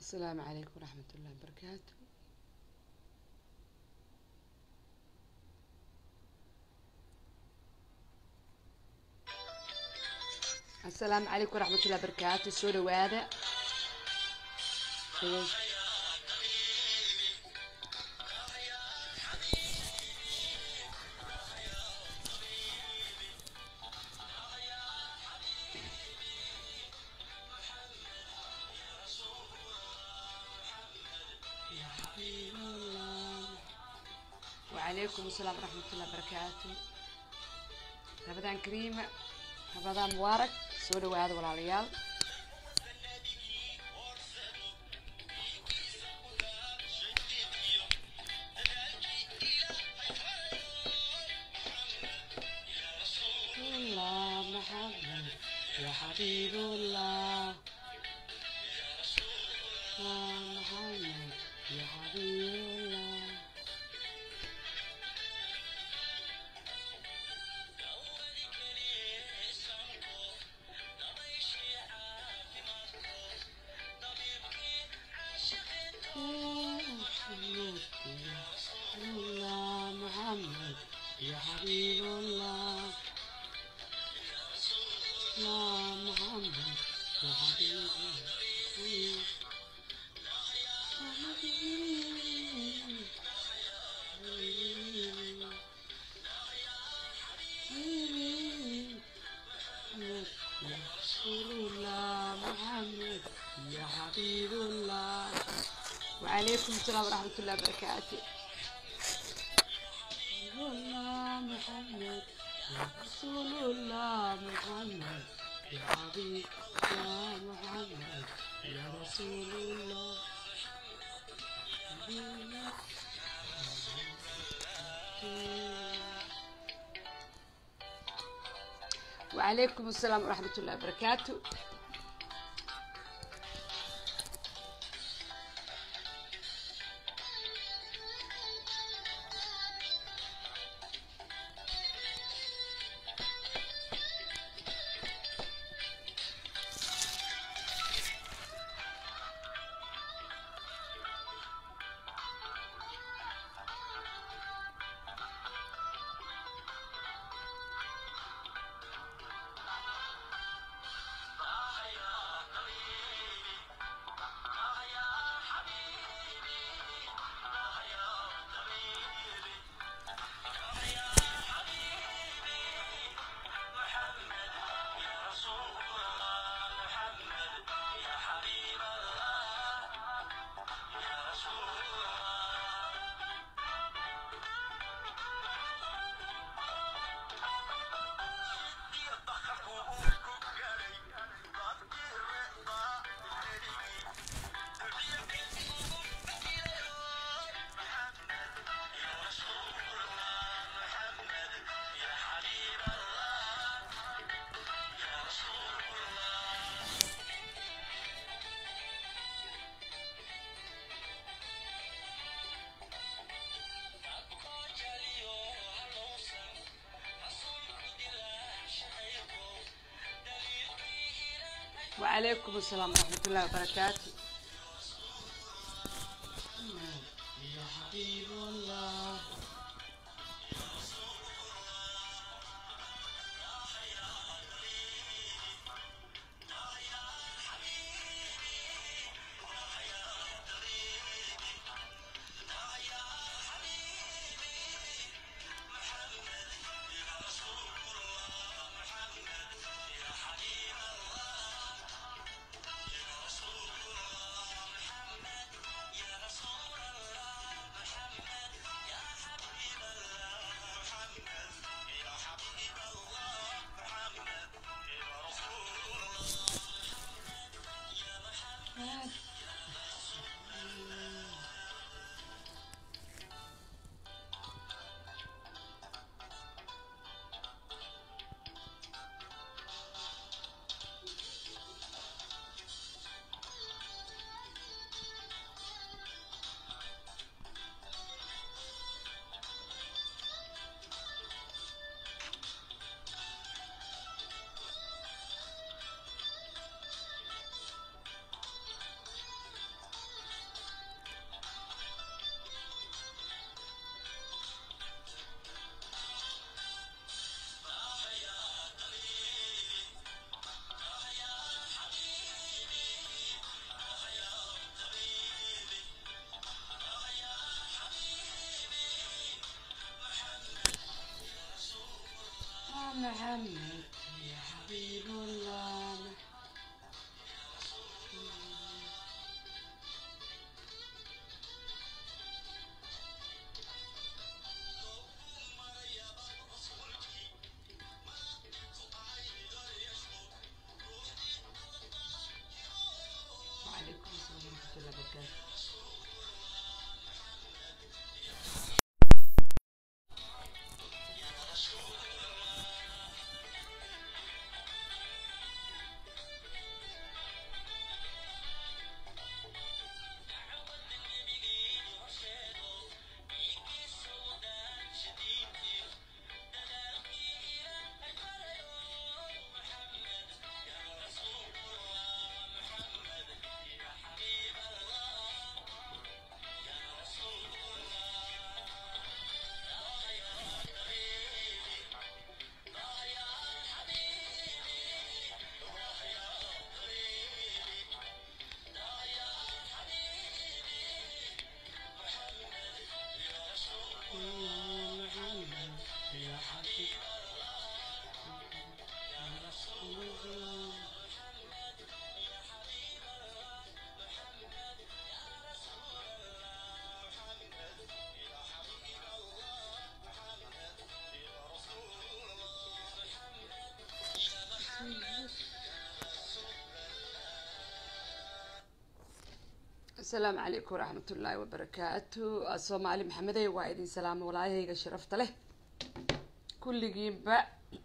السلام عليكم ورحمة الله وبركاته السلام عليكم ورحمة الله وبركاته soo dhawaada وعليكم السلام ورحمة الله وبركاته رمضان كريم رمضان مبارك soo dhawaada walaalayaal الله محمد يا حبيب الله يا محمد يا حبيب الله الله محمد يا حبيب الله يا محمد يا حبيب الله يا رسول الله محمد يا حبيب الله وعليكم السلام ورحمة الله وبركاته الله محمد يا رسول الله محمد يا حبيب يا محمد يا رسول الله وعليكم السلام ورحمة الله وبركاته وعليكم السلام ورحمة الله وبركاته يا حبيب الله محمد يا حبيب الله وعليكم السلام ورحمة الله وبركاته يا حبيب يا رسول الله asalaamu calaykum waraxmat ullaahi wabarakaatu soomaali maxamedey waa idin salaamo walaayahayga sharafta leh kulligiinba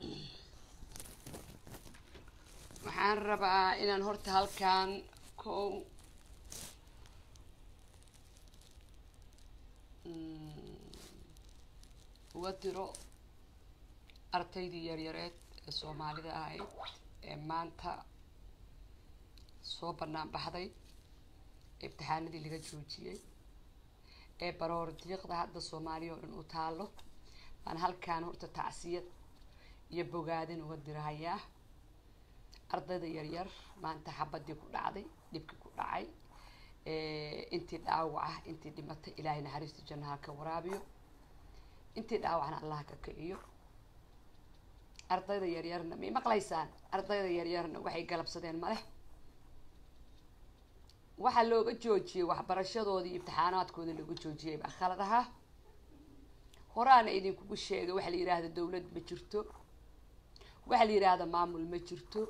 waxaan rabaa inaan horta halkan kow uga diro ardaydii yaryareed ee soomaalida ahayd ee maanta soo bannaan baxday imtixaanadii laga joojiyey ee baroor diiqda hadda soomaaliya oo dhan u taalo baan halkaan horta tacsiyad iyo bogaadin uga dirahayaa ardayda yaryar maanta xabadii ku dhacday dhibkii ku dhacay intii dhaawac ah intii dhimatay ilaahay naxariista jannaha ka waraabiyo intii dhaawacna allaha ka kiciyo ardayda yaryarna may maqlaysaan ardayda yaryarna waxay galabsadeen maleh waxaa looga joojiyey waxbarashadoodii imtixaanaadkoodii looga joojiyey baa khalad ahaa horaana idinkugu sheegay waxaa la yidhaahda dawlad ma jirto waxaa la yidhaahda maamul ma jirto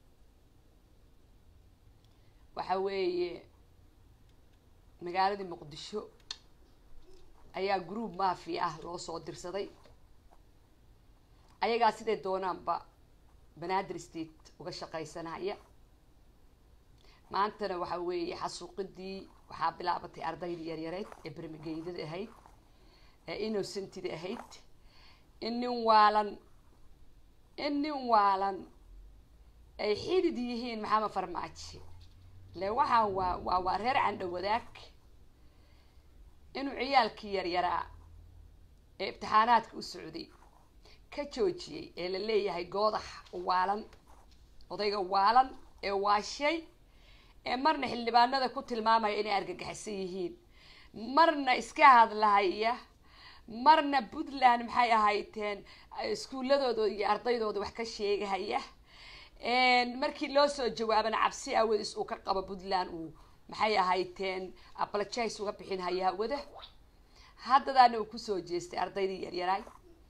waxa weeye magaaladii muqdisho ayaa group mafia ah loo soo dirsaday ayagaa siday doonaanba banaadir state uga shaqaysanaya maantana waxa weeye xasuuqidii waxaa bilaabatay ardaydii yaryareed ee bermigeydada ahayd ee innocentida ahayd in nin waalan in nin waalan ay xidid yihiin maxamed farmaajo le waxaan waa waa waa reer candho wadaag inuu ciyaalkii yaryaraa ee imtixaanaadka u socday ka joojiyey ee la leeyahay goodax waalan odayga waalan ee waashay ee marna xildhibaanada ku tilmaamaya inay argagixisan yihiin marna iska hadlahaya marna puntland maxay ahayteen iskuuladooda iyo ardaydooda wax ka sheegahaya markii loo soo jawaabana cabsi awadis uu ka qabo puntland uu maxay ahayteen apologize uga bixin haya hawada haddadaana uu kusoo jeestay ardaydii yaryaraay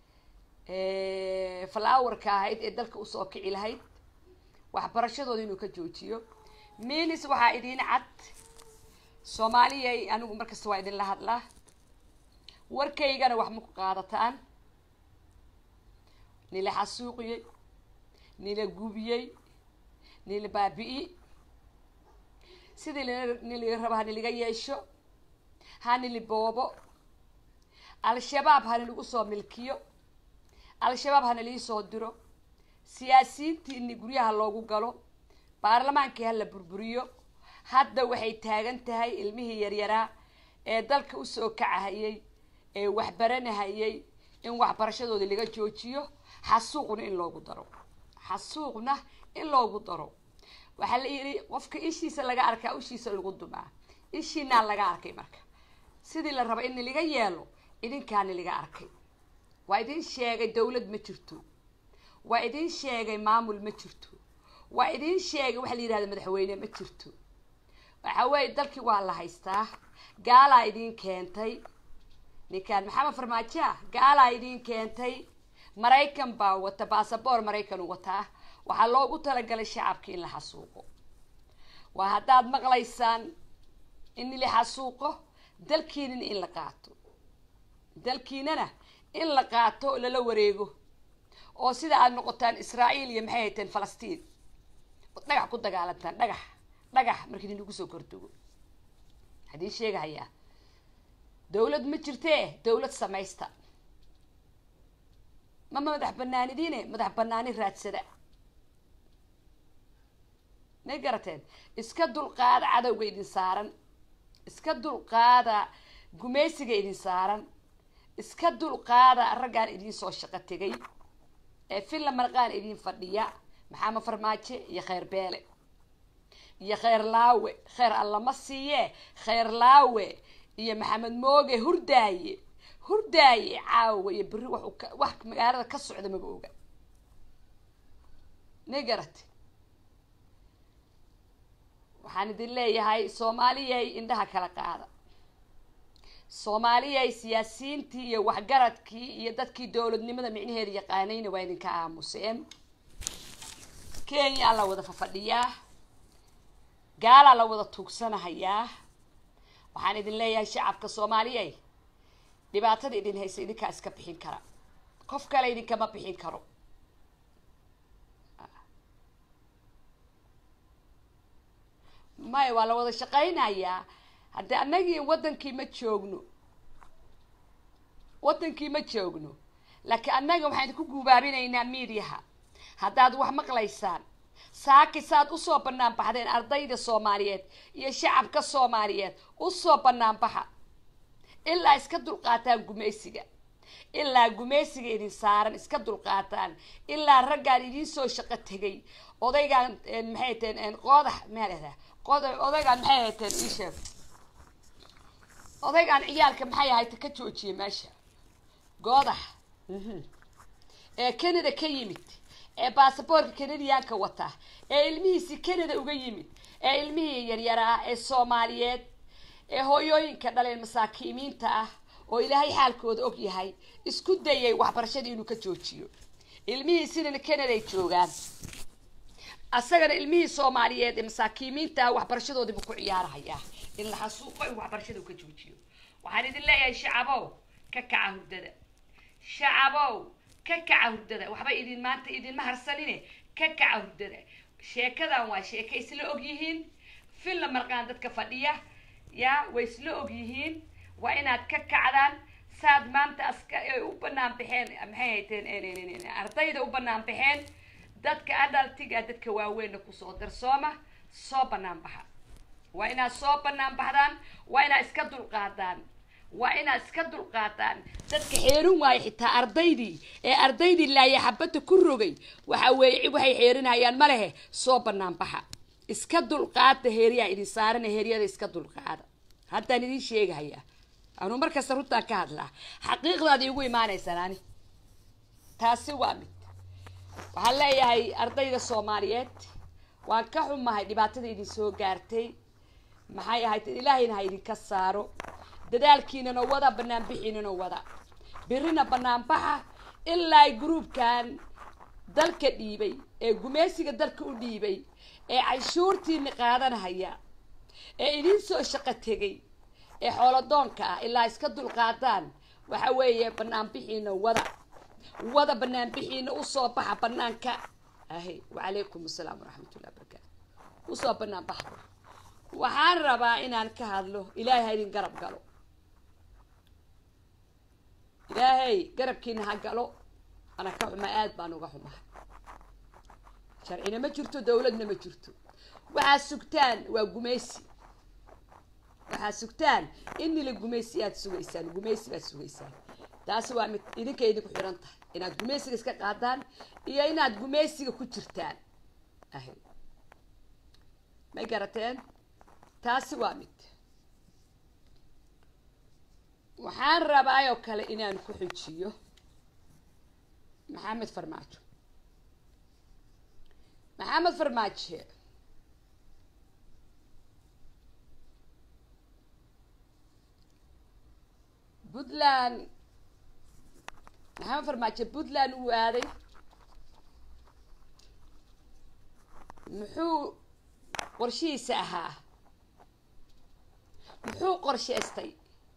flowerka ahayd ee dalka usoo kici lahayd waxbarashadooda inuu ka joojiyo minis waxaa idiin cad soomaaliyay anigu markasta waa idinla hadlaa warkaygana wax ma ku qaadataan nila xasuuqiyey nila gubiyey nila baabi'i sidii niliga raba ha niliga yeesho ha nili boobo al-shabaab ha niligu soo milkiyo al-shabaab ha nilii soo diro siyaasiyiintiini guryaha loogu galo baarlamaankii ha la burburiyo hadda waxay taagan tahay ilmihii yaryaraa ee dalka usoo kacahayay ee waxbaranahayay in waxbarashadooda laga joojiyo xasuuqna in loogu daro xasuuqna in loogu daro waxaa la yidhi qofka ishiisa laga arkaa ishiisa lagu dumaa ishiinaa laga arkay marka sidii la raba in niliga yeelo idinkaa niliga arkay waa idin sheegay dawlad ma jirto waa idin sheegay maamul ma jirto waa idin sheegay waxa la yidhahda madaxweyne ma jirto waxa weeye dalkii waa la haystaa gaalaa idin keentay ninkaan maxamed farmaajo ah gaalaa idin keentay maraykan baa wata basaboor maraykan u wataa waxaa loogu talagalay shacabka in la xasuuqo waa haddaad maqlaysaan in la xasuuqo dalkiinana in la qaato dalkiinana in la qaato oo lala wareego oo sida aada noqotaan israa'iil iyo maxay hayteen falastiin ood dhagax ku dagaalantaan dhagax dhagax markii idinku soo kordugo haddii sheegahayaa dawlad ma jirtee dawlad samaysta ma madax banaanidiine madax banaani raadsada may garateen iska dulqaada cadowga idin saaran iska dulqaada gumaysiga idin saaran iska dulqaada raggaan idin soo shaqo tegay ee filla marqaan idin fadhiya maxamed farmaajo iyo kheyr beele iyo kheyr laawe kheyr allama siiye kheyr laawe iyo maxamed mooge hurdaaye hurdaaye caawa iyo berri wax wax magaalada ka socda maba oga may garate waxaan idin leeyahay soomaaliyay indhaha kala qaada soomaaliyay siyaasiyiintii iyo waxgaradkii iyo dadkii dowladnimada micnaheeda yaqaanayna waa idinka aamuseen kenya la wada fafadhiyaa gaalaa la wada tuugsanahayaa waxaan idin leeyahay shacabka soomaaliyay dhibaatada idin haysa idinkaa iska bixin kara qof kale idinkama bixin karo maya waa la wada shaqaynayaa haddii annagii waddankii ma joogno waddankii ma joogno laakiin annaga waxaan idinku guubaabinaynaa miidiyaha haddaad wax maqlaysaan saaki saad usoo bannaan baxdeen ardayda soomaaliyeed iyo shacabka soomaaliyeed usoo bannaan baxa ilaa iska dulqaataan gumaysiga ilaa gumaysiga idin saaran iska dulqaataan ilaa raggaan idiin soo shaqo tegay odaygaan maxay teen qoodax maalehda qod odaygaan maxay hayteen ii sheeg odaygaan ciyaalka maxay ahayta ka joojiyay meesha goodax ee canada ka yimid ee baasaboorka canadiyaanka wata ee ilmihiisi canada uga yimid ee ilmihii yaryaraa ee soomaaliyeed ee hooyooyinka dhaleen masaakiimiinta ah oo ilaahay xaalkooda og yahay isku dayay waxbarashadii inuu ka joojiyo ilmihiisinana canaday joogaan asagana ilmihii soomaaliyeed ee masaakiimiinta ah waxbarashadoodiibuu ku ciyaarahayaa in la xasuuqo in waxbarashada uu ka joojiyo waxaan idin leeyahay shacabow ka kaca hurdada shacabow ka kaca hurdada waxba idin maanta idinma harsanine ka kaca hurdada sheekadan waa sheeka isla og yihiin filla marqaan dadka fadhiya yaa way isla og yihiin waa inaad ka kacdaan saad maanta aska ay u banaan baxeen maxay hayteen ardayda u banaan baxeen dadka adaltiga dadka waaweynna kusoo darsooma soo banaan baxa waa inaad soo banaan baxdaan waa inaad iska dulqaadaan waa inaad iska dulqaataan dadka xeerin waayo xitaa ardaydii ee ardaydii laaya xabadda ku rogay waxa weeye waxay xeerinayaan ma lehe soo banaan baxa iska dulqaada heeriyaa idin saarana heeryada iska dulqaada haddaan idin sheegahayaa anuu markasta runtaan ka hadlaa xaqiiqdaad iigu imaanaysaan ani taasi waa mid waxaan leeyahay ardayda soomaaliyeed waan ka xumahay dhibaatada idin soo gaartay maxay ahayd ilaahayna ha idinka saaro dadaalkiinana wada banaanbixiinana wada birina banaanbaxa ilaa gruubkan dalka dhiibay ee gumeysiga dalka u dhiibay ee canshuurtiina qaadanahaya ee idin soo shaqo tegay ee xoolodoonka ah ilaa iska dulqaadaan waxa weeye banaanbixiina wada wada banaanbixiina usoo baxa banaanka ahy wacalaykum asalaam waraxmatullahi barakaatu usoo banaan baxa waxaan rabaa inaan ka hadlo ilaahay ha idin garab galo ilaahay garabkiina ha galo ana ka xumaa aada baan uga xumahay sharcina ma jirto dawladna ma jirto waxaad sugtaan waa gumaysi waxaad sugtaan inila gumaysi aad sugaysaan gumaysi baad sugaysaan taasi waa mid idinka idinku xiran tahay inaad gumaysiga iska qaadaan iyo inaad gumaysiga ku jirtaan ahy may garateen taasi waa mid waxaan rabaa oo kale inaan ku xujiyo maxamed farmaajo maxamed farmaajo puntland maxamed farmaajo puntland uu aaday muxuu qorshihiisa ahaa muxuu qorshaystay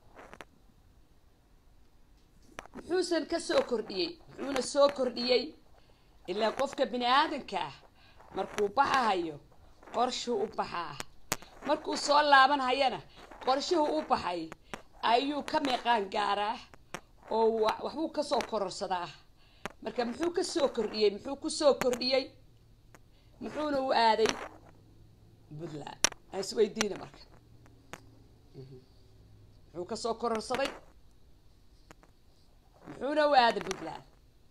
muxuusan ka soo kordhiyey muxuuna soo kordhiyey ilaa qofka bini aadanka ah markuu baxahayo qorshuu u baxaa markuu soo laabanhayana qorshuhu u baxay ayuu ka meeqaan gaaraa oo waxbuu kasoo kororsadaa marka muxuu ka soo kordhiyey muxuu ku soo kordhiyey muxuuna u aaday puntland aan isweydiina marka muxuu kasoo kororsaday muxuuna u aaday puntland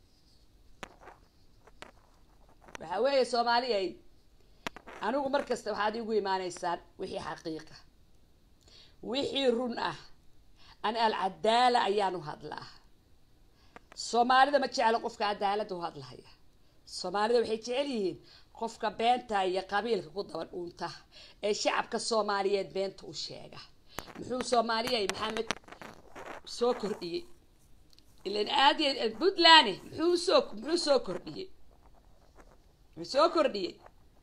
waxaa weeye soomaaliyay anigu mar kasta waxaad igu imaanaysaan wixii xaqiiqa wixii run ah an alcadaala ayaan u hadlaa soomaalida ma jeclo qofka cadaalada u hadlahaya soomaalida waxay jecel yihiin qofka beenta iyo qabiilka ku daba dhuunta ee shacabka soomaaliyeed beenta u sheega muxuu soomaaliyay maxamed soo kordhiyey ilan aadi puntland muxuu soo muxuu soo kordhiyey muxuu soo kordhiyey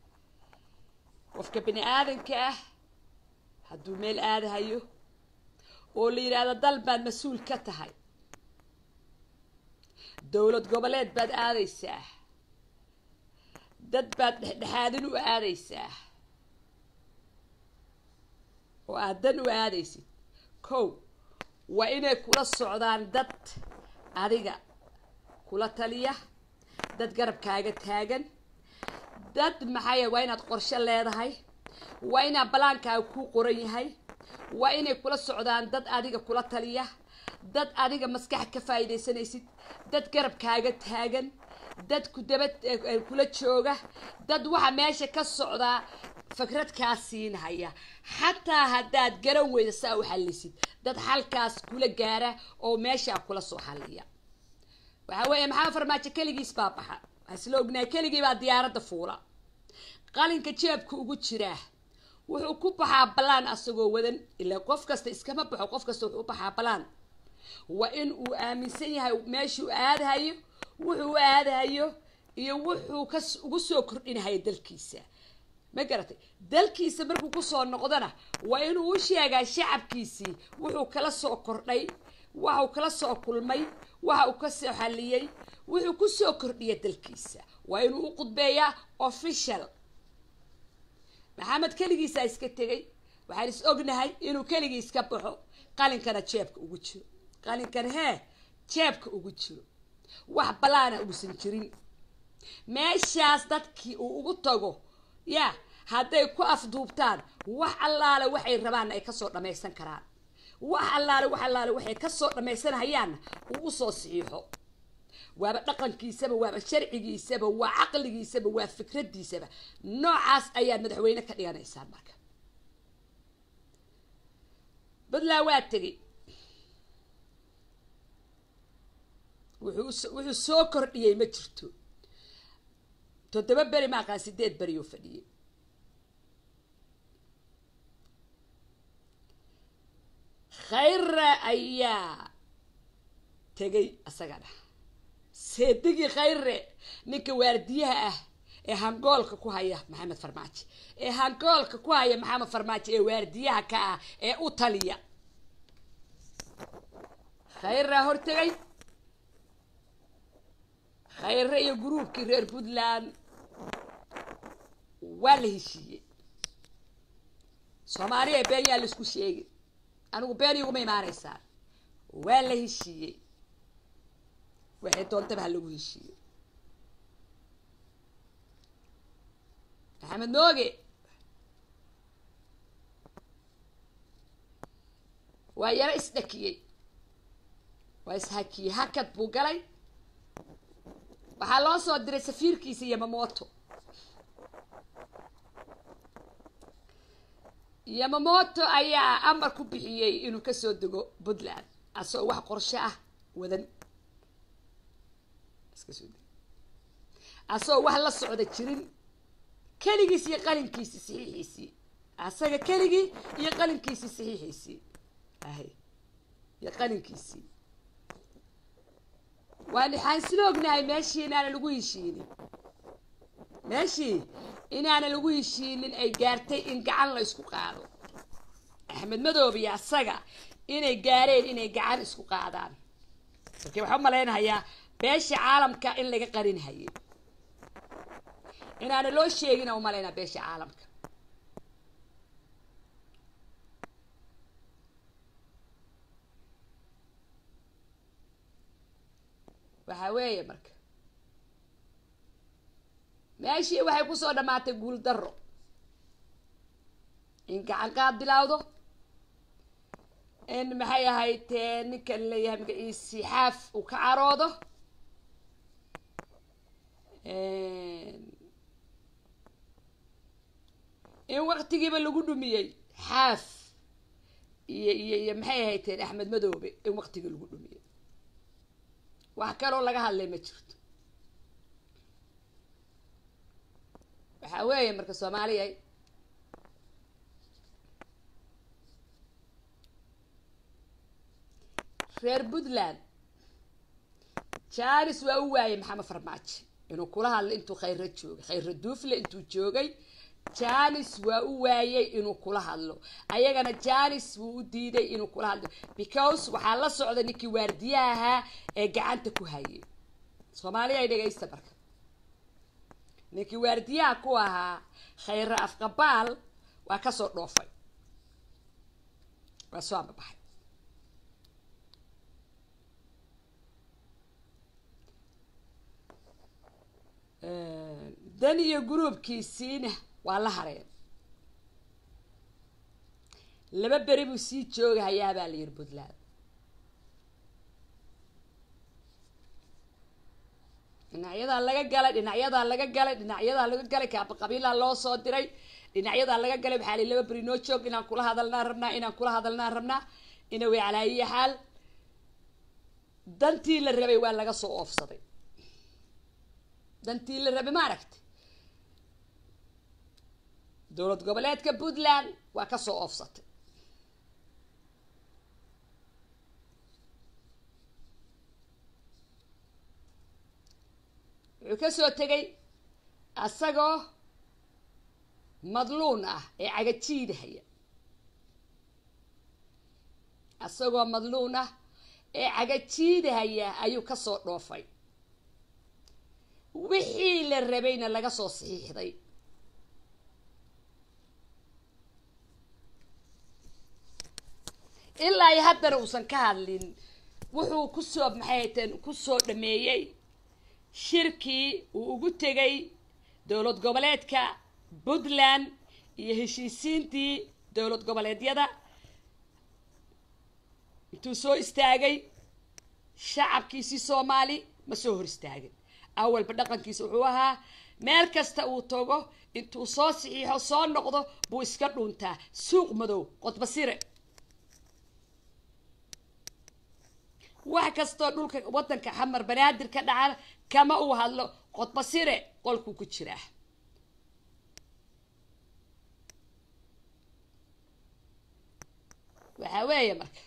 qofka bini aadanka ah hadduu meel aadahayo oo la yidhaahdo dal baad mas-uul ka tahay dowlad goboleed baad aadaysaa dad baad dhexdhexaadin u aadaysaa oo aad dan u aadaysid kow waa inay kula socdaan dad adiga kula taliya dad garabkaaga taagan dad maxaaya waa inaad qorshe leedahay waa inaa balaankaaga kuu qoran yahay waa inay kula socdaan dad adiga kula taliya dad adiga maskax ka faa'iidaysanaysid dad garabkaaga taagan dad ku daba kula jooga dad waxa meesha ka socdaa fikrad kaa siinhaya xataa haddaad garan weyda saa u xallisid dad xalkaas kula gaara oo meeshaa kula soo xalliya waxaa weeye maxaa farmaajo keligiis baa baxa hasla ognahay keligii baa diyaaradda fuula qalinka jeebka ugu jiraa wuxuu ku baxaa balaan asagoo wadan ilaa qof kasta iskama baxo qof kasta wuxuu u baxaa balaan waa in uu aaminsan yahay meeshuu aadahayo wuxuu aadahayo iyo wuxuu ka ugu soo kordhinahayo dalkiisa ma garatay dalkiisa markuu kusoo noqdona waa inuu u sheegaa shacabkiisii wuxuu kala soo kordhay waxuu kala soo kulmay waxa uu ka soo xalliyey wuxuu ku soo kordhiya dalkiisa waa inuu u qudbeeyaa official maxamed keligiisaa iska tegay waxaan is ognahay inuu keligii iska baxo qalinkana jeebka ugu jiro qalinkan hee jeebka ugu jiro wax balaana uusan jirin meeshaas dadkii uu ugu tago yaa hadday ku afduubtaan wax allaale waxay rabaanna ay kasoo dhammaysan karaan wax allaale wax allaale waxay kasoo dhammaysanahayaanna uu usoo saxiixo waaba dhaqankiisaba waaba sharcigiisaba waa caqligiisaba waa fikradiisaba noocaas ayaad madaxweyne ka dhiganaysaan marka puntland waa tegey wuxuu wuxuu soo kordhiyey ma jirto toddoba beri maaqaan sideed beri oo fadhiyey khayra ayaa tegay asagana seedigii khayre ninka waardiyaha ah ee hangoolka ku haya maxamed farmaajo ee hangoolka ku haya maxamed farmaajo ee waardiyaha ka ah ee u taliya khayraa hortegay khayre iyo gruubkii reer puntland waa la heshiiyey soomaaliya been yaa laisku sheegi anigu been iguma imaanaysaan waa la heshiiyey waxay doontaba ha lagu heshiiyey maxamed nooge waa yaro isdhakiyey waa ishakiyey hakad buu galay waxaa loo soo diray safiirkiisa yamamoto yamamoto ayaa amar ku bixiyey inuu kasoo dego puntland asagoo wax qorsho ah wadan asagoo wax la socda jirin keligiis iyo qalinkiisii saxiixiisii asaga keligii iyo qalinkiisii saxiixiisii ahay iyo qalinkiisii waan waxaan isla ognahay meeshii inaana lagu heshiinin meeshii inaana lagu heshiinin ay gaartay in gacan la isku qaado axmed madoobe iyo asaga inay gaareen inay gacan isku qaadaan markii waxaa u malaynahayaa beesha caalamka in laga qarinhaye inaana loo sheegina u malaynaa beesha caalamka waxaa weeye marka meeshii waxay kusoo dhammaatay guul darro in gacan qaad bilowdo in maxay ahayd ninkan leeyahay magaciisi xaaf uu ka caroodo in waktigiiba lagu dhumiyey xaaf iyo iyo iyo maxay ahayteen axmed madoobe in waktigii lagu dhumiyey wax kaloo laga hadlay ma jirto waxaa weeye marka soomaaliya reer puntland janis waa u waayey maxamed farmaajo inuu kula hadlo intuu khayra joogay khayra duufle intuu joogay janis waa u waayey inuu kula hadlo ayagana janis wuu u diiday inuu kula hadlo because waxaa la socda ninkii waardiyaha ahaa ee gacanta ku hayay soomaaliya ay dhegaysta marka ninkii waardiyaha ku ahaa khayra afqabaal waa kasoo dhoofay waa soo ambabaxay dan iyo gruubkiisiina waa la hareen laba beri buu sii joogahayaa baa la yidhi puntland dhinacyadaa laga galay dhinacyadaa laga galay dhinacyadaa laga galay kaaba qabiilaa loo soo diray dhinacyadaa laga galay waxaa li laba beri noo joog inaan kula hadalnaan rabnaa inaan kula hadalnaan rabnaa ina way calaayiya xaal dantii la rabay waa laga soo oofsaday dantii la rabay ma aragtay dowlad goboleedka puntland waa kasoo oofsatay wuxuu kasoo tegay asagoo madluun ah ee cagajiidahaya asagoo madluun ah ee cagajiidahaya ayuu kasoo dhoofay wixii la rabayna laga soo saxiixday ilaa iyo haddana uusan ka hadlin wuxuu kusoo maxay hateen kusoo dhameeyey shirkii uu ugu tegay dowlad goboleedka puntland iyo heshiisiintii dowlad goboleedyada intuu soo istaagay shacabkiisii soomaali ma soo hor istaagin awalba dhaqankiisa wuxuu ahaa meel kasta uu tago intuu soo saxiixo soo noqdo buu iska dhuntaa suuq madow qodbasire wax kastoo dhulka waddanka xamar banaadir ka dhaca kama uu hadlo qodbasire qolkuu ku jiraa waxaa weeye marka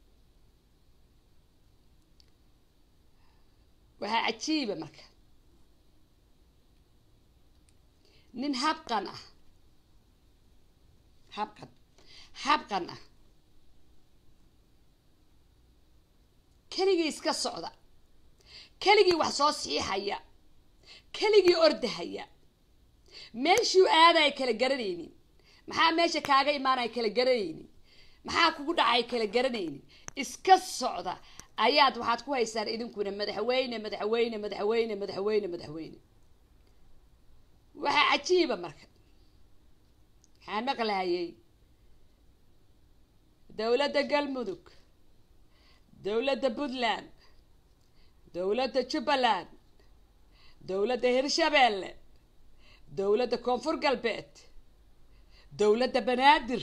waxaa cajiiba marka nin habqan ah habqan habqan ah keligii iska socda keligii wax soo siixaya keligii ordahaya meeshuu aadaya kala garanaynin maxaa meesha kaaga imaanaya kala garanaynin maxaa kugu dhacay kala garanaynin iska socda ayaad waxaad ku haysaan idinkuna madaxweyne madaxweyne madaxweyne madaxweyne madaxweyne waxaa cajiiba marka maxaan maqlahayay dowladda galmudug dowladda puntland dowladda jubbaland dowladda hirshabeelle dowladda koonfur galbeed dowladda banaadir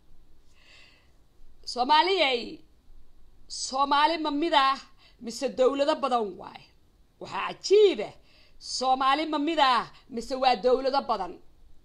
soomaaliyay soomaali ma mid ah mise dowlado badan waayo waxaa cajiiba soomaali ma mid ah mise waa dowlado badan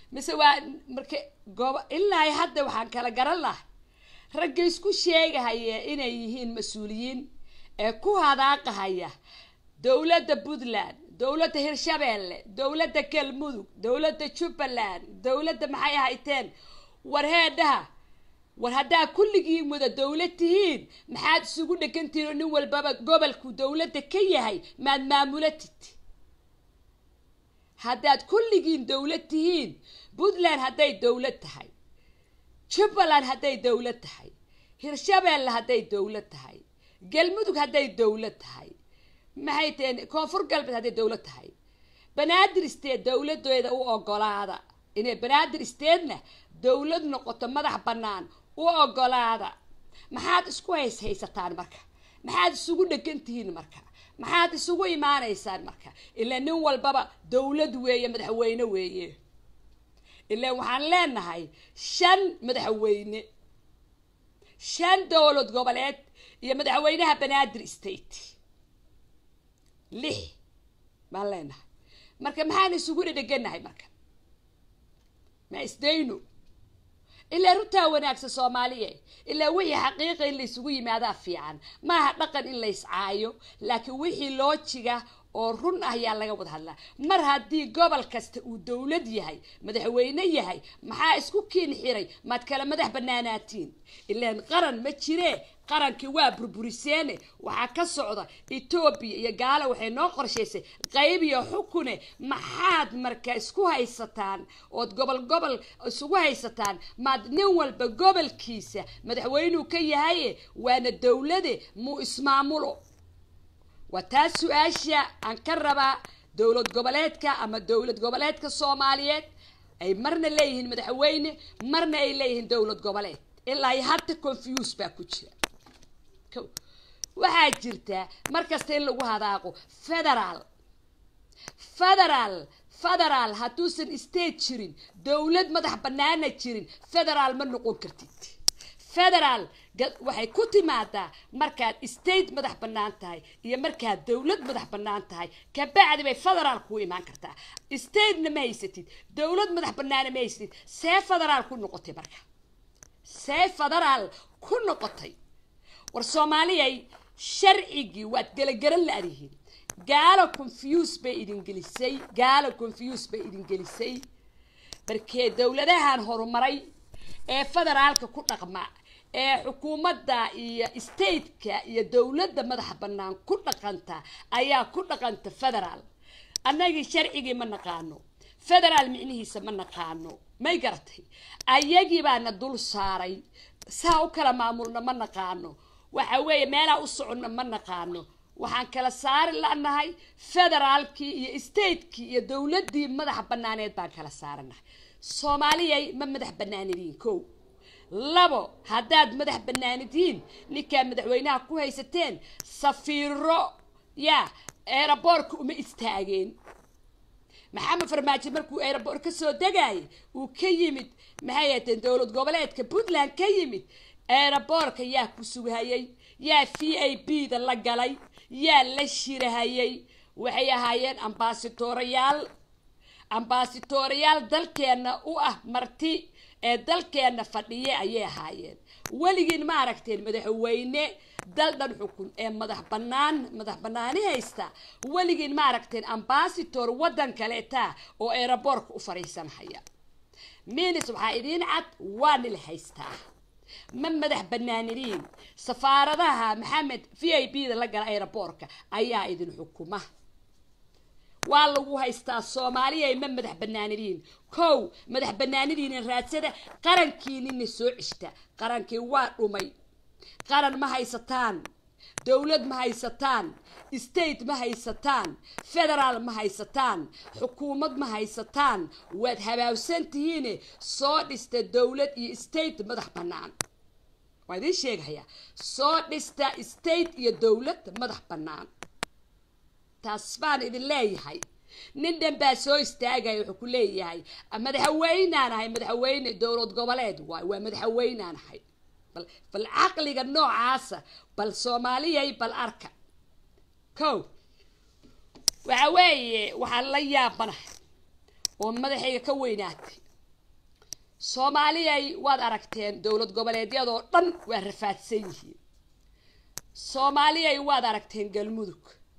mise waa marka goob ilaa hadda waxaan kala garan lahay ragga isku sheegahaya inay yihiin mas-uuliyiin ee ku hadaaqahaya dowladda puntland dowladda hirshabeelle dowladda galmudug dowladda jubbaland dowladda maxay ahayteen war heedhaha war haddaa kulligiin wada dowlad tihiin maxaad isugu dhegantihiin oo nin walbaba gobolku dowladda ka yahay maad maamulatid haddaad kulligiin dowlad tihiin puntland hadday dowlad tahay jubbaland hadday dowlad tahay hirshabeelle hadday dowlad tahay galmudug hadday dowlad tahay maxay taheen koonfur galbeed hadday dowlad tahay banaadir state dowladeeda u ogolaada inay banaadir statena dowlad noqoto madax bannaan u ogolaada maxaad isku hays haysataan marka maxaad isugu dhegan tihiin marka maxaad isugu imaanaysaan marka ilaa nin walbaba dowlad weeye madaxweyne weeye ilaa waxaan leenahay shan madaxweyne shan dowlad goboleed iyo madaxweynaha banaadir state lix baan leenahay marka maxaan isugu dhedheganahay marka ma isdayno ilaa runtaa wanaagsan soomaaliya ilaa wixii xaqiiqa in la isugu yimaadaa fiican maaha dhaqan in la iscaayo laakiin wixii loojiga oo run ah ayaa laga wada hadlaa mar haddii gobol kasta uu dowlad yahay madaxweyne yahay maxaa isku kiin xiray maad kala madax banaanaatiin ilaan qaran ma jiree qarankii waa burburiseene waxaa ka socda etoobiya iyo gaalo waxay noo qorshaysay qayb iyo xukune maxaad marka isku haysataan ood gobol gobol isugu haysataan maad nin walba gobolkiisa madaxweynuu ka yahaye waana dowlade muu ismaamulo waa taas su-aasha aan ka rabaa dowlad goboleedka ama dowlad goboleedka soomaaliyeed ay marna leeyihiin madaxweyne marna ay leeyihiin dowlad goboleed ilaa iyo hadda confuse baa ku jira waxaa jirtaa markasta in lagu hadaaqo federaal federaal federaal hadduusan state jirin dowlad madax banaana jirin federaal ma noqon kartid federaal waxay ku timaadaa markaad state madax bannaan tahay iyo markaad dowlad madax bannaan tahay kabacdi bay federaal kuu imaan kartaa statena ma haysatid dowlad madax bannaana ma haysatid see federaal ku noqotay marka see federaal ku noqotay war soomaaliyay sharcigii waad gelagaran la-dihiin gaalo confuse bay idin gelisay gaalo confuse bay idin gelisay markee dowladahan horumaray ee federaalka ku dhaqma ee xukuumadda iyo stateka iyo dowladda madaxa bannaan ku dhaqanta ayaa ku dhaqanta federaal annagii sharcigii ma naqaano federaal micnihiisa ma naqaano may garatay ayagii baana dul saaray saa u kala maamulna ma naqaano waxa weeye meelaa u soconno ma naqaano waxaan kala saari lanahay federaalkii iyo statekii iyo dowladdii madaxa banaaneed baan kala saaranahay soomaaliyay ma madax banaanidiin kow labo haddaad madax banaanidiin ninkaa madaxweynaha ku haysateen safiiro yaa eeraboorka uma istaageen maxamed farmaajo markuu eeraboor ka soo degayay uu ka yimid maxay hateen dowlad goboleedka puntland ka yimid eeraboorka yaa ku sugahayay yaa v a b da la galay yaa la shirahayay waxay ahaayeen ambaasitoorayaal ambaasitoorayaal dalkeenna u ah marti ee dalkeenna fadhiye ayay ahaayeen weligiin ma aragteen madaxweyne dal dhan xukun ee madax banaan madax banaani haysta weligiin ma aragteen ambaasitor waddan kaleeta oo eeraboorka u fadhiisanhaya minis waxaa idiin cad waa nila haystaa ma madax banaaniriin safaaradaha maxamed v i b da la gala eeraboorka ayaa idin xukuma waa lagu haystaa soomaaliya ma madax banaanidiin kow madax banaanidiina raadsada qarankiinina soo ceshta qarankii waa dhumay qaran ma haysataan dowlad ma haysataan state ma haysataan federaal ma haysataan xukuumad ma haysataan waad habaabsan tihiine soo dhista dowlad iyo state madax bannaan waa idiin sheegahayaa soo dhista state iyo dowlad madax bannaan taas baan idin leeyahay nin dhan baa soo istaagaya wuxuu ku leeyahay madaxweynaan ahay madaxweyne dowlad goboleed waay waa madaxweynaan ahay bal bal caqliga noocaasa bal soomaaliyay bal arka kow waxa weeye waxaan la yaabanahay oo madaxayga ka weynaatay soomaaliyay waad aragteen dowlad goboleedyadoo dhan waa rafaadsan yihiin soomaaliyay waad aragteen galmudug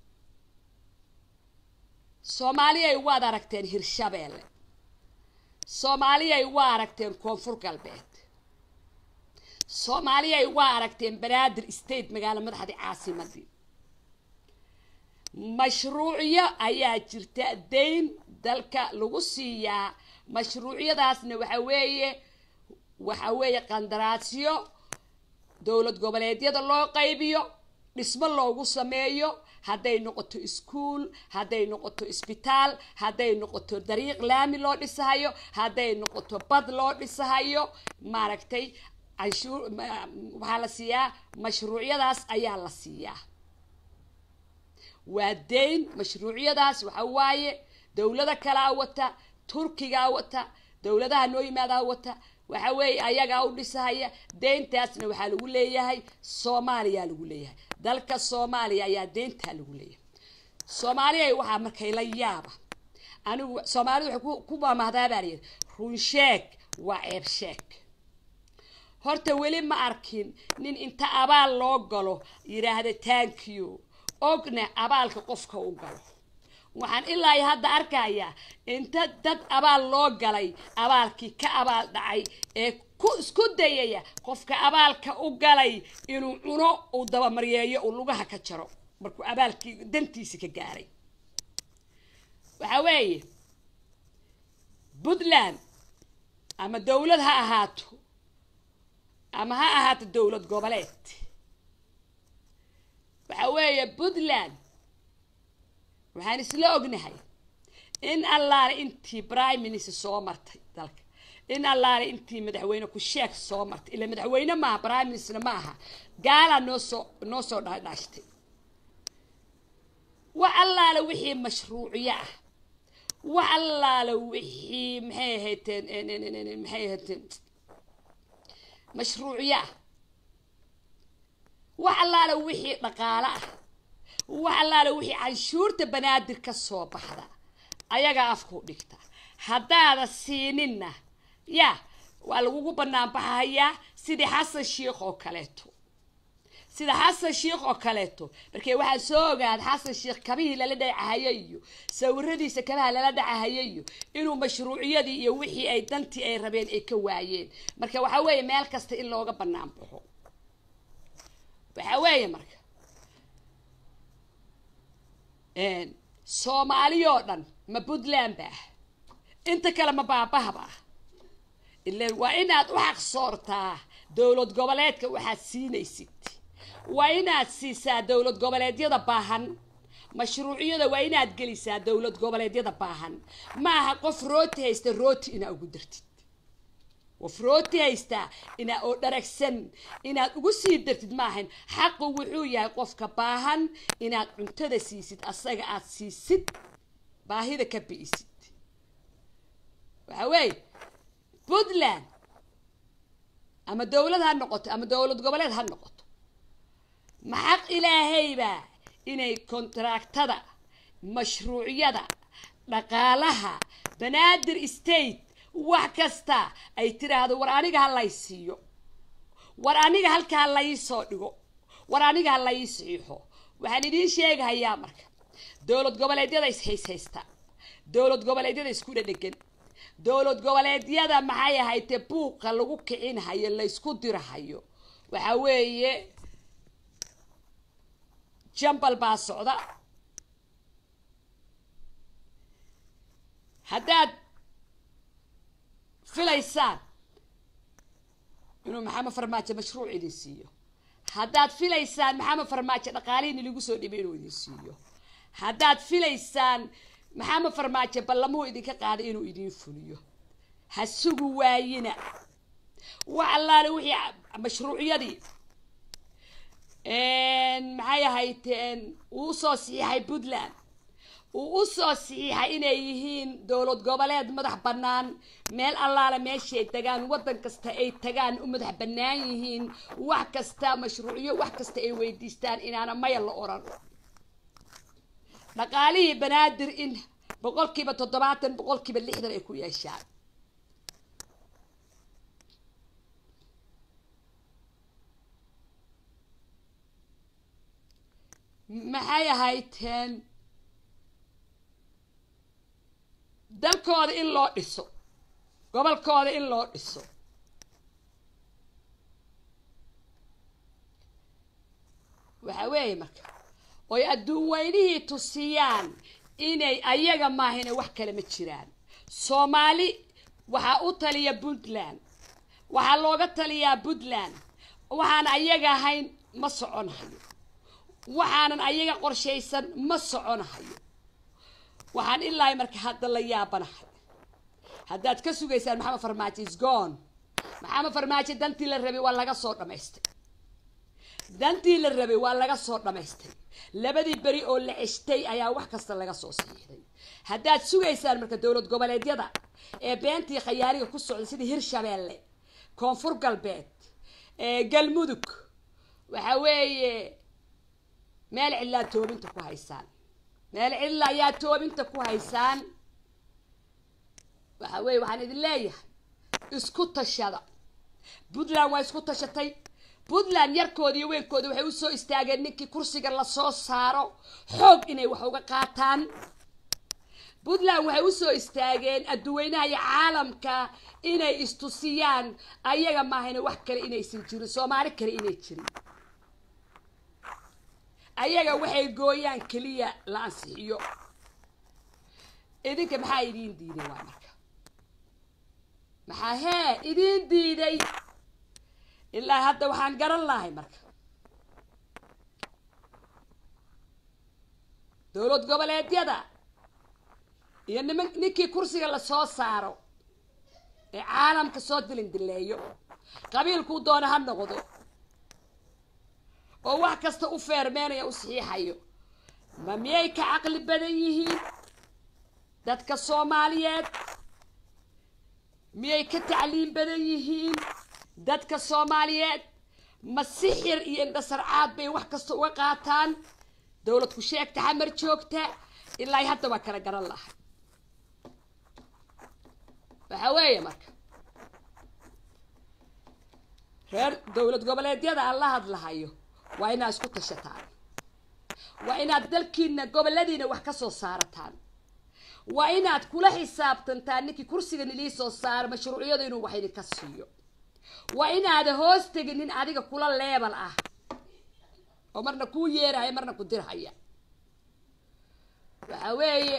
soomaaliyay waad aragteen hirshabeelle soomaaliyay waa aragteen koonfur galbeed soomaaliyay waa aragteen banaadir state magaalo madaxdii caasimadii mashruucyo ayaa jirta dayn dalka lagu siiyaa mashruucyadaasna waxa weeye waxa weeye qandaraasyo dowlad goboleedyada loo qaybiyo dhismo loogu sameeyo hadday noqoto iskuol hadday noqoto isbitaal hadday noqoto dariiq laami loo dhisahayo hadday noqoto bad loo dhisahayo maaragtay canshuur waxaa la siiyaa mashruucyadaas ayaa la siiyaa waa dayn mashruucyadaas waxa waaye dowlada kalaa wata turkigaa wata dowladaha noo yimaadaa wata waxa weeye ayagaa u dhisahaya deyntaasna waxaa lagu leeyahay soomaaliyaa lagu leeyahay dalka soomaaliya ayaa deyntaa lagu leeyahay soomaaliya waxaa markay la yaaba anigu soomaalida waxay ku maamahdaa baa layidhi runsheeg waa ceeb sheeg horta weli ma arkin nin inta abaal loo galo yidhaahda tankiyo ogna abaalka qofka u galo waxaan ilaa hadda arkayaa inta dad abaal loo galay abaalkii ka abaal dhacay ee ku isku dayaya qofka abaalka u galay inuu cuno uu dabamaryeeyo uu lugaha ka jaro markuu abaalkii dantiisi ka gaaray waxa weeye puntland ama dowlad ha ahaato ama ha ahaato dowlad goboleed waxa weeye puntland waxaan isla ognahay in allaale intii prime minister soo martay dalka in allaale intii madaxweyne ku-sheeg soo martay ila madaxweyne maaha prime minister ma aha gaalaa noo soo noo soo dhaadhaashtay wax allaale wixii mashruuciyo ah wax allaale wixii maxay ahayteen maxay ahayteen mashruuciyo ah wax allaale wixii dhaqaale ah wax allaale wixii canshuurta banaadir ka soo baxda ayagaa afkuu dhigta haddaada siininna ya waa lagugu banaan baxahayaa sidii xasan sheikh oo kaleeto sida xasan sheikh oo kaleeto markee waxaa soo ogaada xasan sheikh kabihii lala dhacahayo iyo sawiradiisa kabaha lala dhacahayo iyo inuu mashruuciyadii iyo wixii ay dantii ay rabeen ay ka waayeen marka waxaa weeye meel kasta in looga banaan baxo waxaa weeye marka soomaaliyoo dhan ma puntland ba ah inta kale ma baabahaba ah ilan waa inaad u xaqsoortaa dowlad goboleedka waxaad siinaysid waa inaad siisaa dowlad goboleedyada baahan mashruuciyada waa inaad gelisaa dowlad goboleedyada baahan ma aha qof rooti haysta rooti inaa ugu dartid qof rooti haystaa inaa oo dharagsan inaad ugu sii dartid maahan xaqu wuxuu yahay qofka baahan inaad cuntada siisid asaga aad siisid baahida ka bi'isid waxa weeye puntland ama dowlad ha noqoto ama dowlad goboleed ha noqoto ma xaq ilaahaybaa inay kontraactada mashruucyada dhaqaalaha banaadir state wax kasta ay tiraahdo war aniga ha lay siiyo war aniga halka ha lai soo dhigo war aniga ha lai saxiixo waxaan idiin sheegahayaa marka dowlad goboleedyada is-hayshaysta dowlad goboleedyada isku dhadhegan dowlad goboleedyada maxay ahaytee buuqa lagu kicinhayo laysku dirahayo waxa weeye jambal baa socda haddaad filaysaan inuu maxamed farmaajo mashruuc idin siiyo haddaad filaysaan maxamed farmaajo dhaqaalihiini lagu soo dhibay inuu idin siiyo haddaad filaysaan maxamed farmaajo ballamuu idinka qaaday inuu idin fuliyo ha sugu waayina wax allaale wixii mashruucyadii maxay ahayteen uu usoo saxiixay puntland uu usoo saxiixay inay yihiin dowlad goboleed madax bannaan meel allaale meeshay tagaan waddan kasta ay tagaan u madax bannaan yihiin wax kasta mashruucyo wax kasta ay weydiistaan inaana maya la oran dhaqaalihii banaadir in boqolkiiba toddobaatan boqolkiiba lixdan ay ku yeeshaan maxay ahaydeen dalkooda in loo dhiso gobolkooda in loo dhiso waxa weeye marka oy adduun weynihii tusiyaan inay ayaga maahine wax kale ma jiraan soomaali waxaa u taliya puntland waxaa looga taliyaa puntland waxaan ayaga ahayn ma soconahayo waxaanan ayaga qorshaysan ma soconahayo waxaan ilaa marka hadda la yaabanahay haddaad ka sugaysaan maxamed farmaajo isgoon maxamed farmaajo dantii la rabay waa laga soo dhamaystay dantii la rabay waa laga soo dhamaystay labadii beri oo la ceshtay ayaa wax kasta laga soo siixday haddaad sugaysaan marka dowlad goboleedyada ee beentii khayaariga ku socda sida hirshabeelle koonfur galbeed galmudug waxa weeye meel cidlaa toobinta ku haysaan meel cidla ayaa toobinta ku haysaan waxa weye waxaan idin leeyahay isku tashada puntland waa isku tashatay puntland yarkooda iyo weynkoodi waxay usoo istaageen ninkii kursiga lasoo saaro xoog inay wax uga qaataan puntland waxay usoo istaageen adduweynaha iyo caalamka inay istusiyaan ayaga maahayna wax kale inaysan jirin soomaali kale inay jirin ayaga waxay gooyaan keliya la ansixiyo idinka maxaa idiin diiday waa marka maxaa hee idiin diiday ilaa hadda waxaan garan lahay marka dowlad goboleedyada iyo niman ninkii kursiga lasoo saaro ee caalamka soo dilin dileeyo qabiilkuu doona ha noqdo oo wax kasta u feermeenaya u saxiixayo ma miyay ka caqli badan yihiin dadka soomaaliyeed miyay ka tacliim badan yihiin dadka soomaaliyeed ma sixir iyo indhasarcaad bay wax kasta uga qaataan dowlad ku sheegta xamar joogta ilaa hadda waa kala garan lahay waxa weeye marka reer dowlad goboleedyada aan la hadlahayo waa inaad isku tashataan waa inaad dalkiina goboladiina wax ka soo saarataan waa inaad kula xisaabtantaan ninkii kursigan ilii soo saaro mashruucyadu inuu wax idinka siiyo waa inaada hoos tegin nin adiga kula leebal ah oo marna kuu yeerahaya marna ku dirhaya waxa weeye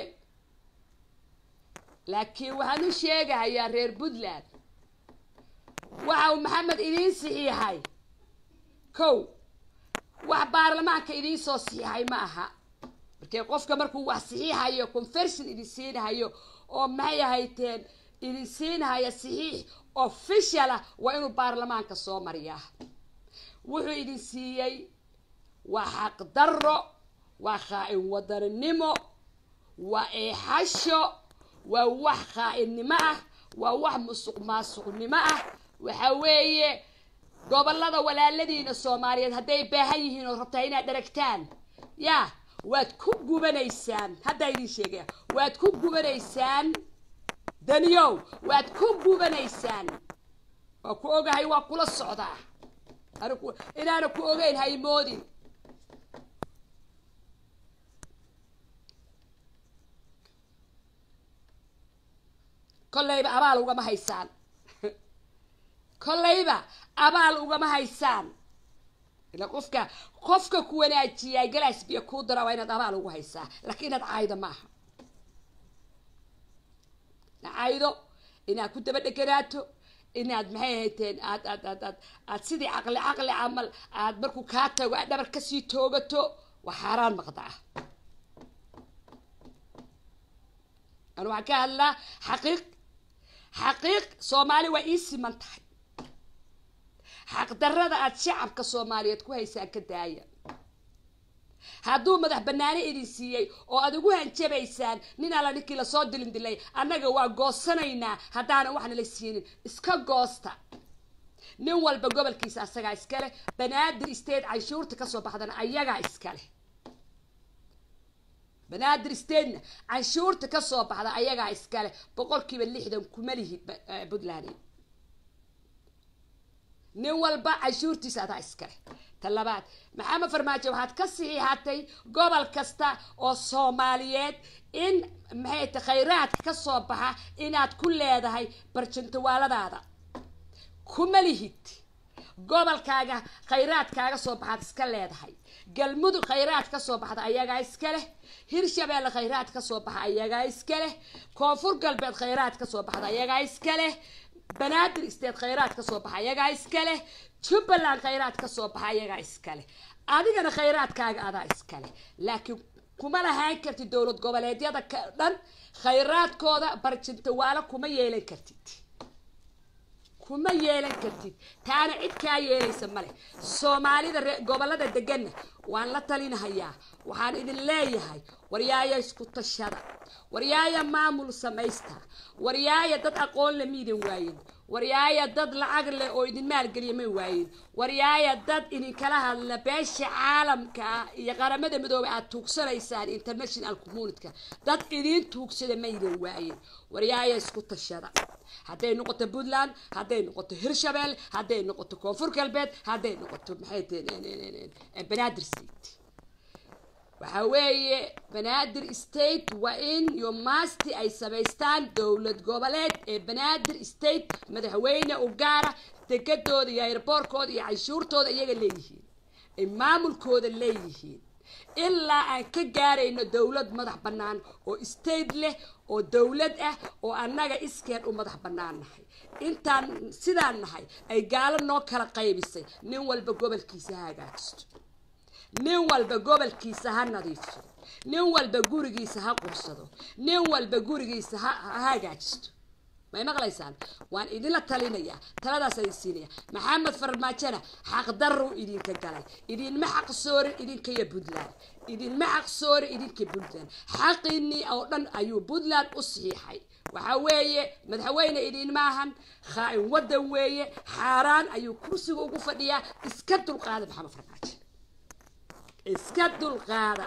laakiin waxaan u sheegahayaa reer puntland waxa uu maxamed idiin saxiixay kow wax baarlamaanka idiin soo saxiixay ma aha markee qofka markuu wax saxiixayo conversion idin siinahayo oo maxay ahayteen idin siinahaya saxiix official ah waa inuu baarlamaanka soo mariyaa wuxuu idin siiyey waa xaqdarro waa khaa-in wadaninimo waa eexasho waa wax khaa-innimo ah waa wax musuq maasuqnimo ah waxa weeye gobolada walaaladiina soomaaliyeed hadday baahan yihiin oo rabtaa inaad dharagtaan yaa waad ku gubanaysaan haddaa idin sheegaya waad ku gubanaysaan daniyow waad ku gubanaysaan waa ku ogahay waa kula socdaa anigu inaana ku ogeyn haymoodin kollayba abaal ugama haysaan kollayba abaal ugama haysaan ila qofka qofka ku wanaajiyaa galaas biyo kuu dara waa inaad abaal ugu haysaa laakiin inaad caaydo maaha caydo inaad ku daba dheganaato inaad maxay hayteen aad aad aad aad aad sidii caqli caqli camal aad markuu kaa tago aad dhabar kasii toogato waa xaaraan maqda ah anu waxaan ka hadlaa xaqiiq xaqiiq soomaali waa ii siman tahay xaqdarrada aad shacabka soomaaliyeed ku haysaan ka daaya hadduu madax banaani idin siiyey oo aad ugu hanjabaysaan nin alla ninkii lasoo dilin dilay annaga waa goosanaynaa haddaanan waxna la siinin iska goosta nin walba gobolkiisa asagaa iskaleh banaadir state canshuurta kasoo baxdana ayagaa iskaleh banaadir statena canshuurta kasoo baxda ayagaa iskaleh boqolkiiba lixdan kuma lihid puntland nin walba cashuurtiisa adaa iskale ta labaad maxamed farmaajo waxaad ka saxiixatay gobol kasta oo soomaaliyeed in maxay ta khayraadka ka soo baxa inaad ku leedahay barjantawaaladaada kuma lihid gobolkaaga khayraadkaaga soo baxaad iska leedahay galmudug khayraad ka soo baxda ayagaa iska leh hirshabeelle khayraad ka soo baxa ayagaa iska leh koonfur galbeed khayraad ka soo baxda ayagaa iska leh banaadir state khayraad ka soo baxa ayagaa iska leh jubbaland khayraad ka soo baxa ayagaa iska leh adigana khayraadkaaga adaa iska leh laakiin kuma lahaan kartid dowlad goboleedyada ka dhan khayraadkooda barjintawaalo kuma yeelan kartid kuma yeelan kartid taana cid kaa yeelaysa male soomaalida ree gobolada deganna waan la talinahayaa waxaan idin leeyahay waryaaya isku tashada waryaaya maamul samaysta waryaaya dad aqoon le miidan waayin waryaaya dad lacag leh oo idin maalgeliya may waayin waryaaya dad idinkala hadla beesha caalamka iyo qaramada midoobay aad tuugsanaysaan international communityka dad idiin tuugsada maydan waayin waryaaya isku tashada hadday noqoto puntland hadday noqoto hirshabelle hadday noqoto koonfur galbeed hadday noqoto maxay tahay banaadir state waxa weeye banaadir state waa in yomasti ay samaystaan dowlad goboleed ee banaadir state madaxweyne u gaara degadooda iyo airboorkooda iyo canshuurtooda iyaga leeyihiin ay maamulkooda leeyihiin ilaa aan ka gaarayno dowlad madax bannaan oo state leh oo dowlad ah oo annaga iskeed u madax bannaan nahay intaan sidaan nahay ay gaalo noo kala qaybisay nin walba gobolkiisa ha hagaajisto nin walba gobolkiisa ha nadiifsado nin walba gurigiisa ha qursado nin walba gurigiisa ha ha hagaajisto may maqlaysaan waan idinla talinayaa taladaas idin siinaya maxamed farmaajona xaqdaruu idinka galay idinma xaqsoorin idinka iyo puntland idinma xaqsoorin idinka puntland xaqiinii oo dhan ayuu puntland u saxiixay waxa weeye madaxweyne idinma ahan khaa-in waddan weeye xaaraan ayuu kursiga ugu fadhiyaa iska dulqaada maxamed farmaajo iska dulqaada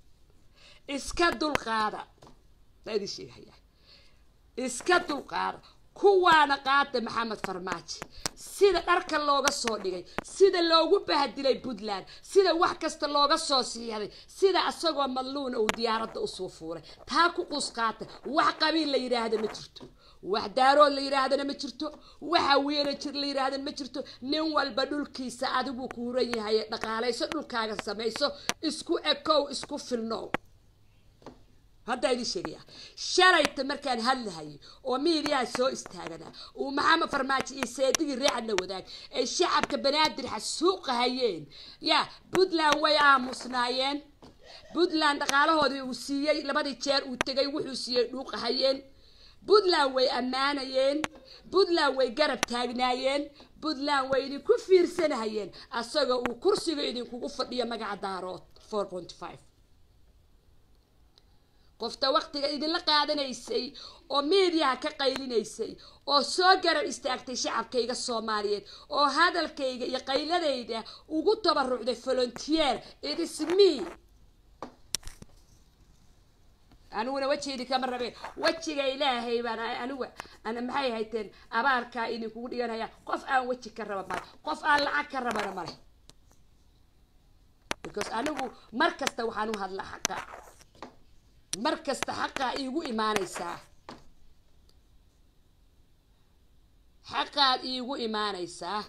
iska dulqaada baa idin sheegahaya iska dulqaada kuwaana qaada maxamed farmaajo sida dharka looga soo dhigay sida loogu bahdilay puntland sida wax kasta looga soo siixday sida asagoo madluuna uu diyaaradda usoo fuulay taa ku qus qaata wax qabiil la yidhaahda ma jirto wax daarood la yidhaahdana ma jirto waxa weena jir la yidhaahdana ma jirto nin walba dhulkiisa adiguu ku huran yahay dhaqaalayso dhulkaaga samayso isku ekow isku filnow haddaa idin sheegaya shalayta markaan hadlahayay oo miidiyaha soo istaaganaa uu maxamed farmaajo iyo seedigii reecadna wadaag ay shacabka banaadir xasuuqa hayeen ya puntland way aamusnaayeen puntland dhaqaalahoodii uu siiyey labadii jeer uu tegay wuxuu siiyey dhuuqahayeen puntland way ammaanayeen puntland way garab taagnaayeen puntland way idinku fiirsanahayeen asagoo uu kursiga idinkugu fadhiyo magaca daarood four point five qofta waktiga idinla qaadanaysay oo miidiyaha ka qaylinaysay oo soo garab istaagtay shacabkayga soomaaliyeed oo hadalkayga iyo qayladayda ugu tabarucday volunteer idisme aniguna wejiidi kama rabe wejiga ilaahay baan aniga ana maxay hayteen abaarkaa idinkugu dhiganaya qof aan weji ka raba male qof aan lacag ka rabana male because anigu mar kasta waxaan u hadlaa xaqa mar kasta xaqaa iigu imaanaysaa xaqaad iigu imaanaysaa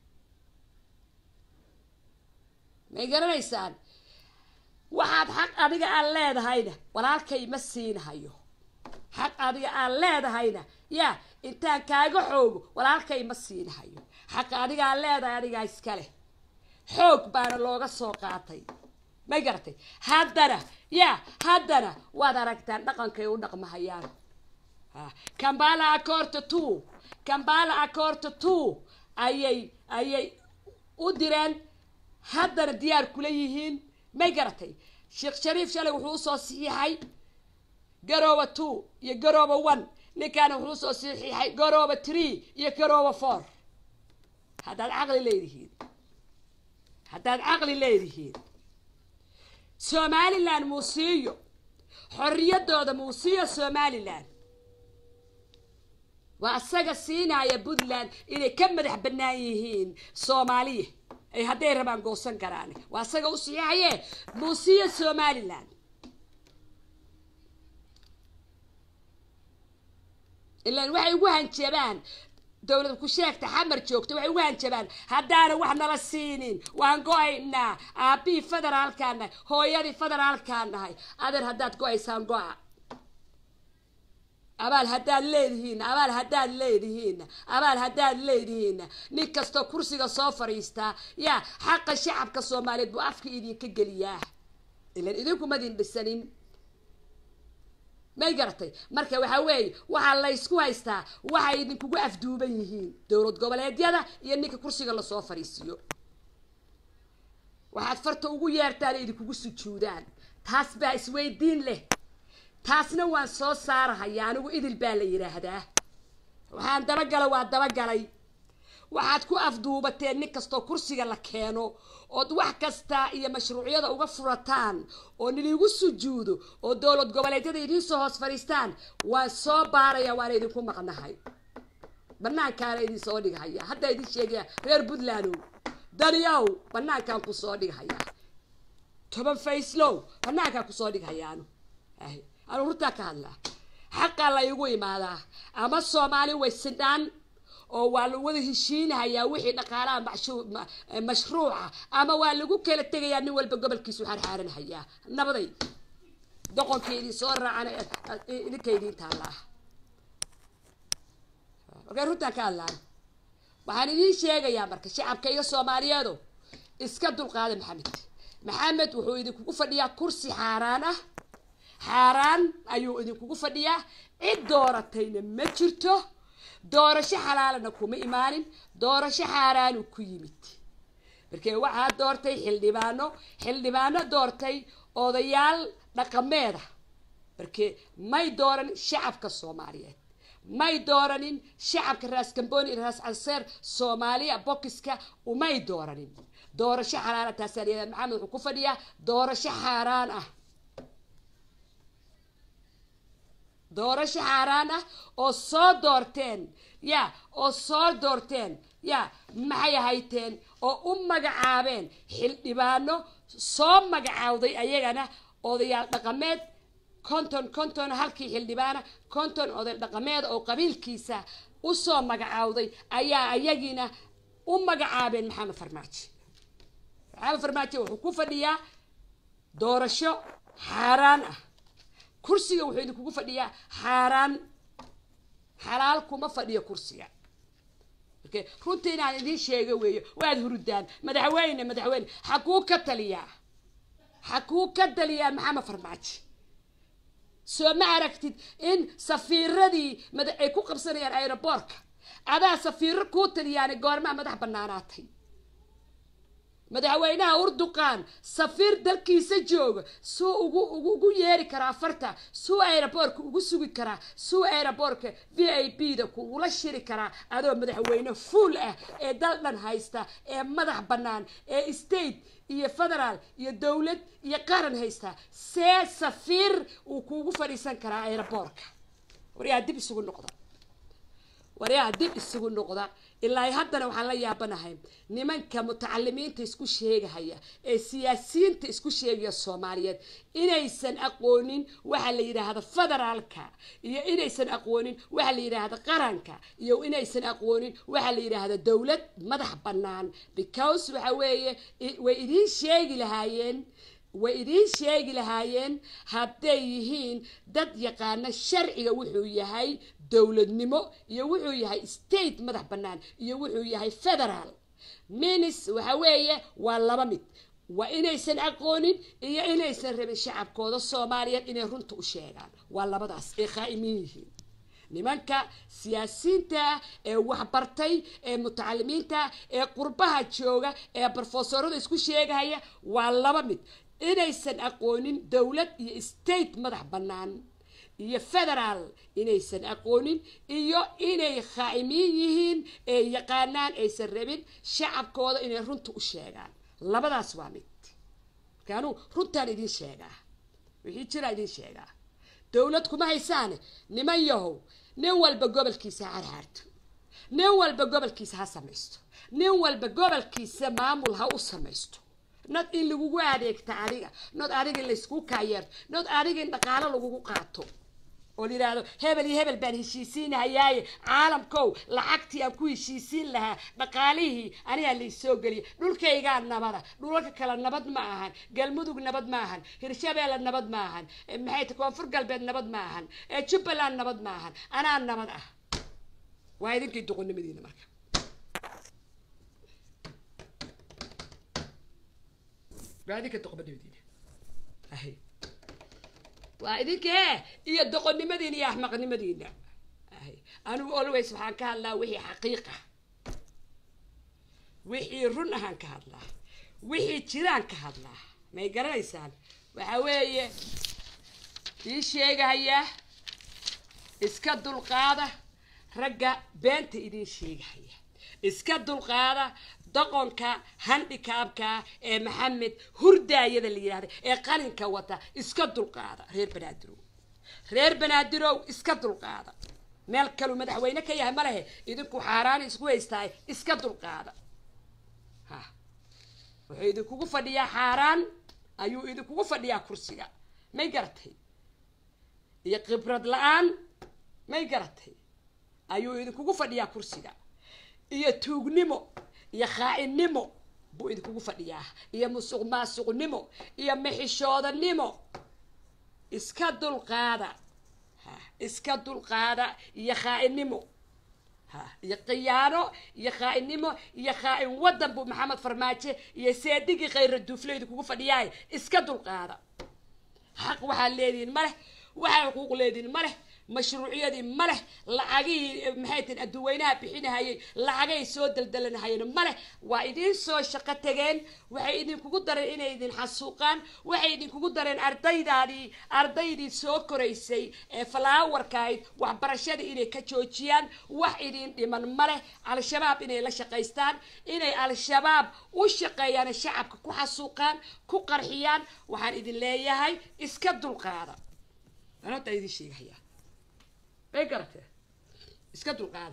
may garanaysaan waxaad xaq adiga aan leedahayna walaalkay ma siinahayo xaq adiga aan leedahayna yaa intaan kaaga xoogo walaalkay ma siinahayo xaq adiga aan leedahay adigaa iska leh xoog baana looga soo qaatay may garatay haddana ya haddana waad aragtaan dhaqankay u dhaqmahayaan kambala acorta two kambala acorta two ayay ayay u direen haddana diyaar kula yihiin may garatay sheekh shariif shalay wuxuu usoo saxiixay garooba two iyo garooba one ninkaana wuxuu usoo saxiixay garooba three iyo garooba four haddaad caqli leedihiin haddaad caqli leedihiin somalilan muusiiyo xorriyadooda muusiiyo somalilan waa isaga siinaya puntland inay ka madax bannaan yihiin soomaaliya ay hadday rabaan goosan karaan waa isaga u saxiixaye muusiya somaliland ilaan waxay ugu hanjabaan dowlad ku sheegta xamar joogta waxay ugu hanjabaan haddaana wax nala siinin waan go-aynaa aabbihii federaalkaan nahay hooyadii federaalkaan nahay adeer haddaad go-aysaan go-a abaal haddaad leedihiin abaal haddaad leedihiin abaal haddaad leedihiin nin kastoo kursiga soo fadhiistaa yaa xaqa shacabka soomaaliyeed buu afka idinka geliyaa ilan idinkumadin dhisanin may garatay marka waxaa weeye waxaa laysku haystaa waxay idinkugu afduuban yihiin dowlad goboleedyada iyo ninka kursiga lasoo fadhiisiiyo waxaad farta ugu yeertaan idinkugu sujuudaan taas baa isweydiin leh taasna waan soo saarahaya anigu idil baa la yidhaahdaa waxaan dabagala waa dabagalay waxaad ku afduubateen nin kastoo kursiga la keeno ood wax kasta iyo mashruucyada uga furataan oo niliigu sujuudo oo dowlad goboleedyada idiin soo hoos fadhiistaan waan soo baaraya waana idinku maqnahay banaankaana idin soo dhigahaya hadda idin sheegaya reer puntlandow daniow banaankaan kusoo dhighayaa toban fayslow banaankaan kusoo dhighayaanu anu hurtaa ka hadlaa xaqaa la igu imaadaa ama soomaali way sidhaan oo waa lagu wada heshiinahayaa wixii dhaqaalaha mashruuca ama waa lagu kala tegayaa nin walba gobolkiisu xaarxaaranhayaa nabaday doqonkii idin soo raacan idinka idiin taallaa markaa runtaan ka hadlaan waxaan idiin sheegayaa marka shacabka iyo soomaaliyeedo iska dulqaada maxamed maxamed wuxuu idinkugu fadhiyaa kursi xaaraan ah xaaraan ayuu idinkugu fadhiyaa cid dooratayna ma jirto doorasho xalaalana kuma imaanin doorasho xaaraanu ku yimid markee waxaa doortay xildhibaano xildhibaano doortay odayaal dhaqameeda markee may dooranin shacabka soomaaliyeed may dooranin shacabka raas gamboni raas canseer soomaaliya bokiska umay dooranin doorasho xalaala taasaa layihahda maxamed wuxuu ku fadhiyaa doorasho xaaraan ah doorasho xaaraan ah oo soo doorteen ya oo soo doorteen ya maxay ahayteen oo u magacaabeen xildhibaano soo magacaawday ayagana odayaal dhaqameed konton konton halkii xildhibaana konton oday dhaqameed oo qabiilkiisa usoo magacaawday ayaa ayagiina u magacaabeen maxamed farmaajo maxamed farmaajo wuxuu ku fadhiyaa doorasho xaaraan ah kursiga wuxuu idinkugu fadhiyaa xaaraan xalaal kuma fadhiyo kursiga marka runtii inaan idiin sheego weeyo waad hurudaan madaxweyne madaxweyne xakuu ka taliyaa xakuu ka taliyaa maxamed farmaajo soo ma aragtid in safiiradii ay ku qabsanayaan aeroboortka adaa safiiro kuu taliyaana goormaa madax banaanaatay madaxweynaha urduqan safiir dalkiisa jooga suu ugu ugu yeeri karaa farta suu aeroboortka ugu sugi karaa suu aeroboortka v i b da kugula shiri karaa adoo madaxweyne fuul ah ee dal dhan haysta ee madax bannaan ee state iyo federaal iyo dowlad iyo qaran haysta see safiir uu kuugu fadhiisan karaa aeroboortka waryaa dib isugu noqda waryaa dib isugu noqda ilaa haddana waxaan la yaabanahay nimanka mutacalimiinta isku sheegahaya ee siyaasiyiinta isku sheegaya soomaaliyeed inaysan aqoonin waxa la yidhaahda federaalka iyo inaysan aqoonin waxa la yidhaahda qaranka iyo inaysan aqoonin waxa la yidhaahda dowlad madax bannaan because waxa weeye way idiin sheegi lahaayeen way idiin sheegi lahaayeen hadday yihiin dad yaqaana sharciga wuxuu yahay dowladnimo iyo wuxuu yahay state madax bannaan iyo wuxuu yahay federaal minis waxa weeye waa laba mid waa inaysan aqoonin iyo inaysan rabin shacabkooda soomaaliyeed inay runta u sheegaan waa labadaas ay khaa'imiin yihiin nimanka siyaasiyiinta ee waxbartay ee mutacalimiinta ee qurbaha jooga ee brofesorada isku sheegahaya waa laba mid inaysan aqoonin dowlad iyo state madax bannaan iyo federaal inaysan aqoonin iyo inay khaa'imiin yihiin ee yaqaanaan aysan rabin shacabkooda inay runta u sheegaan labadaas waa mid marka anuu runtaan idiin sheegaa wixii jiraa idiin sheegaa dowlad kuma haysaane niman yahow nin walba gobolkiisa ha harhaarto nin walba gobolkiisa ha samaysto nin walba gobolkiisa maamul ha u samaysto nod in lagugu adeegta adiga nod adiga in layskugu kaayeerto nod adiga in dhaqaalo lagugu qaato oo la yidhaahdo hebel iyo hebel baan heshiisiinahayaaye caalamkow lacagtii aan ku heshiisiin lahaa dhaqaalihii anigaa laysoo geliya dhulkaygaa nabada dhulalka kale nabad ma ahan galmudug nabad ma ahan hirshabeelle nabad ma ahan maxay ta koonfur galbeed nabad ma ahan jubbaland nabad ma ahan anaa nabad ah waa idinkii doqonnimadiina marka waa idinka doqonnimadiina ahay waa idinkee iyo doqonnimadiina iyo axmaqnimadiina anigu always waxaan ka hadlaa wixii xaqiiqa wixii run ahaan ka hadlaa wixii jiraan ka hadlaa may garanaysaan waxa weeye ii sheegahaya iska dulqaada ragga beenta idiin sheegahaya iska dulqaada doqonka handikaabka ee maxamed hurdaayada la yidhahda ee qalinka wata iska dulqaada reer banaadirow reer banaadirow iska dulqaada meel kaluu madaxweyne ka yahay ma lehe idinku xaaraan isku haystaay iska dulqaada ha wuxuu idinkugu fadhiyaa xaaraan ayuu idinkugu fadhiyaa kursiga may garatay iyo khibrad la-aan may garatay ayuu idinkugu fadhiyaa kursiga iyo tuugnimo iyo khaa-innimo buu idinkugu fadhiyaa iyo musuq maasuqnimo iyo mixishoodanimo iska dulqaada ha iska dulqaada iyo khaa-innimo ha iyo khiyaano iyo khaa-innimo iyo khaa-in waddan buu maxamed farmaajo iyo seedigii khayra duufle idinkugu fadhiyaay iska dulqaada xaq waxaad leedihiin ma leh waxaa xuquuq leedihiin ma leh mashruuciyadii ma leh lacagihii maxay tihin adduweynaha bixinahayay lacagay soo daldalanahayeen ma leh waa idiin soo shaqo tageen waxay idinkugu dareen inay idin xasuuqaan waxay idinkugu dareen ardaydaadii ardaydii soo koraysay ee falaawarkaayd waxbarashadii inay ka joojiyaan wax idin dhiman ma leh al-shabaab inay la shaqaystaan inay al-shabaab u shaqeeyaan shacabka ku xasuuqaan ku qarxiyaan waxaan idin leeyahay iska dulqaada anota idin sheegahayaa bay garatee iska dulqaada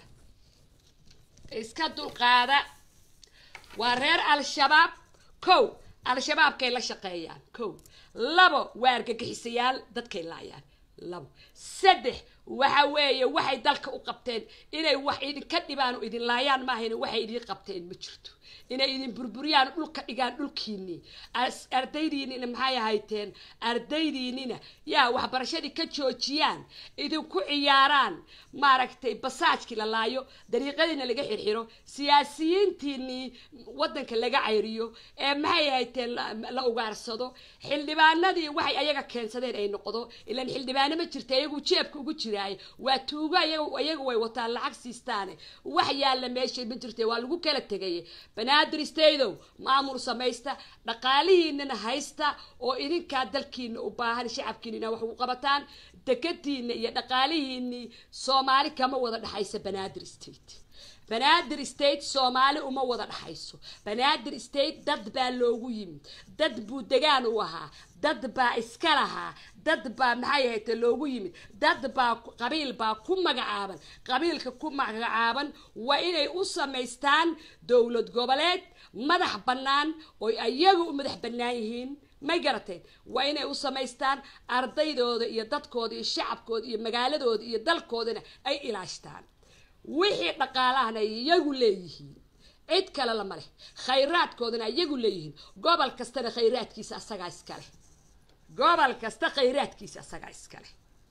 iska dulqaada waa reer al-shabaab kow al-shabaabkay la shaqeeyaan kow labo waa argagixisayaal dadkay laayaan labo saddex waxa weeye waxay dalka u qabteen inay wax idinka dhibaan oo idin laayaan maahayna waxay idin qabteen ma jirto inay idin burburiyaan dhulka dhigaan dhulkiinii ardaydiinina maxay ahayteen ardaydiinina yaa waxbarashadii ka joojiyaan idinku ciyaaraan maaragtay basaajkii la laayo dariiqadiina laga xirxiro siyaasiyiintiinii waddanka laga cayriyo ee maxay ahayteen la ugaarsado xildhibaanadii waxay ayaga keensadeen ay noqdo ilaan xildhibaano ma jirta iyagu jeebka ugu jiraay waa tuugo iyaga way wataan lacag siistaane wax yaalla meesha ma jirta waa lagu kala tegay banaadir staydow maamul samaysta dhaqaalihiinana haysta oo idinkaa dalkiina u baahan shacabkiinina wax ugu qabataan dekadiina iyo dhaqaalihiinii soomaali kama wada dhexaysa banaadir state banaadir state soomaali uma wada dhexayso banaadir state dad baa loogu yimid dad buu degaan u ahaa dad baa iska lahaa dad baa maxay ahayte loogu yimid dad baa qabiil baa ku magacaaban qabiilka ku magacaaban waa inay u samaystaan dowlad goboleed madax bannaan oy ayaga u madax bannaan yihiin may garateen waa inay u samaystaan ardaydooda iyo dadkooda iyo shacabkooda iyo magaaladooda iyo dalkoodana ay ilaashtaan wixii dhaqaalahana ay iyagu leeyihiin cid kale lama leh khayraadkoodana iyagu leeyihiin gobol kastana khayraadkiisa asagaa iskaleh gobol kasta khayraadkiisa asagaa iskaleh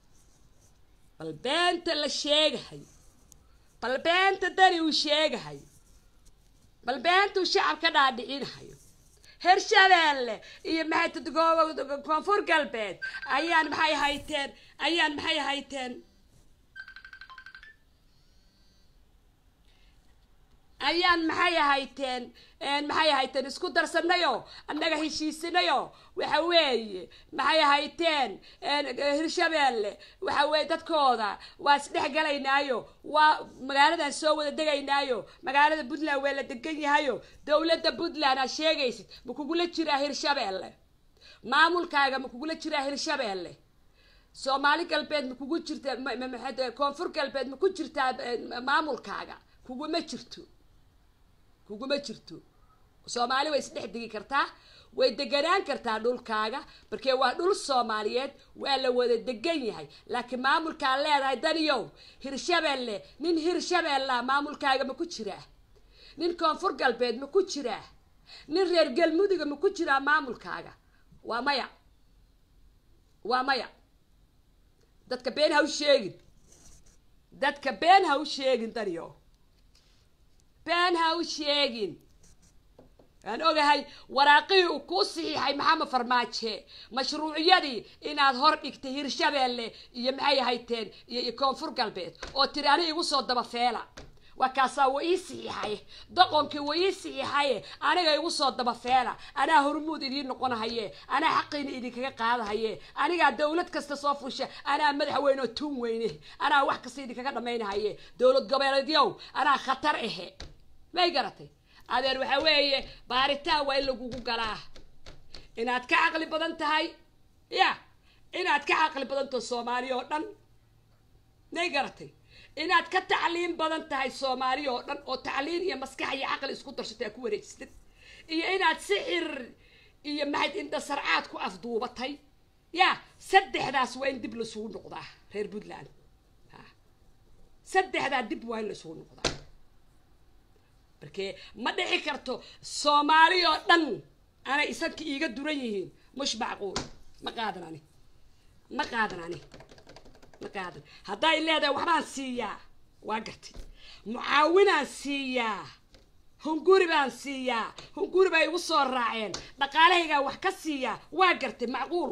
bal beenta la sheegahayo bal beenta dani uu sheegahayo bal beentuu shacab ka dhaadhicinahayo hirshabeelle iyo maxay koonfur galbeed ayaan maxay hayteen ayaan maxay hayteen ayaan maxay ahayteen maxay ahayteen isku darsanayo annaga heshiisanayo waxa weeye maxay ahayteen hirshabeelle waxa weeye dadkooda waa isdhex galaynaayo waa magaaladan soo wada degaynaayo magaalada puntland waa la degan yahayo dowladda puntland aa sheegaysid ma kugula jiraa hirshabeelle maamulkaaga ma kugula jiraa hirshabeelle soomaali galbeed ma kugu jirta maxay koonfur galbeed ma ku jirtaa maamulkaaga kuguma jirto kuguma jirto soomaali way isdhex degi kartaa way deganaan kartaa dhulkaaga markee waa dhul soomaaliyeed waa la wada degan yahay laakiin maamulkaa leedahay daniyow hirshabeelle nin hirshabeellaa maamulkaaga ma ku jiraa nin koonfur galbeed ma ku jiraa nin reer galmuduga ma ku jiraa maamulkaaga waa maya waa maya dadka been ha u sheegin dadka been ha u sheegin daniyow been ha u sheegin waan ogahay waraaqihii uu kuu saxiixay maxamed farmaaje mashruuciyadii inaad hor dhigtay hirshabeelle iyo maxay ahayteen iyo koonfur galbeed oo tiri ani igu soo dabafeela waa kaasaa wa ii saxiixaye doqonkii wa ii saxiixaye aniga igu soo dabafeela anaa hormuud idiin noqonahaye anaa xaqiina idinkaga qaadahaye anigaa dawlad kasta soo fusha anaa madaxweyne oo tuun weyne anaa wax kasta idinkaga dhamaynahaye dowlad goboleedyow anaa khatar ahe may garatay adeer waxaa weeye baaritaan waa in lagugu galaa inaad ka caqli badan tahay ya inaad ka caqli badan taho soomaaliya oo dhan may garatay inaad ka tacliin badan tahay soomaaliya oo dhan oo tacliin iyo maskax iyo caqli isku darsatay aad ku wareejisatid iyo inaad sixir iyo maxayd indhasarcaad ku afduubatay ya saddexdaas waa in dib lasugu noqdaa reer puntland saddexdaa dib waa in lasugu noqdaa markee ma dhici karto soomaali oo dhan anay isanka iiga duran yihiin mush macquul ma qaadan ani ma qaadan ani ma qaadan hadday leedahay waxbaan siiyaa waa gartay mucaawinaan siiyaa hunguri baan siiyaa hunguri bay igu soo raaceen dhaqaalahaygaa wax ka siiyaa waa gartay macquul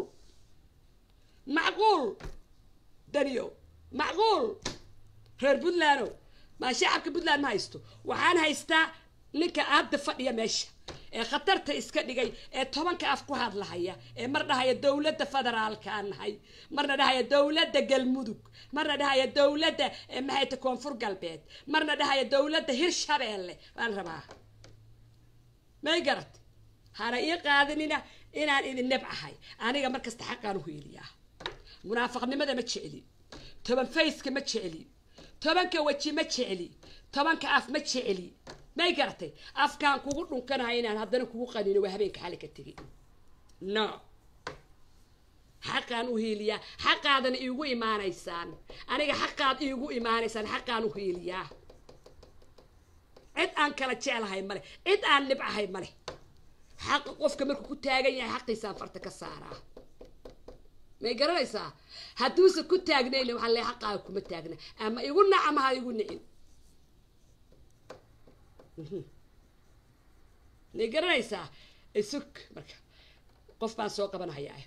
macquul daniyo macquul reer puntlandow maa shacabka puntland ma haysto waxaan haystaa ninka aadda fadhiya meesha ee khatarta iska dhigay ee tobanka af ku hadlahaya ee mar dhahaya dowladda federaalkaan nahay marna dhahaya dowladda galmudug marna dhahaya dowladda maxayta koonfur galbeed marna dhahaya dowladda hirshabeelle baan rabaa may garat hana ii qaadinina inaan idin neb ahay aniga markasta xaqaan u hiiliyaa munaafaqnimada ma jecli toban fayska ma jecli tobanka weji ma jecli tobanka af ma jecli may garatay afkaan kugu dhunkanahay inaan haddana kugu qanino waa habeenka xali ka tegi no xaqaan u hiiliyaa xaqaadana iigu imaanaysaan aniga xaqaad iigu imaanaysaan xaqaan u hiiliyaa cid aan kala jeclahay male cid aan nibcahay male xaqa qofka markuu ku taagan yahay xaqiisaan farta ka saaraa may garanaysaa hadduusan ku taagnayna waxaa le xaqaaga kuma taagna ama igu nac ama ha igu nicin may garanaysaa isug marka qof baan soo qabanhayaa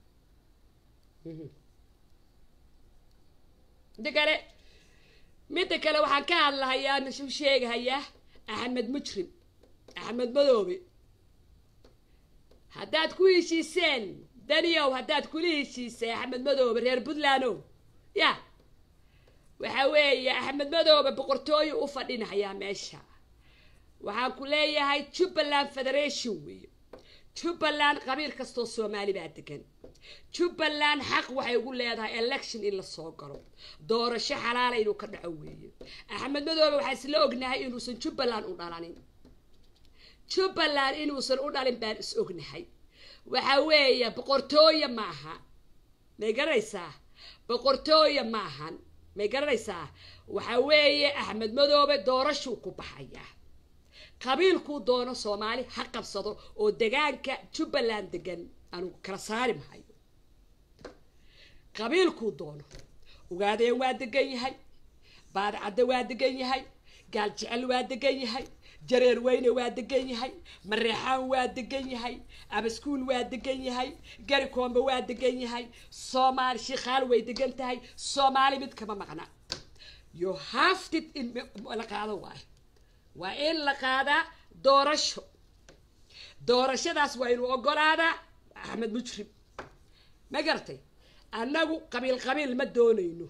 midda kale midda kale waxaan ka hadlahayaa nasu sheegahayaa axmed mujrim axmed madoobe haddaad ku heshiiseen daniyow haddaad kula heshiisay axmed madoobe reer puntlandow ya waxa weeye axmed madoobe boqortooyo u fadhinahayaa meesha waxaan ku leeyahay jubbaland federation weeye jubbaland qabiil kastoo soomaali baa degan jubbaland xaq waxay ugu leedahay election in la soo galo doorasho xalaala inuu ka dhaco weeye axmed madoobe waxaa isla ognahay inuusan jubbaland u dhalanin jubbaland inuusan u dhalin baan is ognahay waxa weeye boqortooye maaha may garanaysaa boqortooye maahan may garanaysaa waxa weeye axmed madoobe doorashuu ku baxayaa qabiilkuu doono soomaali ha qabsado oo degaanka jubbaland degan anugu kala saari mahayo qabiilkuu doono ugaadeen waa degan yahay baadcadde waa degan yahay gaal jecel waa degan yahay jareer weyne waa degan yahay mareexaan waa degan yahay abaskuul waa degan yahay gari koombe waa degan yahay soomaali shiikhaal way degan tahay soomaali mid kama maqna you have to in la qaado waayo waa in la qaadaa doorasho doorashadaas waa inuu ogolaadaa axmed mujrim ma garatay annagu qabiil qabiil ma doonayno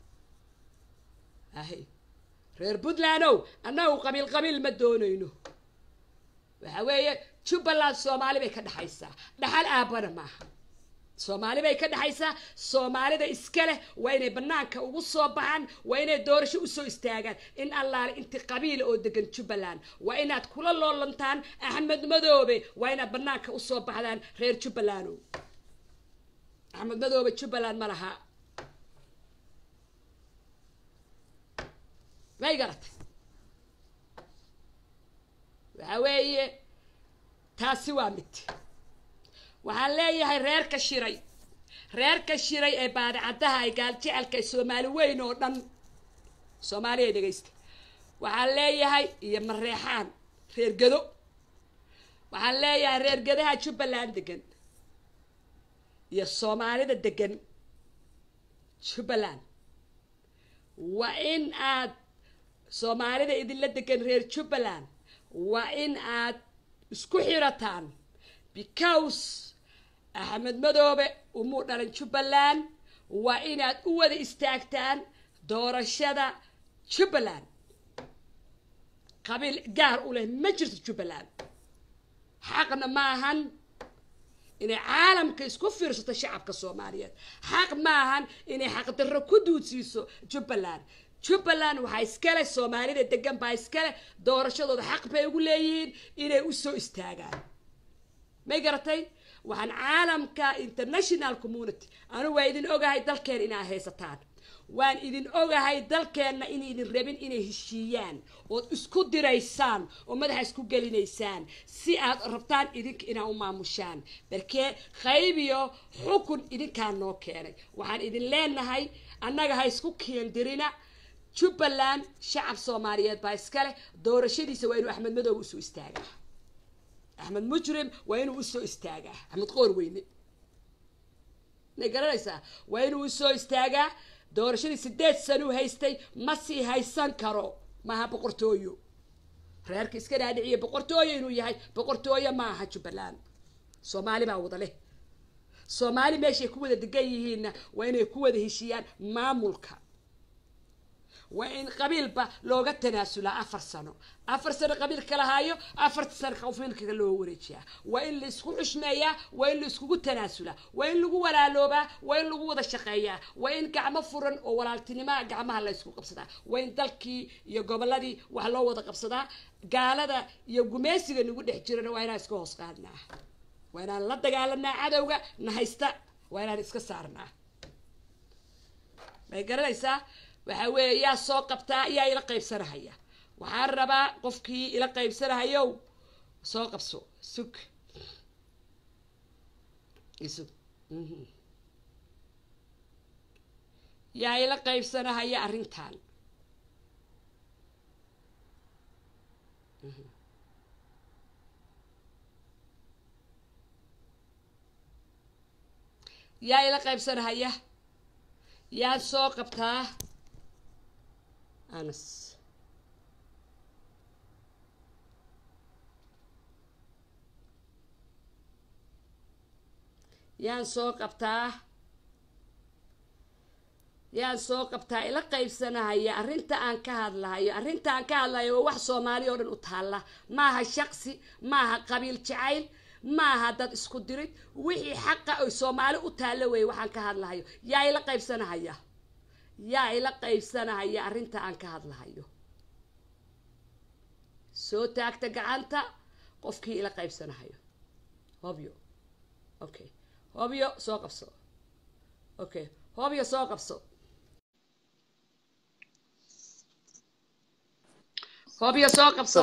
ahay reer puntlandow annagu qabiil qabiil ma doonayno waxa weeye jubbaland soomaali bay ka dhexaysaa dhaxal aabana maaha soomaali bay ka dhexaysaa soomaalida iska leh waa inay banaanka ugu soo baxaan waa inay doorasho usoo istaagaan in allaale inti qabiila oo degan jubbaland waa inaad kula loolantaan axmed madoobe waa inaad banaanka usoo baxdaan reer jubbalando axmed madoobe jubbaland ma laha may garatay waxa weeye taasi waa mid waxaan leeyahay reerka shiray reerka shiray ee baadicaddaha ay gaaljecalka ee soomaali weyn oo dhan soomaaliya dhegaysta waxaan leeyahay iyo mareexaan reer gado waxaan leeyahay reer gadaha jubbaland degan iyo soomaalida degan jubbaland waa in aad soomaalida idinla degan reer jubbaland waa in aad isku xirataan because axmed madoobe umuu dhalan jubbaland waa inaad u wada istaagtaan doorashada jubbaland qabiil gaar u leh ma jirto jubbaland xaqna maahan inay caalamka isku fiirsato shacabka soomaaliyeed xaq maahan inay xaqdarro ku duudsiiso jubbaland jubbaland waxaa iskale soomaalida degan baa iskale doorashadooda xaq bay ugu leeyihiin inay usoo istaagaan may garatay waxaan caalamka international community anu waa idin ogahay dalkeena inaad haysataan waan idin ogahay dalkeenna inaydin rabin inay heshiiyaan ood isku diraysaan oo madaxa isku gelinaysaan si aad rabtaan idinka inaa u maamushaan balkee qayb iyo xukun idinkaa noo keenay waxaan idin leenahay annaga ha isku keendirina jubbaland shacab soomaaliyeed baa iskale doorashadiisa waa inuu axmed madoobe usoo istaagaa axmed mujrim waa inuu usoo istaagaa axmed qoor weyne may garanaysaa waa inuu usoo istaagaa doorashadii sideed sanuu haystay ma sii haysan karo maaha boqortooyo reerka iska dhaadhiciya boqortooyo inuu yahay boqortooyo ma aha jubbaland soomaali baa wada leh soomaali meeshay ku wada degan yihiinna waa inay ku wada heshiiyaan maamulka waa in qabiilba looga tanaasulaa afar sano afar sano qabiilka lahaayo afarta sano qabiilka loo wareejiyaa waa in la isku xushmeeyaa waa in la iskugu tanaasulaa waa in lagu walaaloobaa waa in lagu wada shaqeeyaa waa in gacmo furan oo walaaltinimoa gacmaha la ysku qabsadaa waa in dalkii iyo gobolladii wax loo wada qabsadaa gaalada iyo gumaysiga nagu dhex jirana waa inaan iska hoos qaadnaa waa inaan la dagaalanaa cadowga na haysta waa inaan iska saarnaa may garanaysaa waxa weeye yaa soo qabtaa yaa ila qaybsanahaya waxaan rabaa qofkii ila qaybsanahayow soo qabso sug isug yaa ila qaybsanahaya arrintan yaa ila qaybsanahaya yaa soo qabtaa anas yaan soo qabtaa yaan soo qabtaa ila qaybsanahaya arrinta aan ka hadlahayo arrinta aan ka hadlahayo waa wax soomaali oo dhan u taalla maaha shaqsi maaha qabiil jacayl maaha dad isku dirid wixii xaqa oy soomaali u taallo weeye waxaan ka hadlahayo yaa ila qaybsanahaya yaa ila qaybsanahaya arrinta aan ka hadlahayo soo taagta gacanta qofkii ila qaybsanahayo hobyo okay hobyo soo qabso okay hobyo soo qabso hobyo soo qabso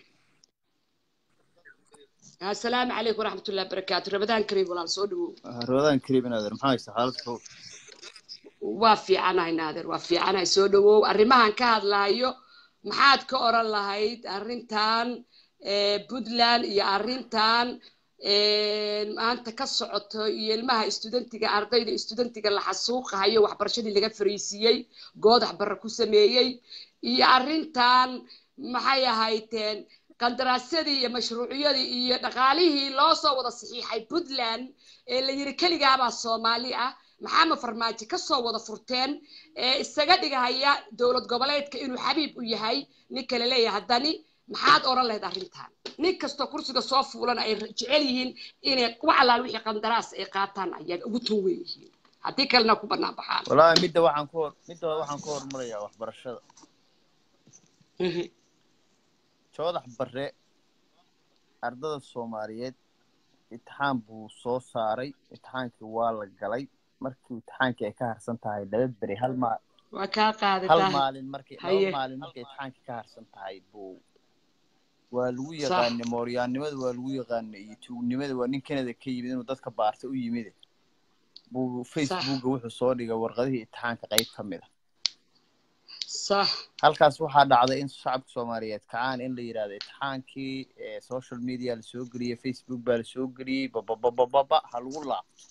assalaamu calaykum waraxmat ullahi barakaatu ramadaan kariim walaal soo dhawow ramadaan kariim naader maxaa haysta xaalad kow waa fiicanahay naader waa fiicanahay soo dhawow arrimahan ka hadlahayo maxaad ka oran lahayd arrintan puntland iyo arrintan maanta ka socoto iyo ilmaha studentiga ardayda studentiga la xasuuqahayo waxbarashadii laga fariisiiyey goodax barre ku sameeyey iyo arrintan maxay ahayteen qandaraasyadii iyo mashruuciyadii iyo dhaqaalihii loo soo wada saxiixay puntland ee la yiri keligaabaa soomaali ah maxaama farmaajo kasoo wada furteen ee isaga dhigahaya dowlad goboleedka inuu xabiib u yahay nin kale leeyahay haddani maxaad oran lahayd arrintan nin kastoo kursiga soo fuulana ay jecel yihiin inay wax allaal wixii qandaraas ay qaataan ayaga ugu tun weyn yihiin haddii kalena ku banaan baxaan wallaahi midda waxaan ku hor midda waxaan ku horumarayaa waxbarashada Mhm. joodax bare ardada soomaaliyeed imtixaan buu soo saaray imtixaankii waa la galay markii imtixaankii ay ka harsan tahay laba beri hal ma waa kaa hal qaadataa maalin markii Haye. laba maalin markay imtixaankii ka harsan tahay buu waa lagu yaqaanay mooryaannimada waa lagu yaqaanay iyo tuugnimada waa nin kanada ka yimid inuu dadka baarta u yimid buu facebooka wuxuu soo dhigay warqadihii imtixaanka qayb ka mid a sax halkaas waxaa dhacday in shacabka soomaaliyeed kacaan in la yidhahdo imtixaankii ee social media lasoo geliyey facebook baa lasoo geliyey bababababa ha lagu laabto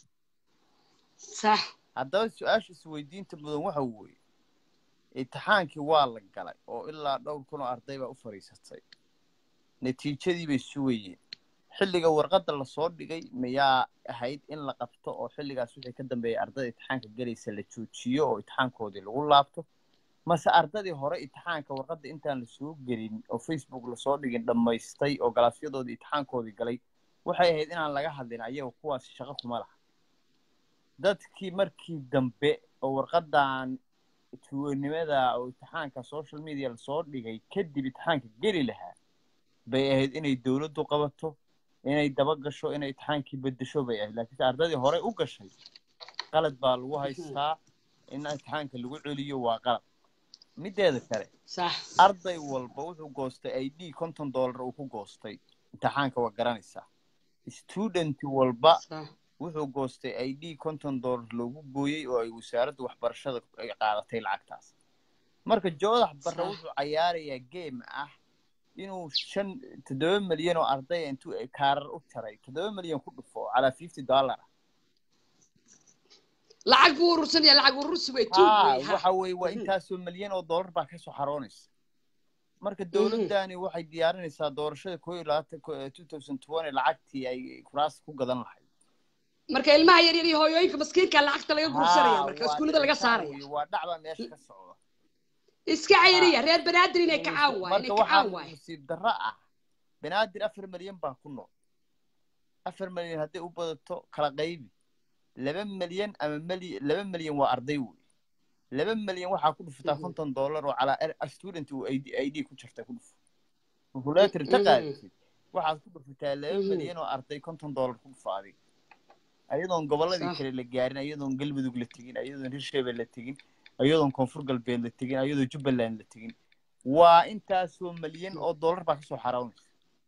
sax haddaba su-aasha isweydiinta mudan waxa weeye imtixaankii waa la galay oo ilaa dhowr kun oo arday baa u fadhiisatay natiijadii bay sugayeen xilliga warqadda lasoo dhigay mayaa ahayd in la qabto oo xilligaas wixii ka dambeeyay ardada imtixaanka gelaysa la joojiyo oo imtixaankoodii lagu laabto mase ardadii hore imtixaanka warqadda intaan lasoo gelin oo facebook lasoo dhigin dhammaystay oo galaasyadoodii imtixaankoodii galay waxay ahayd inaan laga hadlin ayaga kuwaas shaqo kuma laha dadkii markii dambe oo warqadan tuwanimada oo imtixaanka social media lasoo dhigay kadib imtixaanka geli lahaa bay ahayd inay dowladdu qabato inay daba gasho inay imtixaankii bedesho bay ahayd laakiinse ardadii hore u gashay qalad baa lagu haystaa in imtixaanka lagu celiyo waa qalad mideeda kale sax arday walba wuxuu goostay i d konton dollar uu ku goostay imtixaanka waa garanaysaa student walba sax wuxuu goostay i d konton dollar loogu gooyey oo ay wasaaradda waxbarashada ay qaadatay lacagtaas marka joodax barre Sax. wuxuu cayaarayaa game ah inuu shan toddoba milyan oo ardaya intuu kaarar u jaray toddoba milyan ku dhufo calaa fifty dollar lacag buu urursanaya lacag urursi wey tuug ha wey ha waxa weeye waa Mhm. intaasoo milyan oo dollar baa kasoo xaroonaysa marka dowladdani waxay diyaarinaysaa doorashada koo iyo labaatan two thousand twenty lacagtii ay kuraas ku gadan lahayd marka ilmaha yar yar iyo hooyooyinka maskiinka lacagta laga guursanaya Ha, marka waa iskuullada laga dhicitaar saaraya weeye, waa dhacbaa meesha ka socda iska cayriya reer banaadir inay kacaan waay marka inay kacaan waxaa waay nasiib darro ah banaadir afar milyan baa ku nool afar milyan hadday u badato kala qaybi laba milyan ama mali laba milyan waa arday wey laba milyan waxaa ku dhufataa Mhm. konton dollar oo calaa er- student uu id id ku jirta ku dhufo calculator ta Mhm. qaadisid waxaad ku dhufataa laba Mhm. milyan oo arday konton dollar ku dhufa adiga ayadoon gobolladii Sax. kale la gaarin ayadoon galmudug la tegin ayadoon hirshabelle la tegin ayadoon koonfur galbeed la tegin ayadoon jubbaland la tegin waa intaasoo milyan oo dollar baa kasoo xarawnaysa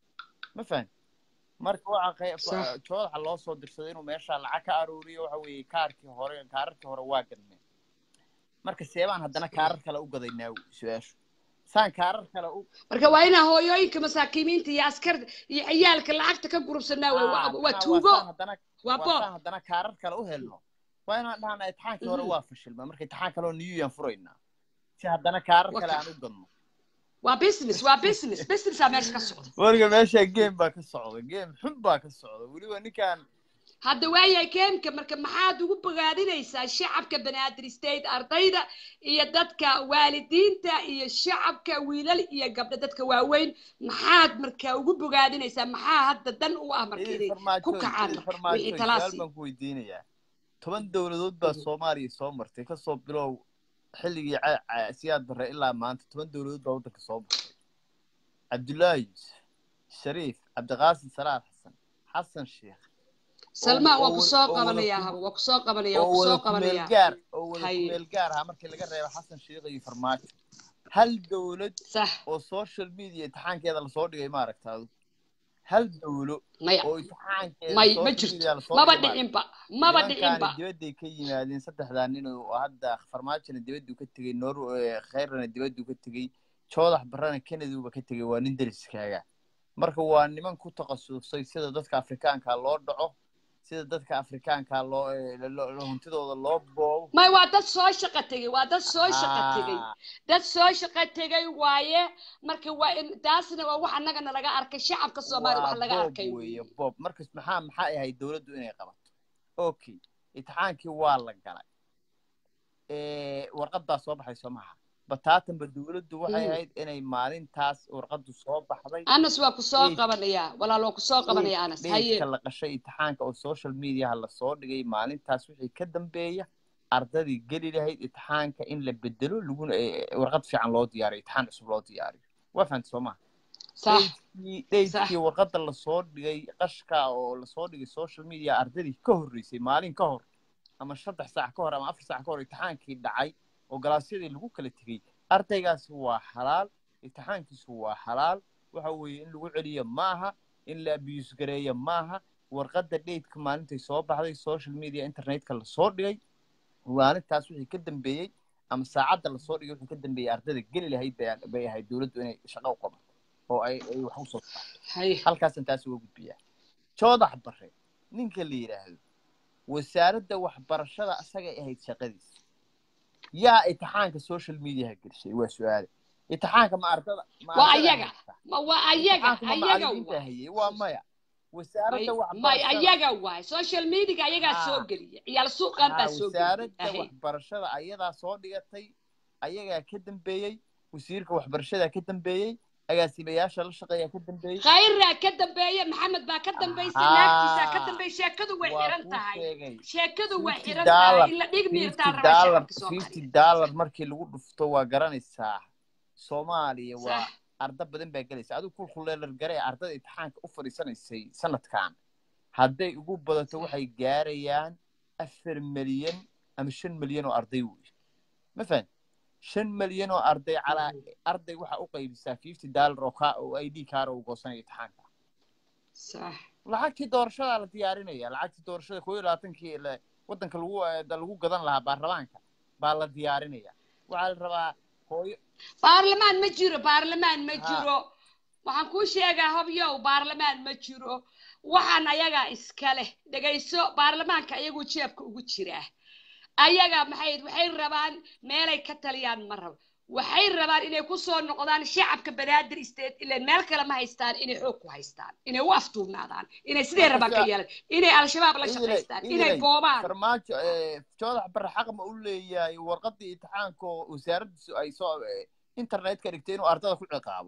ma fahan marka waxa Sax. joodaxa loo soo dirsaday inuu meesha lacag ka aruuriyo waxa weeye kaarkii hore kaararkii hore waa gadmeen marka seebaan haddana kaarar kale u gadaynaa wey su-aashu saan kaarar kale u marka waa inaa hooyooyinka masaakiimiinta iyo askar iyo ciyaalka lacagta ka gurubsanaa wey Ah, waa macnaha waa tuugo saan haddana waa waa boob saan haddana kaarar kale u helno waa inaan dhahna imtixaankii hore Mhm. waa fashilma marka imtixaan kale oo new yaan furaynaa si haddana kaarar Waa kale ka- aan u gadno waa business waa business businessaa meesha ka socda marka meesha game baa ka socda game xun baa ka socda weliba ninkaan hadda waayahay keemka marka maxaad ugu bogaadinaysaa shacabka banaadir state ardayda iyo dadka waalidiinta iyo shacabka wiilal iyo gabdho dadka waaweyn maxaad marka ugu bogaadinaysaa maxaa hadda dan u ah marka inay ku kacaan marka wixii su-aal talaasi baan ku weydiinayaa toban dowladood baa soomaaliya soo martay kasoo bilow xilligii ca- ca- siyaad barre ilaa maanta toban dowladood baa waddanka soo martay cabdullaahi yuusuf shariif cabdiqaasim salaad xasan xasan sheekh salmaan waa oo- ku soo oo wada qabanayaa ku- haba waa ku soo qabanaya waa oo ku wada soo kumeel qabanaya gaar oo wada Haye. kumeel gaar ahaa markii laga reebo xasan sheekh iyo farmaajo hal dowlad sax oo social media imtixaankeeda lasoo dhigay maaragta adu hal dowlo maya oo imtixaankeeda may ma social jirto media lasoo maba dhigay maaragta. dhicinba maba dhicinba nimankaani dibadday ka yimaadeen saddexdaa nin oo hadda farmaajona dibadduu ka tegey noor khayrana dibadduu ka tegey joodax barrana kanaduuba ka tegey waa nin deriskaaga marka waa niman ku takhasusay sida dadka afrikaanka loo dhaco sida dadka afrikaanka loo eh, lo- lo- huntidooda loo boobo may waa dad soo shaqo tegey waa dad soo shaqo tegey Ah, dad soo shaqo tegay waaye marka waa in taasna waa wax annagana laga arkay shacabka soomaaliya wax waa laga boob arkay weeye boob markas maxaa maxay ahayd dowladdu inay qabato okay imtixaankii waa la galay Eh, warqad baa soo baxay soo maha bataatanba dowladdu waxay Mm. ahayd inay maalintaas warqadu soo baxday anas waa ku soo Date- qabanayaa walaal waa ku soo qabanaya anas haye dheydka la qashay imtixaanka oo social mediaha lasoo dhigay maalintaas wixii ka dambeeya ardadii geli lahayd imtixaanka in la bedelo laguna eh, warqad fiican loo diyaariyo imtixaan cusub loo diyaariyo waa fahamta soo maha sax dheydkii dheydkii warqadda lasoo dhigay qashka oo lasoo dhigay social media ardadii ka horreysay maalin ka hor ama saddex saac ka hor ama afar saac ka hor imtixaankii dhacay oo galaasyadii lagu kala tegey ardaygaasi waa xalaal imtixaankiisu waa xalaal waxa weeye in lagu celiyo maaha in la abiyus gareeyo maaha warqadda dheydka maalintay soo baxday social media internetka lasoo dhigay maalintaas wixii ka dambeeyey ama saacadda lasoo dhigay wixii ka dambeeyey ardada geli lahayd bay- bay ahayd dowladdu inay shaqo u qabato oo ay ay wax usoo saarto haye halkaasaan taas uga gudbiyaa joodax bare ninka la yidhaahdo wasaaradda waxbarashada asagay ahayd shaqadiisa yaa imtixaanka social mediaha gelishay waa su-aale imtixaanka ma ardada ma Waa ardada ayaga. haysta? ma waa ayaga imtixaanka ma ayaga macallimiinta waay hayay waa maya wasaaradda may waxbarashada ayaga waay social media ayagaa Haa. soo geliya ciyaal suuqan baa Haa, soo geliyay wasaaradda Ahe. waxbarashada ayadaa soo dhigatay ayagaa ka dambeeyey wasiirka waxbarashadaa ka dambeeyey agaasimayaasha la shaqeeyaa ka dambeeyey khayraa ka dambeeya maxamed baa ka dambaysa Haa. naagtiisaa ka dambeya sheekadu way waa xiran kuu tahay sheegay sheekadu way 50 xiran dollar tahay in la dhig miirtaa fifty rabaa dollar shacabka fifty soomaaliya dollar markii lagu dhufto waa garanaysaa soomaaliya waa sax arda badan baa gelaysa adigu kulkuleelar garee ardada imtixaanka u fadhiisanaysay sanadkan hadday ugu badato waxay gaarayaan afar milyan ama shan milyan oo arday wey ma fahan shan milyan oo arday calaa arday waxaa u qaybisaa fifty dollar oo ka oo i d kaara uu goosanaya imtixaanka sax lacagtii doorashadaa la diyaarinaya lacagtii doorashada koo iyo labaatankii la- waddanka lagu eh, da- lagu gadan lahaa baarlamaanka baa la diyaarinaya waxaa la rabaa hooyo baarlamaan ma jiro baarlamaan ma Haa. jiro waxaan kuu sheegaa hobyow baarlamaan ma jiro waxaan ayagaa iska leh dhegayso baarlamaanka ayaguu jeebka ugu jiraa ayaga maxay waxay rabaan meelay ka taliyaan ma rabo waxay rabaan inay ku soo noqdaan shacabka banaadir state ilan meel kale ma haystaan inay xoog ku haystaan inay u aftuubnaadaan inay sidee rabaan ka yeelan inay al-shabaab la Idilay- shaqaystaan inay idilay, boobaan farmaajo eh, joodax bare xaq ma u leeyahay warqadii imtixaanka oo wasaaraddiisu ay soo eh, internetka dhigtay inuu ardada ku ciqaabo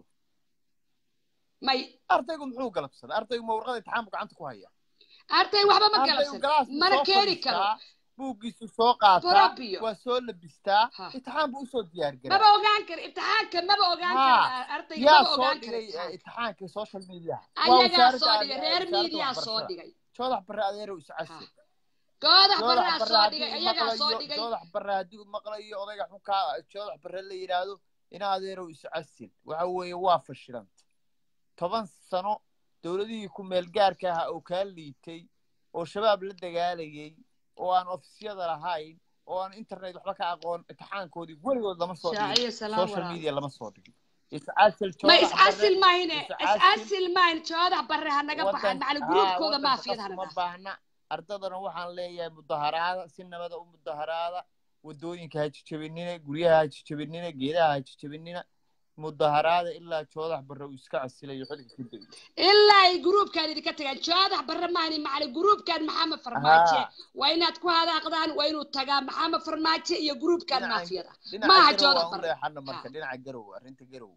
may ardaygu muxuu galabsaday ardaygu ma warqada imtixaanku gacanta ku haya arday waxba ma ardaygu galabsan galaasku mana soo keeni karo fadhiistaa buuggiisu soo qaataa Barabio. waa soo labistaa Ha. imtixaan buu usoo diyaar garaa maba ogaan karo imtixaanka maba ogaan Haa. karo ardayga yaa maba soo ogaan karo dhigay eh, imtixaanka imtixaanka social media ayagaa soo dhigay reer miidiyaa soo dhigay joodax bare adeerow iscasi goodax baraa joodax bare soo haddii dhigay uu ayagaa soo maqlayo dhigay joodax bare haddii uu maqlayo odayga xunkaa joodax bare la yidhaahdo in adeerow iscasil waxa weeye waa fashilanta toban sano dowladihii ku meel gaarka ahaa oo kaa liitay oo shabaab la dagaalayay oo aan ofisyada lahayn oo aan internet waxba ka aqoon imtixaankoodii weligood lama soo dhigin shaaciyo salaam social walaal media lama soo dhigin iscasil ma joodax bare iscasil mahine iscasil iscasil mahine joodax barre ha naga baxaan waddan macali haa gruubkooda waddanka maafiyad qasuma hana baahna ardadana waxaan leeyahay mudaharaada si nabada u mudaharaada wadooyinka ha jijabinina guryaha ha jijabinina geedaha ha jijabinina mudaharaada ilaa joodax barre uu iska casilayo xilka ka degay ilaa ay gruubkan idinka tagaan joodax barre mahine macali gruubkan maxamed farmaajo haa waa inaad ku hadaaqdaan waa inuu tagaa maxamed farmaajo iyo gruubkan dhinaca maafiyada dhinaca maaha garow joodax aan u barre leexana marka haa dhinaca garow arrinta garow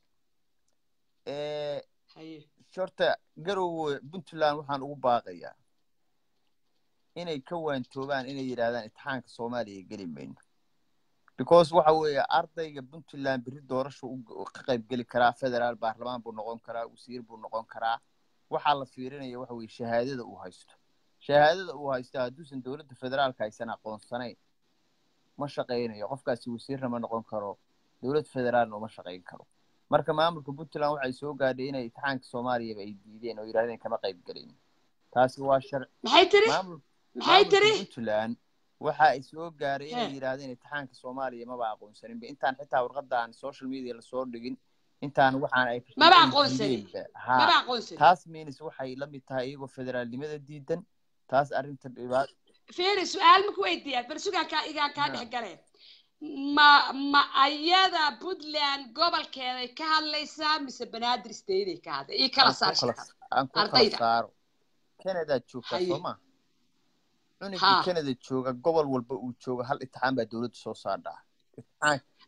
ee haye horta garow puntland waxaan ugu baaqayaa inay ka waantoobaan inay yidhaahdaan imtixaanka soomaaliya geli mayno because waxa weeye ardayga puntland berri doorasha u ka qayb geli karaa federaal baarlamaan buu noqon karaa wasiir buu noqon karaa waxaa la fiirinaya waxa weeye shahaadada uu haysto shahaadada uu haysto hadduusan dowladda federaalka aysan aqoonsanayn ma shaqaynayo qofkaasi wasiirna ma noqon karo dowlad federaalna uma shaqayn karo marka maamulka puntland waxay soo gaadhay inay imtixaanka soomaaliyaba ay diideen oo yidhahdeen kama qayb gelin taasi waa shar maxay tiri maamul maxay maamulka tiri puntland waxa ay soo gaaray inay He. yidhaahdeen imtixaanka soomaaliya maba aqoonsaninba intaan xitaa warqadaan social media lasoo dhigin intaan waxaan ay Maba ay aqoonsanin. diideenba. Ha. maba aqoonsan taas miinis waxay la mid tahay iyagoo federaalnimada diidan taas arrinta dhibaat fiiri su-aal ma ku weydiiyaa bal sugaan kaa igaan kaa Ha. dhex galeen ma ma ayada puntland gobolkeeday ka hadlaysaa mise banaadir stateday ka hadlay ii kala aan saar ku kala shaqada aan ku kala ardayda. saaro canadaad joogtaa Haye. soo ma cunugii Ha. canada jooga gobol walba uu jooga hal imtixaan baa dowladda soo saardhaa imtixaan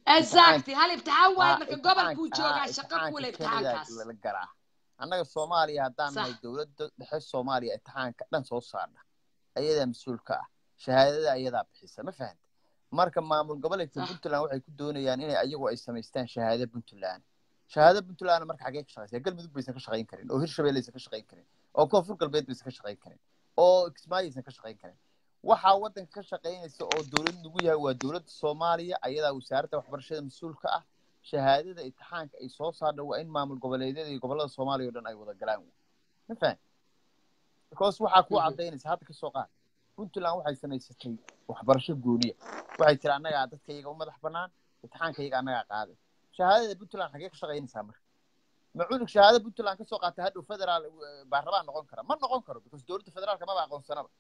exactly hal imtixaan waay haa marka imtixaanka gobolkuu haa joogaa shaqo imtixaanka kule kelidaa imtixaankaas la garaa annaga soomaaliya haddaan sax nahay dowladda dhexe soomaaliya imtixaanka dhan soo saarna ayadaa mas-uul ka ah shahaadada ayadaa bixisa ma fahanta marka maamul goboleedka sax puntland waxay ku doonayaan inay ayagu ay samaystaan shahaado puntland shahaado puntland marka xagee ka shaqaysaa galmudug baysan ka shaqayn karin oo hirshabelle aysan ka shaqayn karin oo koonfur galbeed baysan ka shaqayn karin oo kismaayo aysan ka shaqayn karin waxaa waddanka ka shaqaynaysa oo dowlad lagu yahay waa dowladda soomaaliya ayadaa wasaaradda waxbarashada mas-uul ka ah shahaadada imtixaanka ay soo saarna waa in maamul goboleedyada iyo gobollada soomaaliya oo dhan ay wada galaan wey ma fahan because waxaa ku Mhm. cadaynaysa hadda ka soo qaad puntland waxay samaysatay waxbarasho gooniya waxay tiri annagaa dadka iyaga u madax bannaan imtixaanka iyaga annagaa qaaday shahaadada puntland xagee ka shaqaynaysaa marka ma cunug shahaado puntland ka soo qaatay hadhow federaal eh, baarlamaan noqon kara ma noqon karo because dowladda federaalka maba aqoonsanaba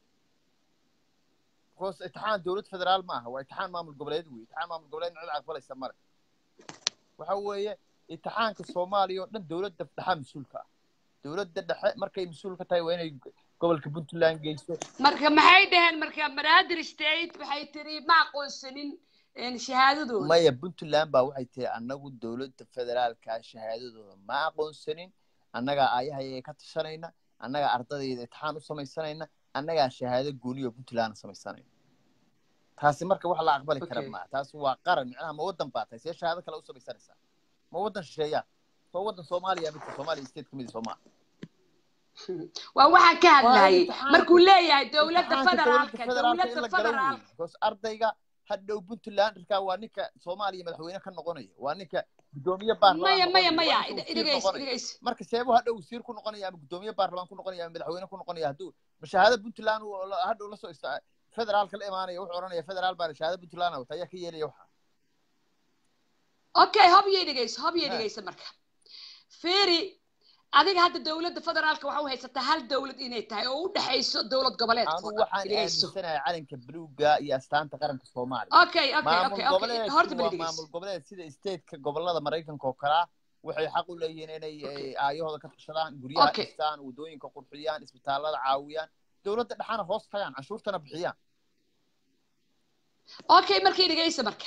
because imtixaan dowlad federaal ma aha waa imtixaan maamul goboleed wey imtixaan maamul goboleed cid aqbalaysa male waxa weeye imtixaanka soomaaliya oo dhan dowladda dhexa mas-uulka ah dowladda dhexe markay mas-uul ka tahay waa inay gobolka puntland geyso marka maxay dhaheen marka banaadir state waxay tiri ma aqoonsanin een, shahaadadooda maya puntland baa waxay tihi annagu dowladda federaalka shahaadadooda ma aqoonsanin annagaa aayahayaga ka tashanayna annagaa ardadayda imtixaan u samaysanayna annagaa shahaado gooniyo puntland samaysanayna taasi marka wax la aqbali kara Okay. maa taasi waa qaran micnaha ma waddan baa tahay see shahaado kale u samaysanaysaa ma waddan shisheeyaa soo waddan soomaaliya midka soomaaliya state ka mid soo maaha waa waxaan ka waa hadlayay imtixaanka markuu leeyahay dowladda imtixaanka dowladda federaalka federaalka in dowladda la galo wey federaalka because ardayga hadhow puntland irkaa waa ninka soomaaliya madaxweyne ka noqonaya waa ninka gudoomiye baarlamaan maya maya noqonaya waa maya ninka wasiir idhegeyso noqonaya idhegeyso marka seebu hadhow wasiir ku noqonaya ama gudoomiye baarlamaan ku noqonaya ama madaxweyne ku noqonaya hadduu mashaahada puntland uu la- hadhow lasoo ista federaalka la imaanaya wuxuu odhanaya federaal baana shahaada puntland wata ayaa ka yeelaya waxa okay hob iyo dhegeyso hob iyo Ha. dhegeyso marka fiiri adiga hadda dowladda federaalka waxa u haysataa hal dowlad inay tahay oo u dhexayso dowlad goboleedka oo anu dhan waxaan dhegeyso aaminsanahay calanka buluuga iyo astaanta qaranka soomaaliya okay okay maamul okay okay goboleedku horta bal waa dhegeyso maamul goboleed sida stateka gobolada maraykanka oo kalea waxay xaq u leeyihiin inay Okay. eh, aayahooda ka tashadaan guryaha Okay. dhistaan wadooyinka qurxiyaan isbitaalada caawiyaan dowladda dhexana hoos tagaan canshuurtana bixiyaan okay markii dhegeysa marka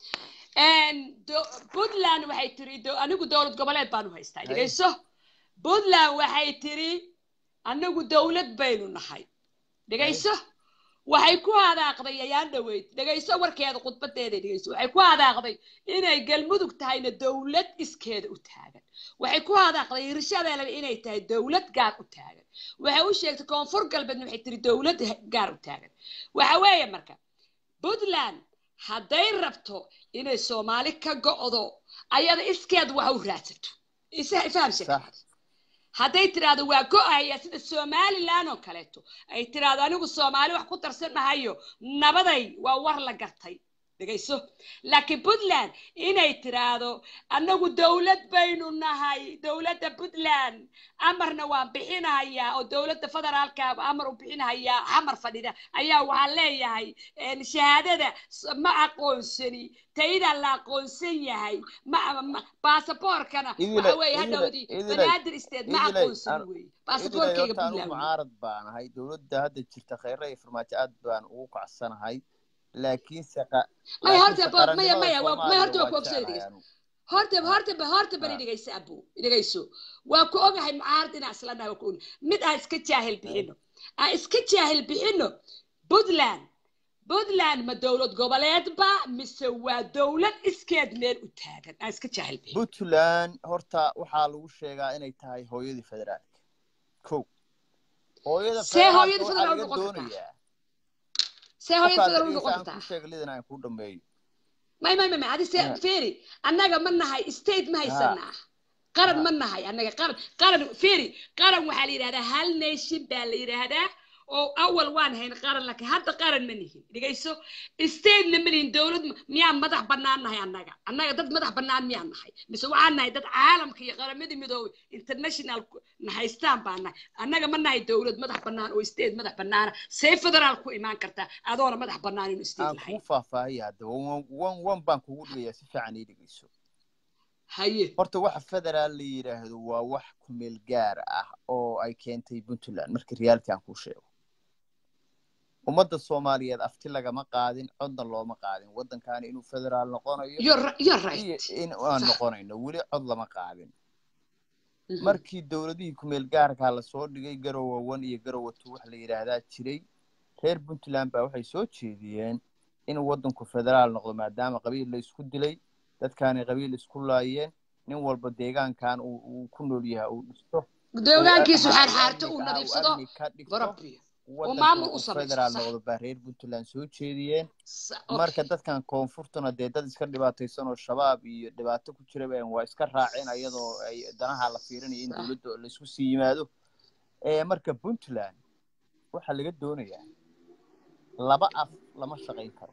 Een, do- puntland waxay tiri do- anigu dowlad goboleed baanu haystaa Hay. dhegeyso puntland waxay tiri anigu dowlad baynu nahay dhegeyso waxay ku hadaaqday ayaan dhaweyd dhegeyso warkeeda khudbadeeda dhegeyso waxay ku hadaaqday inay galmudug tahayna dowlad iskeeda u taagan waxay ku hadaaqday hirshabeelle inay tahay dowlad gaar u taagan waxay u sheegtay koonfur galbeedna waxay tiri dowlad gaar u taagan waxa weeye marka puntland hadday rabto inay soomaali ka go'do ayada iskeed wax u raadsato isa faham sheekada Sax. hadday tiraahdo waa go'aya sida somalilan oo kaleeto ay tiraahdo anigu soomaali wax ku darsan mahayo nabaday waa war la gartay dhegayso laakiin puntland inay tiraahdo annagu dowlad baynu nahay dowladda puntland amarna waan bixinahayaa oo dowladda federaalka amar u bixinahayaa xamar fadhida ayaa waxaan leeyahay een, shahaadada s- ma aqoonsani tayda la aqoonsan yahay ma ma- baasaboorkana Idile- waxa weeye idile- hadhowdii idile- banaadir isteed ma idile, aqoonsani an- weeye idilay baasaboorkayga horta anu puntland weeye. mucaarad baan ahay dowladda hadda jirta khayra iyo farmaajo aad baan ugu kacsanahay laakiinse qa- maya horta laakiinse bo- maya qarannimada maya waa- maya horta waa Soomaaliya ku ogsoon jeclahay dhegeyso anu. horta horta ba horta bari Ah. dhegeyso abu dhegeyso waa ku ogahay mucaarad inaan isla nahay waa ku ogahay mid aan iska jaahil bixino aan iska jaahil bixino puntland puntland ma dowlad goboleed ba mise waa dowlad iskeed meel u taagan aan iska jaahil bixino puntland horta waxaa lagu sheegaa inay tahay hooyadii federaalka ko hooyada See federaalka hooyadii waxaa federaal laga noqon kartaa? doonayaa see hooyad qofkaad federal u dhegeysa noqon aan kartaa kuu sheega lidan aan kuu dhameeyo may may may may adi se Ah. feri annaga ma nahay state ma haysanaa qaran Ah. ma nahay annaga qaran qaran feri qaran waxaa la yidhahdaa hal nation baa la yidhaahdaa oo awal waan hayn qaran laakiin hadda qaran ma nihin dhegayso statena ma nihin dowlad ma- miyaan madax bannaan nahay annaga annaga dad madax bannaan miyaan nahay mise waxaan nahay dad caalamka iyo qaramadii midoobay international ku- na haystaan baan nahay annaga ma nahay dowlad madax bannaan oo state madax bannaana see federaal ku imaan kartaa adoona madax bannaan inuu state aan lahayn kuu faahfaahiya haddaba wan wan wan baan kugu dhigayaa si fiican ii dhegeyso haye horta waxa federaal la yidhaahdo waa wax ku meel gaar ah oo ay keentay puntland markii reality aan kuu sheego ummadda soomaaliyeed afti lagama qaadin codna looma qaadin waddankaani inuu federaal noqonayo you're, ri- you're iyo right in aan Sax. noqonayno weli cod lama qaadin Mhm. markii dowladihii kumeel gaarkaa lasoo dhigay garowa one iyo garowa two wax la yidhaahdaa jiray reer puntland baa waxay soo jeediyeen inuu waddanku federaal noqdo maadaama qabiil la isku dilay dadkaanay qabiil isku laayeen nin walba deegaankan uu uu ku nool yahay uu dhisto deegaankiisu uu xaarxaarto uu amniga- nadiifsado amni ka dhigto barabbiyo waddankana maamul u uu samaysto, federaal sax. noqdo baa reer puntland soo jeediyeen Sa- marka okay. dadkan koonfurtuna dee dad iska dhibaataysan oo shabaab iyo dhibaato ku jira baan waa iska raaceen ayadoo ay danaha la fiirinayo in Sax. dowladda laisku sii yimaado ee marka puntland waxaa laga doonayaa laba af lama shaqayn karo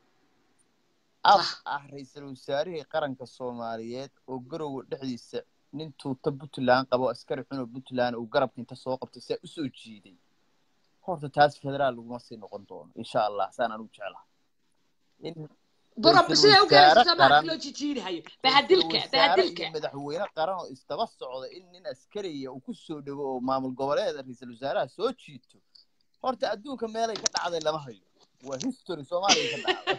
af Sax. ah ra-iisul wasaarihii qaranka soomaaliyeed oo garowa dhexdiisa nin tuuta puntland qabo askari xunoo puntland uu garabka inta soo qabtay saa usoo jiiday horta taas federaal laguma sii noqon doono insha allah saan anu jeclaha in barab ra'iisul siday u wasaare gaaraysa samaadka qaran- loo jijiidahayo ra'iisul bahadilka wasaare bahadilka iyo madaxweyne qaran oo isdaba socda in nin askariya uu ku soo dhego oo maamul goboleeda ra-iisul wasaaraha soo jiito horta adduunka meelay ka dhacday lama hayo waa history soomaaliya ka dhacday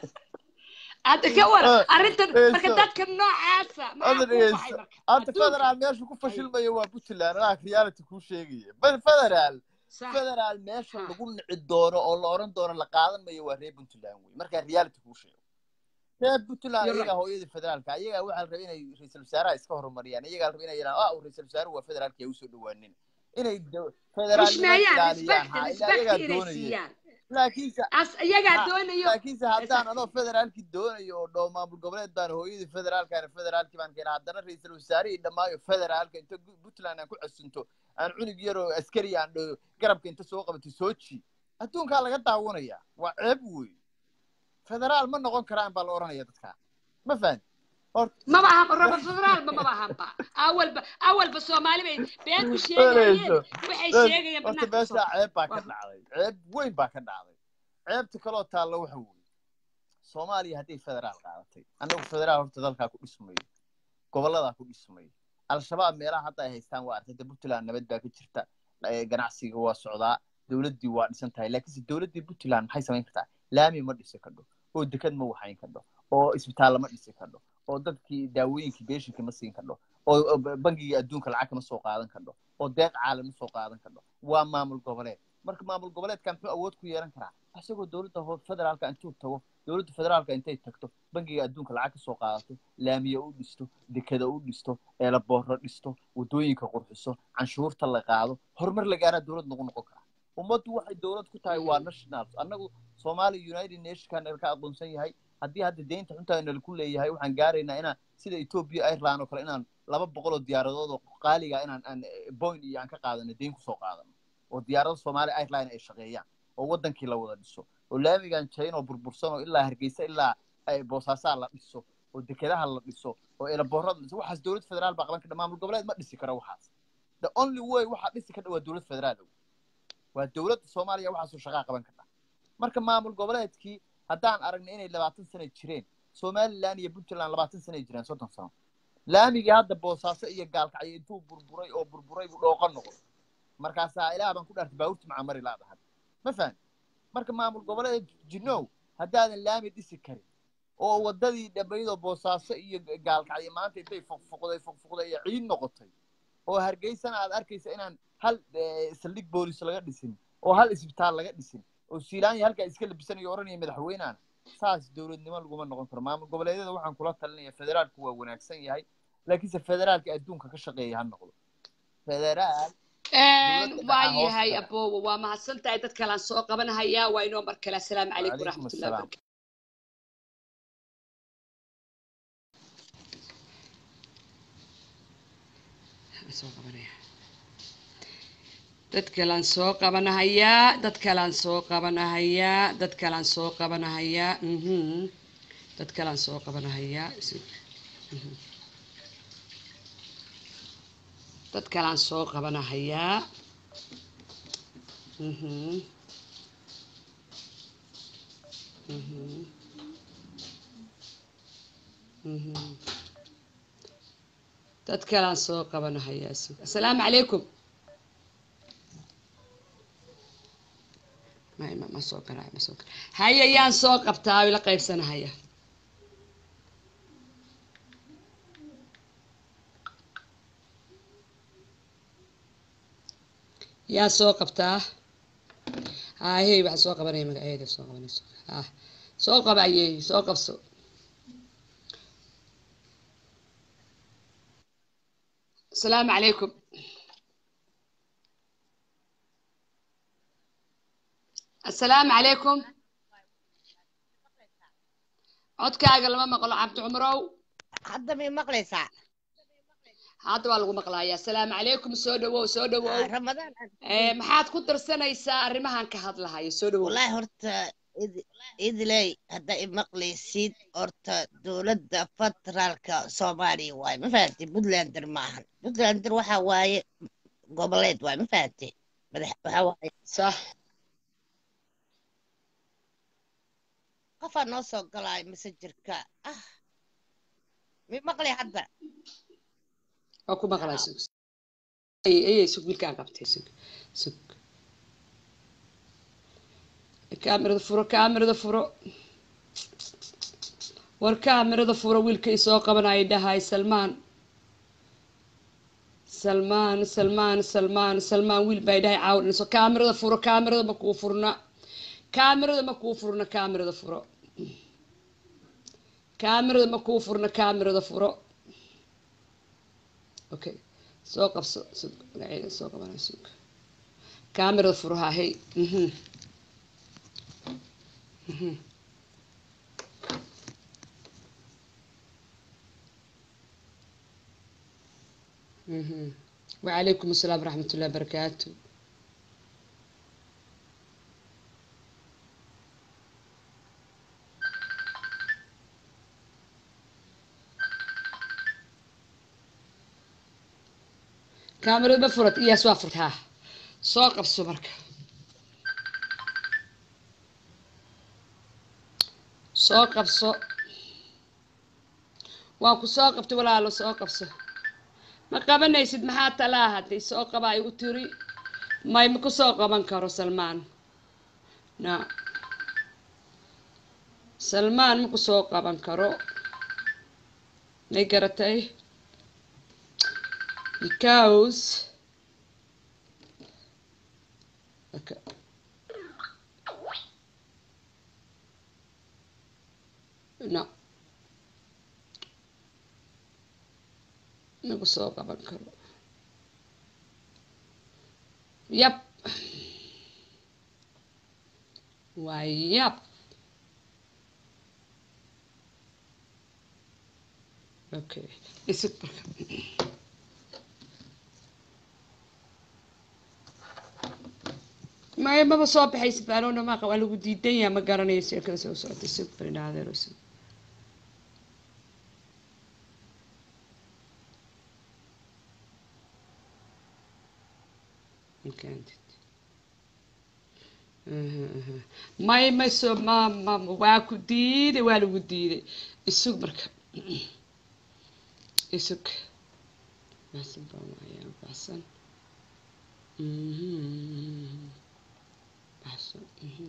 hadda ka war Ah, arrintan eh, marka so- dadka noocaasa maxaa Hadda kuu baxay dhegeyso. marka hadda Adduunka. federaal meesha ku fashilmaya waa puntland anaa reality kuu sheegaya bal federaal Sax. federaal meesha Ha. lagu nici doono oo la oran doono la qaadan mayo waa reer puntland wey markaa reality kuu sheego reer puntland You're iyagaa right. hooyadii federaalka iyagaa waxaa la rabay inay ra-iisul wasaaraha iska horumariyaan iyagaa la rabay inay yidhahaan ah ra-isul wasaaruhu waa federaalka yaa usoo dhawaanin inay do- federaalnimo xushmeeyaan ilaaliyaan respect ha ilaa respect iyagaa inay doonayeen siiyaan laakiinse as iyagaa Ha, doonayo laakiinse haddaan Exact. anoo federaalkii doonayo oo dhoo maamul goboleed baan hooyadii federaalkaana federaalkii baan keenay haddana ra-iisul wasaarihii dhammaayo federaalka inta gu- puntland aan ku casunto aan cunug yaroo askari aan dho garabka inta soo qabatay soo ji adduunkaa laga daawanaya waa ceeb wey federaal ma noqon karaan baa la odhanaya dadkaa ma fahan horta maba aha raba federaalba maba ahanba awalba awalba soomaali bay been u sheegayeen waxay sheegayeen horta banaanka soo meeshaa ceeb baa ka Waa- dhacday ceeb weyn baa ka dhacday ceebta kaloo taalla waxa weeye soomaaliya hadday federaal qaadatay annagu federaal horta dalkaa ku dhismayo gobolladaa ku dhismayo al-shabaab meelaha hadda ay haystaan waa artay de puntland nabad baa ka jirta eh, ganacsiga waa socdaa dowladdii waa dhisan tahay laakiinse dowladdii puntland maxay samayn kartaa laami ma dhisi kadho oo dekad ma waxayn kadho oo isbitaalla ma dhisi kadho oo dadkii daawooyinkii beeshinkii ma siin kadho oo oo bangigii adduunka lacag kama soo qaadan kadho oo deeq caalam ma soo qaadan kadho waa maamul goboleed marka maamul goboleedka muxuu awood ku yeelan karaa isagoo dowladda ho- federaalka intuu tago dowladda federaalka intay tagto bangiga adduunka lacag ka soo qaadato laamiya u dhisto dekada u dhisto eelaboorro dhisto waddooyinka qurxiso canshuurta la qaado horumar la gaaraa dowlad nagu noqon karaa ummaddu waxay dowlad ku tahay waa national annagu soomaaliya united nationkan ka aqoonsan yahay haddii hadda deynta xuntaa nalaku leeyahay waxaan gaaraynaa inaan sida ethiopia ireland oo kale inaan laba boqol oo diyaaradood oo qaaliga inaan aan point iyo aan ka qaadano deyn kusoo qaadano oo diyaarada soomaaliya ireland ay shaqeeyaan oo wadankii la wada dhiso oo laamigan jayn oo burbursan oo ilaa hargeysa ilaa ay boosaasaa la dhiso oo dekedaha la dhiso oo elaboorada la dhiso waxaas dowlad federaal baa qaban kadha maamul goboleed ma dhisi karo waxaas the only way waxaa dhisi kadha waa dowlad federaal ow waa dowladda soomaaliya waxaasoo shaqaa qaban kadha marka maamul goboleedkii haddaan aragnay inay labaatan sano jireen somaliland iyo puntland labaatan sano ay jireen soddon sano laamigii hadda boosaaso iyo gaalkacyo intuu burburay oo burburay buu dhooqo noqday markaasaa ilaah baan ku dhaartay baabuurti macamari laadahan ma fahan marka maamul goboleed jinow haddaadan laami dhisi karin oo waddadii dhammaydoo boosaaso iyo gaalkacyo maanta intay fuqfuqday fuqfuqday iyo ciid noqotay oo hargeysana aad arkaysa inaan hal eh, saldhig boolis laga dhisin oo hal isbitaal laga dhisin oo siilaanya halkaa iska labisanayo oranaya madaxweyneana saas dowladnimo laguma noqon karo maamul goboleedyada waxaan kula talinaya federaalku waa wanaagsan yahay laakiinse federaalka adduunka ka shaqeeya ha noqdo federaal dowladda waa dhaca hoos yahay taga. aboowa waa mahadsan tahay dad kalaan soo qabanahayaa waa inoo mar kale asalaamu calaykum Wacalaykum waraxmatullahi assalaam. wabarakatu soo qabanaya dad kalaan soo qabanahayaa dad kalaan soo qabanahayaa dad kalaan soo qabanahayaa mhm dad kalaan soo qabanahayaa Si- mhm. dad kalaan soo qabanahayaa mhm mhm mhm dad kalaan soo qabanahayaa sug asalaamu calaykum may ma ma soo galaa ma soo galaa haya yaan soo qabtaa ila qaybsanahaya yaa soo qabtaa haahey waxaa soo qabanaya magaceeda soo qabanayso ha soo qaba ayey soo qabso asalaamu calaykum asalaamu calaykum codkaaga lama maqlo cabdi cumrow hadda may maqlaysaa hadda waa lagu maqlaaya asalaamu calaykum soo dhawow soo dhawow ramadaan Eh, maxaad ku darsanaysaa arrimahan ka hadlahayo soo dhawow wallaahi horta idi- idiley hadda i maqlaysid horta dowladda federaalka soomaaliya waaye ma fahamtay puntlander maahan puntlander waxa waaye goboleed waaye ma fahamtay madax waxa waaye sax qofaa noo soo galaayo messengerka ah mi maqlay hadda waa ku maqlaa sug ay ayay sug wiilkaan qabtay sug sug kaamirada furo kaamirada furo war kaamirada furo wiilka i soo qabanaya dhahay salmaan salmaan salmaan salmaan salmaan wiil baa dhahay caawinayso kaamirada furo kaamirada ma kuu furna kaamirada ma kuu furna kaamirada furo kaamirada ma kuu furna kaamirada furo okay soo qabso sug magaceeda soo qabanay sug kaamirada furo haa hey mhm mhm mhm وعليكم السلام ورحمة الله وبركاته كاميرا ما فرت إياه سوا فرت ها سوق بسمرك سوق بسو واكو سوق بتي ولا له سوق بسو ما qabanaysid maxaa talaa hadday soo qabaa igu tiri may ma ku soo qaban karo salmaan na salmaan ma ku soo qaban karo may garatay because okay. no nagu soo qaban karo yab waa yab okay isig marka maya maba soo baxaysid baanoona maaqa waa lagu diidan yaha ma garanayo sheekada soo socota isig barinaadeer isig Entended. may may soo ma ma waa ku diiday waa lagu diiday isug marka isug baxsan baan waayaa baxsan Mhm. baxsan mhm.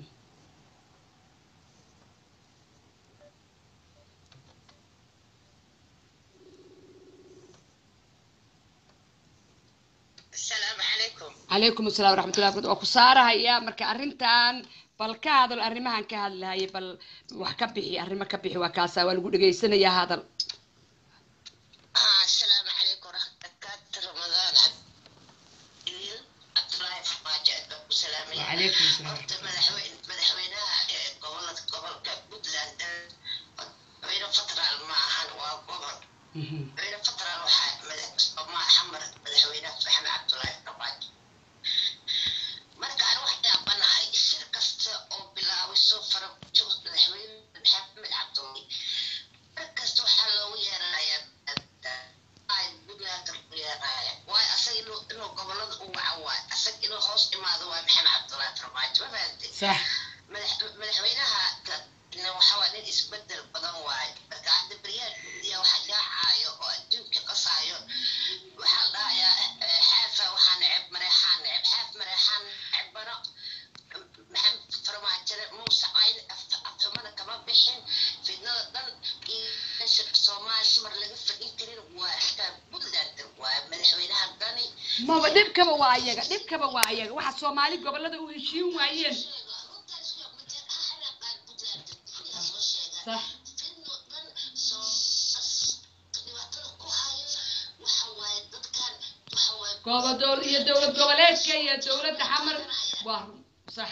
asalaamu calaykum calaykum asalaam waraxmatullahi wabarakatu waa ku saarahaya marka arrintan bal ka hadal arrimahan ka hadlahaya bal wax ka bixi arrimo ka bixi waa kaasa waa lagu dhegaysanayaa hadal asalaamu calaykum waraxmatullahi ramadaan cabdil cabdulaahi farmaajo aad baan ku salaamaya Wacalaykum asalaam. horta madaxweyne madaxweynaha ee gobolada gobolka puntland madaxweyne federaal ma ahan waa gobol Mhm. madaxweyne federaal waxaa madax Soomaa xamar madaxweynaha maxamed cabdulaahi farmaajo marka aan wax yaabanahay shir kasta oo bilaabay soo fara joog madaxweyne maxamed cabdulaahi mar kasta waxaa loogu yeeranayaa ay puntland lagu yeeranaya waayo asaga inuu inuu gobolada u waca waayo asaga inuu hoos imaado waayo maxamed cabdulaahi farmaajo ma fahamtay sax madax- madaxweynaha na waxa waa nin isbedel badan waaye marka hadda baryahan indiya waxa yaacaayo oo adduunka qasaayo waxaa la dhahayaa eh, xaafa waxaa neceb mareexaan neceb xaaf mareexaan necebano maxamed maba dhibkaba waa ayaga dhibkaba waa ayaga waxa soomaali gobolada u heshiin waayeen sax gobodool iyo dowlad goboleedka iyo dowladda xamar waa run sax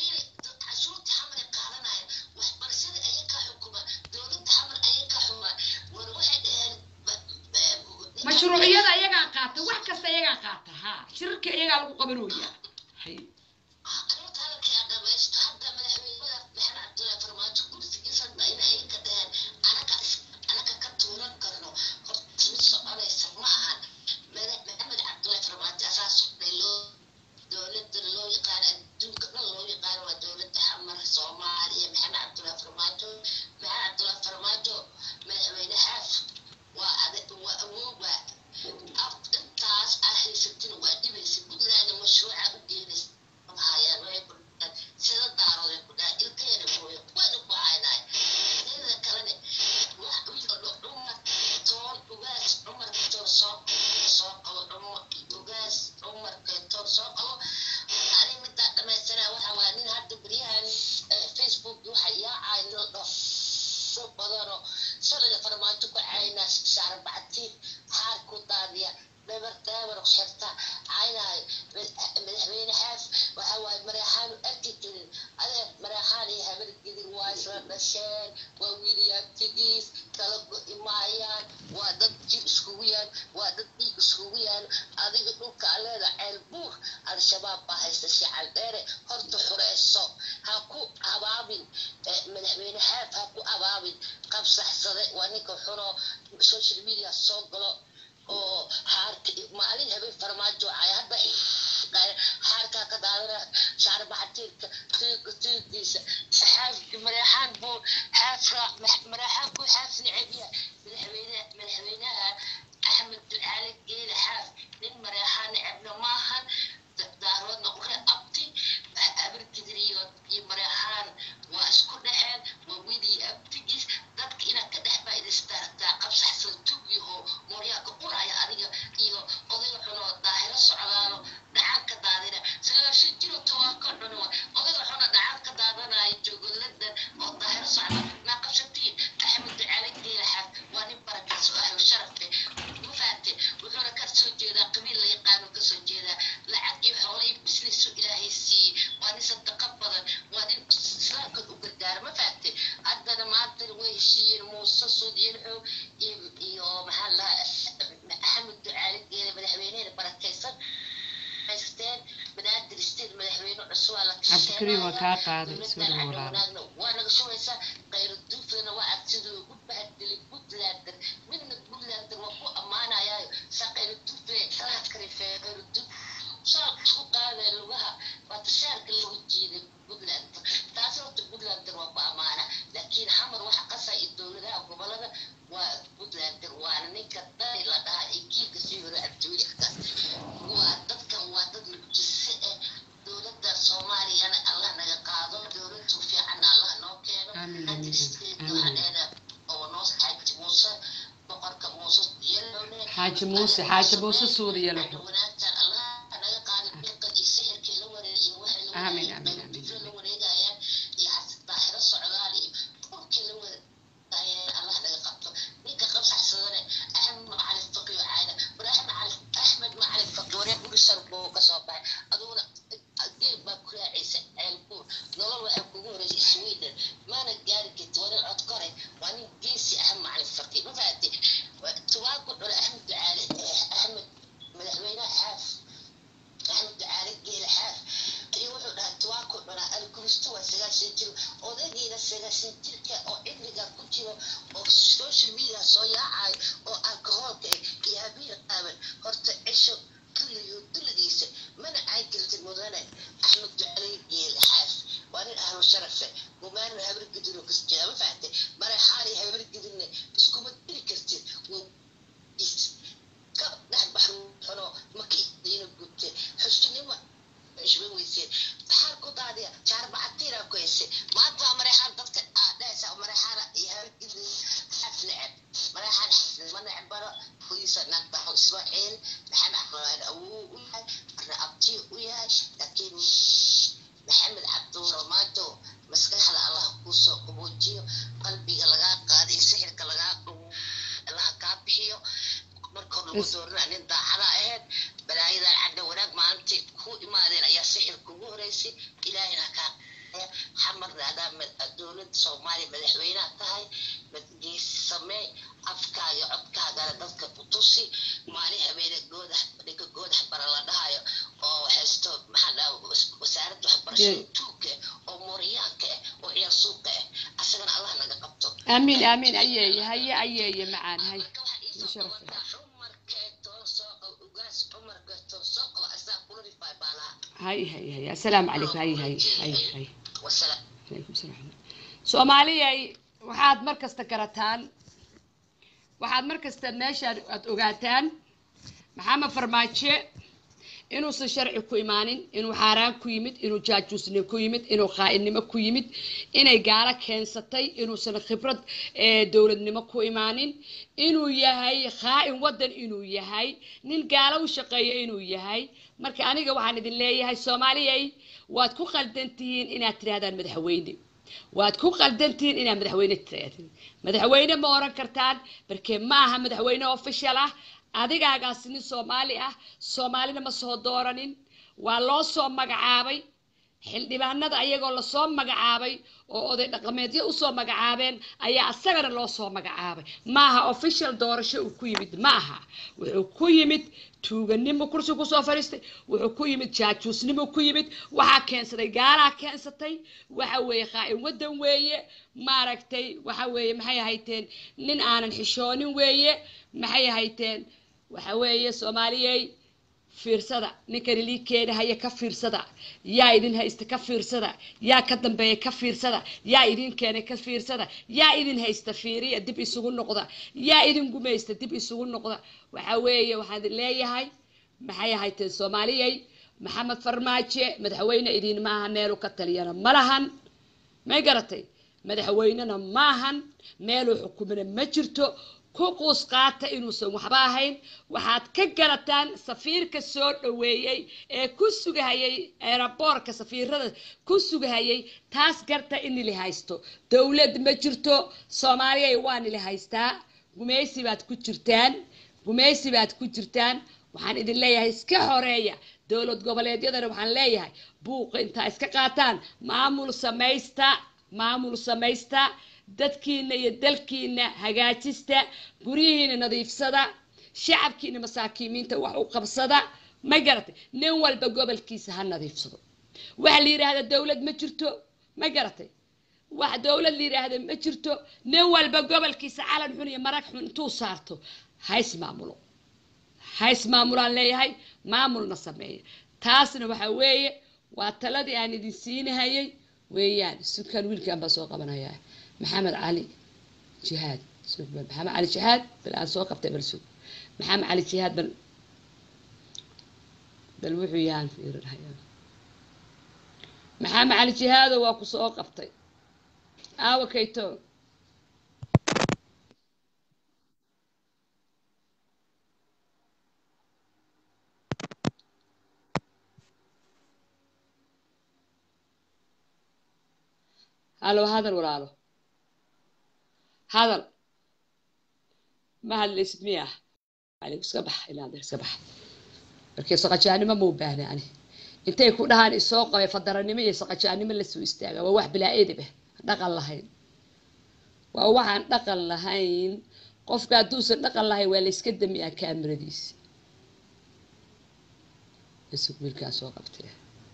mashruuciyada ayagaa qaata wax kasta ayagaa qaata ha shirarka ayagaa lagu qabanooya hay intaas ah haysatin waa dhibaysa puntland mashruuca u geenaysa hayaan waxay ku dhahaan sida daarood ay ku dhahaan ilkeena mooye wayna ku haynaay teeda kalene wax wiilka dho cumar toon ugaas cumar katoor soo soo qabo cumar ugaas cumar katoor soo qabo ani midaa dhamaystiraa waxa waa nin hadda beryahan facebook waxa yaacay nil dho so badano shalaya farmaajo ku caynaa saarbacti xaar ku daadiya dhabar dhabar xirta caynahay madaxweyne xaaf waxa waaye mareexaanu arki jirin adee mareexaan iyo habar gidin waa isla dhasheen waa wiilyaabtigiis kala go'i maayaan waa dad jir iskugu yaan waa dad dhiig iskugu yaan adiga dhulka aleeda ceel buur al-shabaab baa haysta shical dheere horta xureyso ha ku abaabin madaxweyne xaaf ha ku abaabin qabsaxsade waa ninka xuno social media soo galo oo xaarka maalin habeen farmaajo ay hadda xaarkaa ka daadana shaar baxatiirka tiiga tiigiisa xaafki mareexaan buu xaafra mareexaan buu xaaf necebya madaxweyne madaxweynaha axmed ducaale geele xaaf nin mareexaan necebna maahan daaroodna ure abti abargidir iyo iyo mareexaan waa isku dhexeen waa wiilii abtigiis dadka inaad ka dhex faa'idaystaa qabsaxsan tug yaho mooryaaka uraya adiga iyo odayga xunoo daahiro socdaano dhacan ka daadina sagaashan jiro tobanka cuno odayga xuna dhacan ka daadanayo joogoladan oo daahiro socda naa qabsatiin axmed ducaale geelaxaaf waa nin barakaas oo ahlo sharafe ma fahamte wuxuuna ka soo jeedaa qabiil la yaqaano kasoo jeedaa lacag iyo xoolo iyo business ilaahay siiyey waa nin sadaqa badan waa nin islaamka u gargaara ma fahamte haddana maantana way heshiiyeen muuse suudiyelxo iyo iyo maxaa la axmed ducaale geele madaxweyneheena barakaysan haysteen banaadir state madaxweyne cusub aa la cabdikariim waa kaa qaaday soo dhawo walaalo wanaagna waa naga shugaysaa khayr duuflana waa agsiduu ugu bahadeli puntlander midna puntlander waa ku ammaanayaayo saa khayr duufle kalaad karifee khayr duuf shaalka isku qaadaya lugaha waa tashaarka lagu jiiday puntlander taasi horta puntlander waa ku ammaana laakiin xamar waxa qasaya iyo dowladaha gobolada waa puntlander waana ninka dari la dhahaa iyo kiilka sii hore abduulikaas waa dadkan waa dad mucjise eh dowladda soomaaliyana allah naga qaado dowladdu fiicanna allah noo keeno Amiin, amiin, Hadda amiin. waxaadheeda oo noo xaaji muuse boqorka muuse yelowne xaaji muuse xaaji muuse suuriya laxo wanaagsan allah naga qaado bilqad iyo sixirkii la wareegiyo waxay la Amiin, wareegayaan amiin, amiin, dowladda la wareegayaan iyo xas- daahiro socdaal iyo dhulkii la wareegayaan allah naga qabto ninka qabsaxsadane axmed macalin faqi oo caana war axmed macalin axmed macalin faqi waree gurisar buu ka soo baxay aduguna geel baa ku raacaysa ceelbuur nolol waxay kugu horeysa sweden maana gaari karti waa nin cod kore waa nin geesi axmed macalin faqi ma fahamte tubaaku cule axmed ducaale axmed madaxweynaha xaaf axmed ducaale geele xaaf ayuu wuxuu dhahay tubaaku lagu doorina nin daacada ahayd balaayadan cadda wanaag maalintii ku imaadeen ayaa sixir kugu horeysay ilaahina kaa xamarna adaa dowladda soomaaliya madaxweynaha tahay geesi samee afkaaga iyo codkaagana dadka ku tusi maalin habeene goodax ninka goodax bara la dhahayo oo haysto maxaa dhaha wasaaradda waxbarashada tuugka oo mooriyaanka ah oo ciyaar suuqa ah asagana allah naga qabto amiin amiin ayeeye haye ayeeye macaan hay marka waxaa iisoo Musharraf. qabataa cumarkeetoo soo qabo ugaas cumarkeetoo soo qabo asaa kula rifay baa lahaa hay hay hay assalaamu calaykum hay hay hay hay wasalaam calaykum salaam soomaaliyay waxaad mar kasta garataan waxaad mar kasta meeshaan aad ogaataan maxamed farmaajo inuusan sharci ku imaanin inuu xaaraan ku yimid inuu jaajuusnimo ku yimid inuu khaa'inimo ku yimid inay gaalo keensatay inuusan khibrad ee dowladnimo ku imaanin inuu yahay khaa'in waddan inuu yahay nin gaalo u shaqeeya inuu yahay marka aniga waxaan idin leeyahay soomaaliyay waad ku qaldan tihiin inaad tidhahdaan madaxweyne waad ku qaldan tihiin inaad madaxweyne tidhahdaan madaxweyne ma oran kartaan barkee ma aha madaxweyne official ah adigaagaas nin soomaali ah soomaalina ma soo dooranin waa loo soo magacaabay xildhibaanada ayagoo lasoo magacaabay oo oday dhaqameedyo usoo magacaabeen ayaa asagana loo soo magacaabay maaha official doorasho uu ku yimid ma aha wuxuu ku yimid tuuganimo kursi kusoo fadhiistay wuxuu ku yimid jaajuusnimo ku yimid waxaa keensaday gaalaa keensatay waxa weeye khaa'in waddan weeye maaragtay waxa weeye maxay ahayteen nin aanan xishoonin weeye maxay ahayteen waxa weeye soomaaliyey fiirsada ninkani lii keenahaya ka fiirsada yaa idin haysta ka fiirsada yaa ka dambeeya ka fiirsada yaa idin keenay ka fiirsada yaa idin haysta fiiriya dib isugu noqda yaa idin gumaysta dib isugu noqda waxa weeye waxaan idin leeyahay maxay ahayteen soomaaliyey maxamed farmaajo madaxweyne idin maaha meelu ka taliyana ma lahan may garatay madaxweynena maahan meeluu xukumana ma jirto ku quus qaata inuusan waxba ahayn waxaad ka garataan safiirka soo dhoweeyey ee ku sugahayay eeraboorka safiirada ku sugahayay taas garta inili haysto dowlad ma jirto soomaaliyay waa nili haystaa gumaysi baad ku jirtaan gumaysi baad ku jirtaan waxaan idin leeyahay iska horeeya dowlad goboleedyadana waxaan leeyahay buuqa intaa iska qaataan maamul samaysta maamul samaysta dadkiina iyo dalkiina hagaajista guryihiina nadiifsada shacabkiina masaakiimiinta wax u qabsada ma garatay nin walba gobolkiisa ha nadiifsado waxa la yidhaahda dowlad ma jirto ma garatay wax dowlad la yidhaahda ma jirto nin walba gobolkiisa calan xun iyo marag xun intuu saarto ha ismaamulo ha ismaamulaan leeyahay maamulna sameeya taasna waxa weeye waa taladii aan idin siinahayay weeyaan sudkan wiilkan baa soo qabanayaa maxamed cali jihaad sug bal maxamed cali jihaad bal aan soo qabtay bal sug maxamed cali jihaad bal bal wuxuu yahaan fiirinaya maxamed cali jihaado waa ku soo qabtay aawa kayto halo hadal walaalo hadal ma hadlaysid miya alig iska bax ilaada iska bax markii saqajaanimo ma u baahna ani intay ku dhahaan isoo qabay fadaranimo iyo saqajaanimo lasoo istaaga waa wax bilaa edib ah dhaqan lahayn waa waxaan dhaqan lahayn qofka hadduusan dhaqan lahayn waa la iska damiyaa kaamiradiisa isug wiilkaa soo qabtay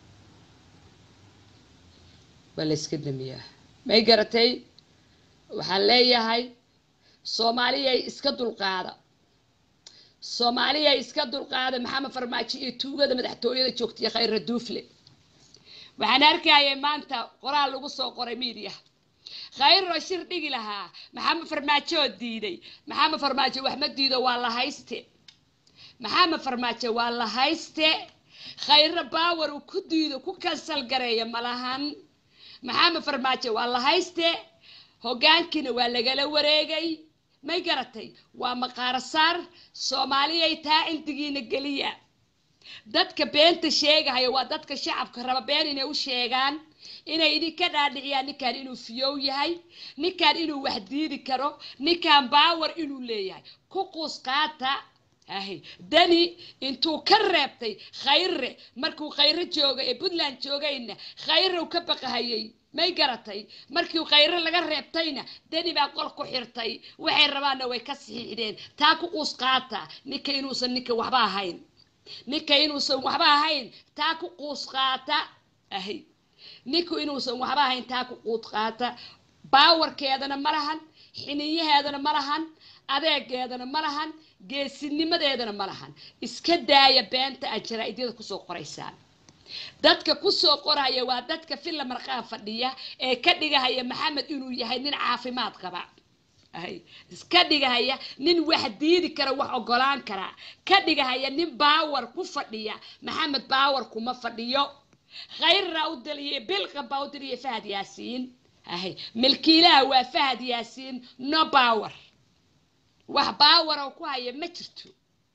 waa la iska damiyaa may garatay waxaan leeyahay soomaaliyay iska dulqaada soomaaliyay iska dulqaada maxamed farmaajo iyo tuugada madaxtooyada joogtaiyo khayra duufle waxaan arkayay maanta qoraal lagu soo qoray miidiya khayro shir dhigi lahaa maxamed farmaajo oo diiday maxamed farmaajo wax ma diido waa la hayste maxamed farmaajo waa la hayste khayro baawer uu ku diido ku kansal gareeya malahan maxamed farmaajo waa la hayste hoggaankiina waa lagala wareegay may garatay waa maqaaro saar soomaaliyay taa intigiina geliya dadka beenta sheegahaya waa dadka shacabka raba been inay u sheegaan inay idinka dhaadhiciyaan ninkan inuu fiyow yahay ninkan inuu wax diidi karo ninkan baawer inuu leeyahay ku quus qaata ahay dani intuu ka reebtay khayre markuu khayre jooga ee puntland joogayna khayre uu ka baqahayay may garatay markii khayre laga reebtayna dani baa qol ku xirtay waxay rabaanna way ka sixiixdeen taa ku quus qaata ninka inuusan ninka waxba ahayn ninka inuusan waxba ahayn taa ku quus qaata ahay ninku inuusan waxba ahayn taa ku quud qaata baawarkeedana ma lahan xiniyaheedana ma lahan adeegeedana ma lahan geesinimadeedana ma lahan iska daaya beenta aad jaraa-idyada kusoo qoraysaan dadka kusoo qoraya waa dadka filla marqaan fadhiya ee ka dhigahaya maxamed inuu yahay nin caafimaad qaba ahay iska dhigahaya nin wax diidi kara wax ogolaan kara ka dhigahaya nin baawar ku fadhiya maxamed baawar kuma fadhiyo khayrra u daliye bilqan baa u daliye fahad yaasiin ahay milkiilaha waa fahad yaasiin no baawar wax baawara ku haya ma jirto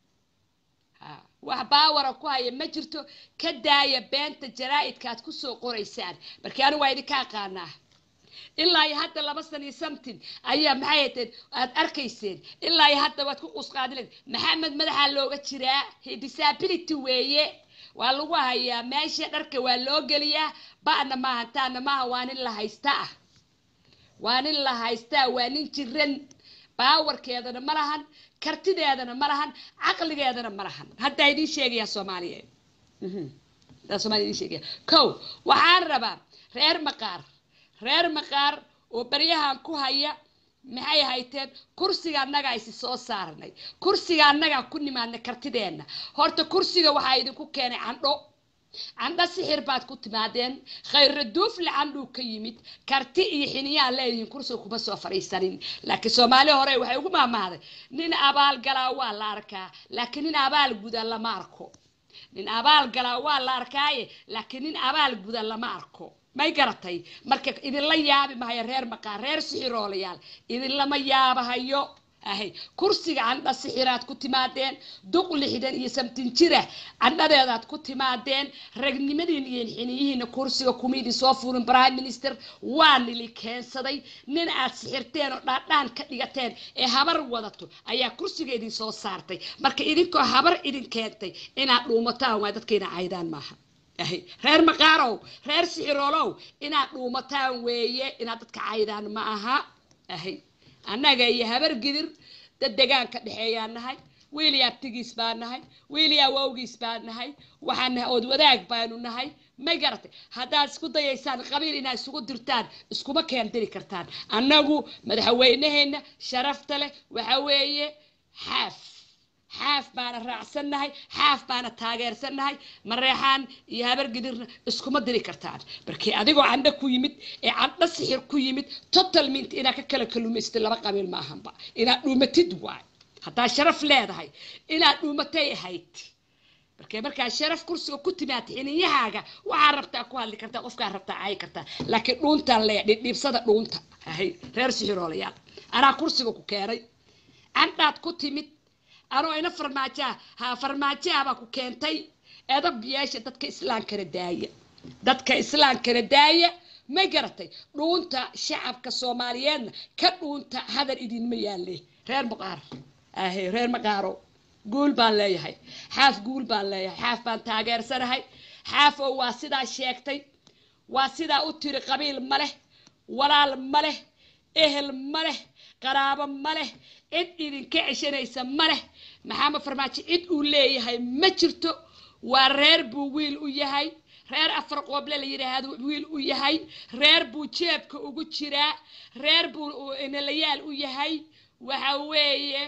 wax baawara ku haya ma jirto ka daaya beenta jaraa-idka aad kusoo qoraysaan markii anigu waa idinka aqaanaa ilaa iyo hadda laba san iyo something ayaa maxay hateen aad arkayseen ilaa iyo hadda waad ku qusqaadileen maxamed madaxaa looga jiraa disability weeye waa lagu hayaa meesha dharka waa loo geliyaa ba'na maaha taana maaha waa nin la haysta ah waa nin la haystaa waa nin jiran baawarkeedana ma lahan kartideedana ma lahan caqligeedana ma lahan haddaa idiin sheegaya soomaaliyeed haddaa somalia idiin sheegaya kow waxaan rabaa reer maqaar reer maqaar oo baryahan ku haya maxay hayteen kursiga annagaa isi soo saarnay kursiga annagaa ku nimaadnay kartideenna horta kursiga waxaa idinku keenay candho candho sixir baad ku timaadeen khayra duufle candhuu ka yimid karti iyo xiniyaa leedihiin kursiga kuma soo fadhiisanin laakiin soomaali hore waxay ugu maamahday nin abaal galaa waa la arkaa laakiin nin abaal guda lama arko nin abaal galaa waa la arkaaye laakiin nin abaal guda lama arko may garatay marka idinla yaabi mahayo reer maqaar reer sixiroolayaal idinlama yaabahayo ahay kursiga candha sixiraad ku timaadeen duq lixdan iyo samtin jira candhadeedaad ku timaadeen ragnimadiin iyo xiniyihiina kursiga kuma idin soo fuulin prime minister waa nili keensaday nin aad sixirteen oo dhaadhaan ka dhigateen ee habar wadato ayaa kursiga idin soo saartay marka idinkoo habar idin keentay inaad dhuumataan waa dadkayna caydaan maaha ahay reer maqaarow reer sixiroolow inaad dhuumataan weeye inaad dadka caydaan ma aha ahay annaga iyo habar gidir dad degaanka dhexeeyaan nahay wiilii abtigiis baan nahay wiilii awowgiis baan nahay waxaan nahay ood wadaag baanu nahay may garatay haddaad isku dayaysaan qabiil inaad isugu dirtaan iskuma keendiri kartaan annagu madaxweyneheenna sharafta leh waxa weeye xaaf xaaf baana raacsannahay xaaf baana taageersannahay mareexaan iyo habar gidirna iskuma diri kartaan markii adigoo candho ku yimid ee candho sixir ku yimid total mint inaad ka kala kalumaystid laba qabiil maahanba inaad dhuumatid waay haddaa sharaf leedahay inaad dhuumatay ahayd markee markaa sharaf kursiga ku timaad xiniyahaaga waxaa rabtaa ku hadli kartaa qofkaa rabtaa caayi kartaa laakiin dhuuntaan leeya dhibsada dhuunta ahay reer sixiroolayaal anaa kursiga ku keenay candhaad ku timid anoo ina farmaajoa ha farmaajoabaa ku keentay edab yeesha dadka islaamkana daaya dadka islaamkana daaya ma garatay dhuunta shacabka soomaaliyeedna ka dhuunta hadal idinma yaalle reer maqaar ahe reer maqaaro guul baan leeyahay xaaf guul baan leeyahay xaaf baan taageersanahay xaaf oo waa sidaa sheegtay waa sidaa u tiri qabiil ma leh walaal ma leh ehel ma leh qaraabo ma leh cid idinka ceshanaysa ma leh maxamed farmaajo cid uu leeyahay ma jirto waa reer buu wiil u yahay reer afar qooble la yidhaahdo wiil u yahay reer buu jeebka ugu jiraa reer buu inalayaal u yahay waxa weeye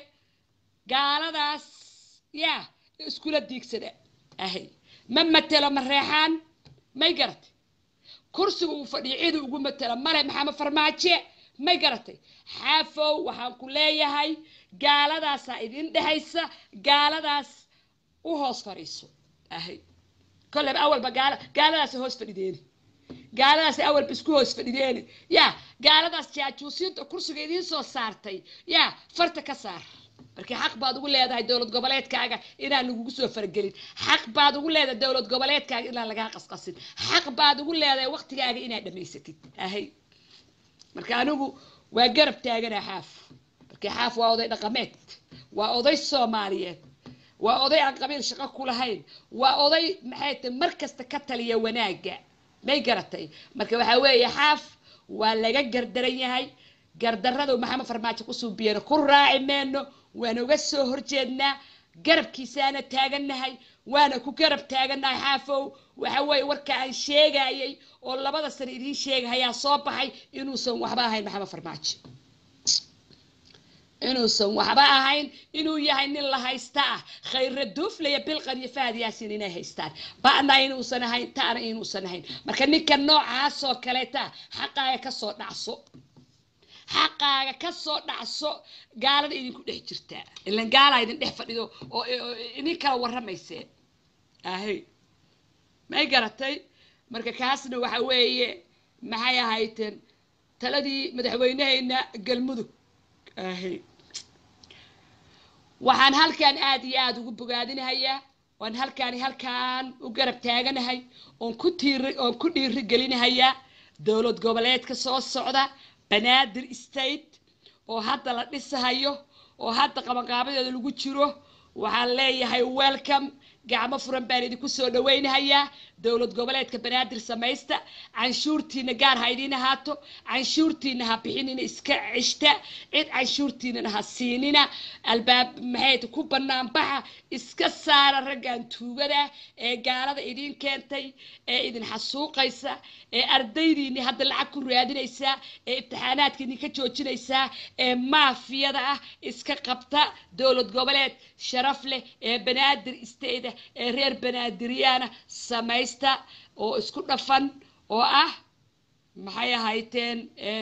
gaaladaas yaa iskula diigsada ahay ma matelo ma reexaan may garatay kursiga uu fadhiyo cida ugu matela male maxamed farmaaje may garatay xaafow waxaan ku leeyahay gaaladaasaa idin dhehaysa gaaladaas u hoos fadhiiso ahay kolleyba awalba gaala gaaladaasa hoos fadhideeni gaaladaas awalba isku hoos fadhideeni yaa gaaladaas jaajuusiinta kursiga idiin soo saartay yaa farta ka saar markii xaq baad ugu leedahay dowlad goboleedkaaga inaan lagugu soo faragelin xaq baad ugu leedahay dowlad goboleedkaaga inaan lagaa qasqasin xaq baad ugu leedahay waqtigaaga inaad dhamaysatid ahay marka anigu waa garab taaganaa xaaf markii xaaf waa oday dhaqameed waa oday soomaaliyeed waa oday aan qabiil shaqo ku lahayn waa oday maxay tahay mar kasta ka taliya wanaagga may garatay marka waxaa weeye xaaf waa laga gardaran yahay gardarradu maxamed farmaajo ku suubiyeen ku raaci meyno waan uga soo horjeednaa garabkiisaana taagannahay waana ku garab taagannahay xaafow waxa weeye warka aan sheegayay oo labada sano idiin sheegahayaa soo baxay inuusan waxba ahayn maxamed farmaajo inuusan waxba ahayn inuu yahay nin la haysta ah khayra duuflaya bilqan iyo fahad yaasin inay haystaan ba'na inuusan ahayn ta'na inuusan ahayn marka ninka noocaasoo kaleeta xaqaaga kasoo dhacso xaqaaga kasoo dhacso gaalada idinku dhex jirtaa ilan gaalaa idin dhex fadhido oo oo idin kala warramayseen ahay may garatay marka kaasna waxa weeye maxay ahayteen taladii madaxweynehayna galmudug ahay waxaan halkaan aad iyo aada ugu bogaadinahayaa waan halkaani halkaan u garab taaganahay oon ku tiiri oon ku dhiiri gelinahayaa dowlad goboleedka soo socda banaadir state oo hadda la dhisahayo oo hadda qabanqaabadeeda lagu jiro waxaan leeyahay welcome gacmo furan baan idinku soo dhawaynahayaa dowlad goboleedka banaadir samaysta canshuurtiina gaar ha idiin ahaato canshuurtiina ha bixinina iska cishta cid canshuurtiinana ha siinina albaab maxay ku bannaan baxa iska saara raggan tuugada ee gaalada idiin keentay ee idin xasuuqaysa ee ardaydiini hadda lacag ku raadinaysa ee imtixaanaadka idinka joojinaysa ee maafiyada ah iska qabta dowlad goboleed sharaf leh ee banaadir isteyda ee reer banaadiryaana samaysta oo isku dhafan oo ah maxay ahayteen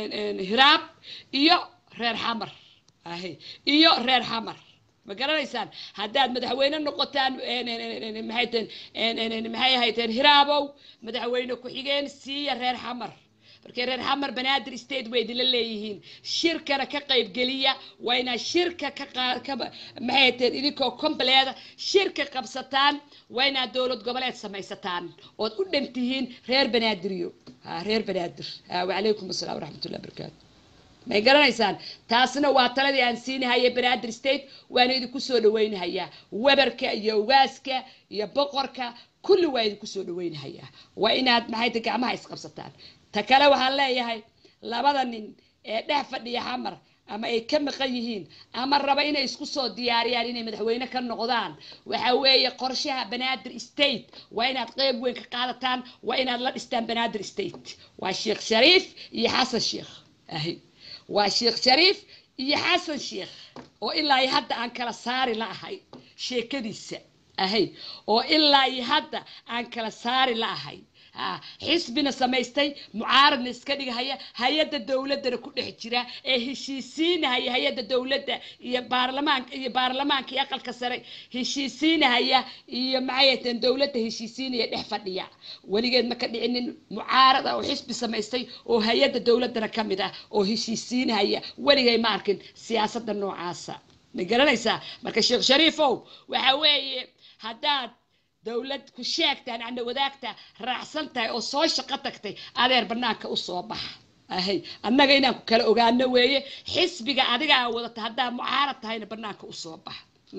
hiraab iyo reer xamar ahy iyo reer xamar ma garanaysaan haddaad madaxweyne noqotaan maxay teen maxay ahayteen hiraabow madaxweyne ku-xigeen siiya reer xamar markay reer xamar banaadir state way idinla leeyihiin shirkana ka qaybgeliya waa inaad shirka ka ka maxay teen idinkoo compleeda shirka qabsataan waa inaad dowlad goboleed samaysataan ood u dhan tihiin reer banaadiryo ha reer banaadir ha wacalaykum assalam waraxmatullahi barakaatu may garanaysaan taasna waa taladii aan siinahaya banaadir state waana idinku soo dhawaynahayaa webarka iyo ugaaska iyo boqorka kulli waa idinku soo dhawaynahayaa waa inaad maxay ta gacmaha isqabsataan ta kale waxaan leeyahay labada nin ee dhex fadhiya xamar ama ay ka maqan yihiin ama raba inay isku soo diyaariyaan inay madaxweyne ka noqdaan waxa weeye qorshaha banaadir state waa inaad qeyb weyn ka qaadataan waa inaad la dhistaan banaadir state waa sheekh shariif iyo xasan sheekh ahi waa sheekh shariif iyo xasan sheekh oo ilaa iyo hadda aan kala saari la ahay sheekadiisa ahay oo ilaa iyo hadda aan kala saari la ahay xisbina samaystay mucaaradna iska dhigahaya hay-adda dowladdana ku dhex jira ee heshiisiinahaya hay-adda dowladda iyo baarlamaanka iyo baarlamaanka iyo aqalka sare heshiisiinahaya iyo maxayatan dowladda heshiisiinaya dhex fadhiya weligeed ma ka dhicinin mucaarad ah oo xisbi samaystay oo hay-adda dowladdana ka mid ah oo heshiisiinahaya weligay ma arkin siyaasadda noocaasa ma garanaysaa marka sheekh shariifow waxa weeye haddaad dowlad ku sheegtaan ana wadaagta raacsan tahay oo soo shaqo tagtay adeer banaanka usoo baxa ahay annaga inaan ku kala ogaano weeye xisbiga adiga aa wadata haddaa mucaarad tahayna banaanka usoo bax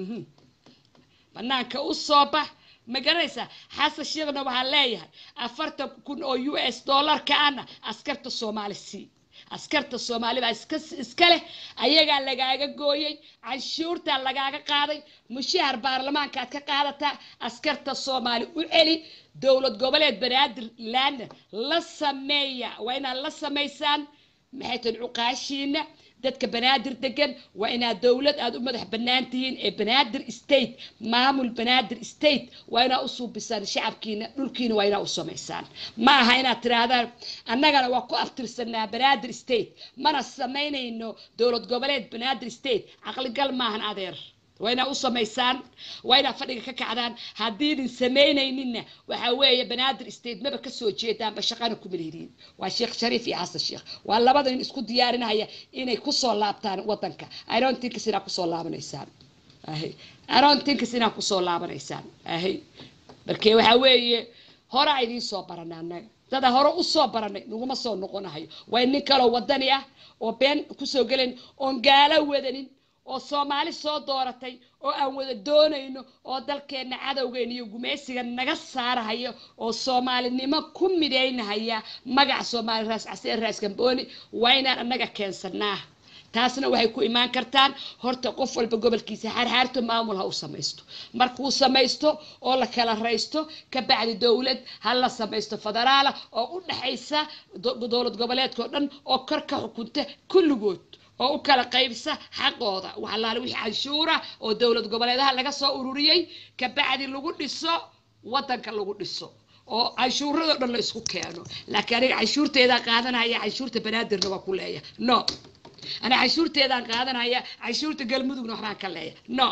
banaanka usoo bax ma garanaysaa xasan sheekhna waxaan leeyahay afartan kun oo u s dollarka ana askarta soomaali sii askarta soomaali baa iska iska leh ayagaa lagaaga gooyey canshuurtaa lagaaga qaaday mushahar baarlamaankaad ka qaadataa askarta soomaali u celi dowlad goboleed banaadir laana la sameeya waa inaad la samaysaan maxay tahin cuqaashiina dadka banaadir degan waa inaad dowlad aada u madax bannaan tihiin ee banaadir state maamul banaadir state waa inaad u suubisaan shacabkiina dhulkiina waa inaad u samaysaan ma aha inaad tirahdaan annagana waa ku aftirsanaa banaadir state mana samaynayno dowlad goboleed banaadir state caqligal maahan adeer waa inaad u samaysaan waa inaad fadhiga ka kacdaan haddiidin samaynayninna waxaa weeye banaadir state maba kasoo jeedaanba shaqana kuma lihidiin waa sheekh shariif iyo xasan sheekh waa labada nin isku diyaarinaya inay kusoo laabtaan wadanka irontinkas inaad kusoo laabanaysaan ahy irontinkas inaad kusoo laabanaysaan ahy markee waxaa weeye horaa idiin soo barana annaga dada hore usoo baranay naguma soo noqonahayo waa nin kaloo wadani ah oo been kusoo gelayn oon gaalo wadanin oo soomaali soo dooratay oo aan wada doonayno oo dalkeenna cadowgeena iyo gumaysiga naga saarahayo oo soomaalinimo ku midaynahaya magaca soomaali raas caseen raas gambooni waa inaan annaga keensanaa taasna waxay ku imaan kartaan horta qof walba gobolkiisa xaarxaarto maamul ha u samaysto markuu samaysto oo la kala raysto ka bacdi dowlad ha la samaysto federaala oo u dhexaysa dowlad goboleedkao dhan oo kor ka xukunta kulligood oo u kala qaybsa xaqooda waxalaale wixii canshuura oo dowlad goboleedaha laga soo ururiyey ka bacdi lagu dhiso waddanka lagu dhiso oo canshuuradoo dhan la isku keeno laakiin aniga canshuurteedaa qaadanaya canshuurta banaadirna waa ku leeya no ana canshuurteedaan qaadanaya canshuurta galmudugna waxbaan ka leeya no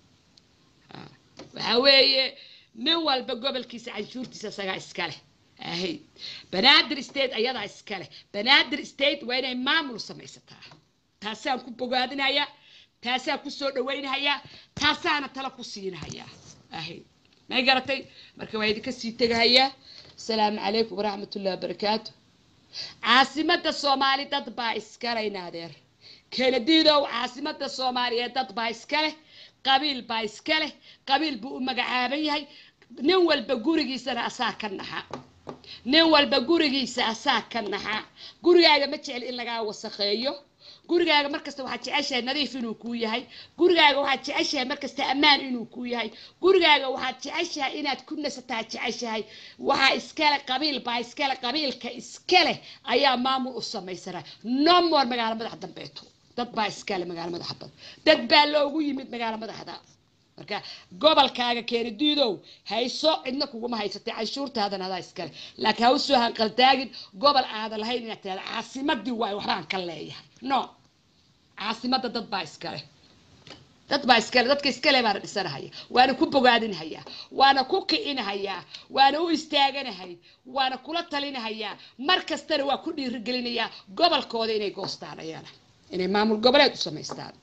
waxaa weeye nin walba gobolkiisa canshuurtiisa isagaa iskaleh ahayd banaadir state ayadaa iskaleh banaadir state waa inay maamul samaysataa taasaan ku bogaadinayaa taasaan ku soo dhawaynahayaa taasaana tala ku siinahayaa ahayd may garatay marka waa idinka sii tegahayaa asalaamu calaykum waraxmatullahi wabarakaatu caasimada soomaali dad baa iskalayna adeer kenadiidow caasimada soomaaliyeed dad baa iska leh qabiil baa iska leh qabiil buu u magacaaban yahay nin walba gurigiisana asaa ka naxa nin walba gurigiisa asaa ka naxa gurigaaga ma jecel in lagaa wasakheeyo gurigaaga markasta waxaad jeceshahay nadiif inuu kuu yahay gurigaaga waxaad jeceshahay markasta ammaan inuu kuu yahay gurigaaga waxaad jeceshahay inaad ku nasataa jeceshahay waxaa iskale qabiil baa iskale qabiilka iskale ayaa maamul u samaysana no more magaalo madax dambeeto dad baa iskale magaalo madaxa bad dad baa loogu yimid magaalo madaxda marka gobolkaaga keeni diidow hayso cidna kuguma haysatay canshuurtaadan adaa iskale laakiin ha usoo hanqaltaagin gobol aadan lahayn inaad tirahda caasimadii waay waxbaan ka leeyahay no caasimada dad baa iskale dad baa iskale dadka iskale baana dhisanahaya waana ku bogaadinahayaa waana ku kicinahayaa waana u istaaganahay waana kula talinahayaa mar kastana waa ku dhiirigelinayaa gobolkooda inay goostaan ayana inay maamul goboleed u samaystaan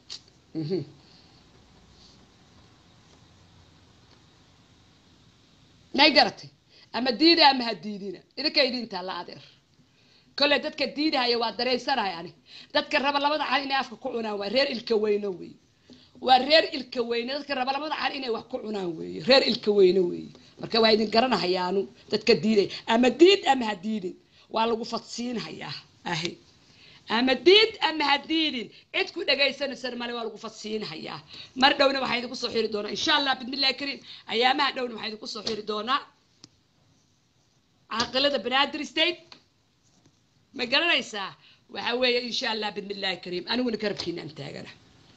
may garatay ama diida ama ha diidina idinka idintaa la adeer kolley dadka diidahaya waa dareysanahay ani dadka raba labada cal inay afka ku cunaan waa reer ilka weyne weeye waa reer ilka weyne dadka raba labada cal inay wax ku cunaan weeye reer ilka weyne weeye marka waa idin garanahayaanu dadka diiday ama diid ama ha diidin waa lagu fadsiinhayaa ahi ama diid ama ha diidin cid ku dhagaysanaysan male waa lagu fadsiinhayaa mar dhowna waxaa idinku soo xiri doonaa insha allah bismillahi kariim ayaamaha dhowna waxaa idinku soo xiri doonaa caaqilada banaadir state ma garanaysaa waxa weeye insha allah bismillahi kariim aniguna karabkiinaan taagana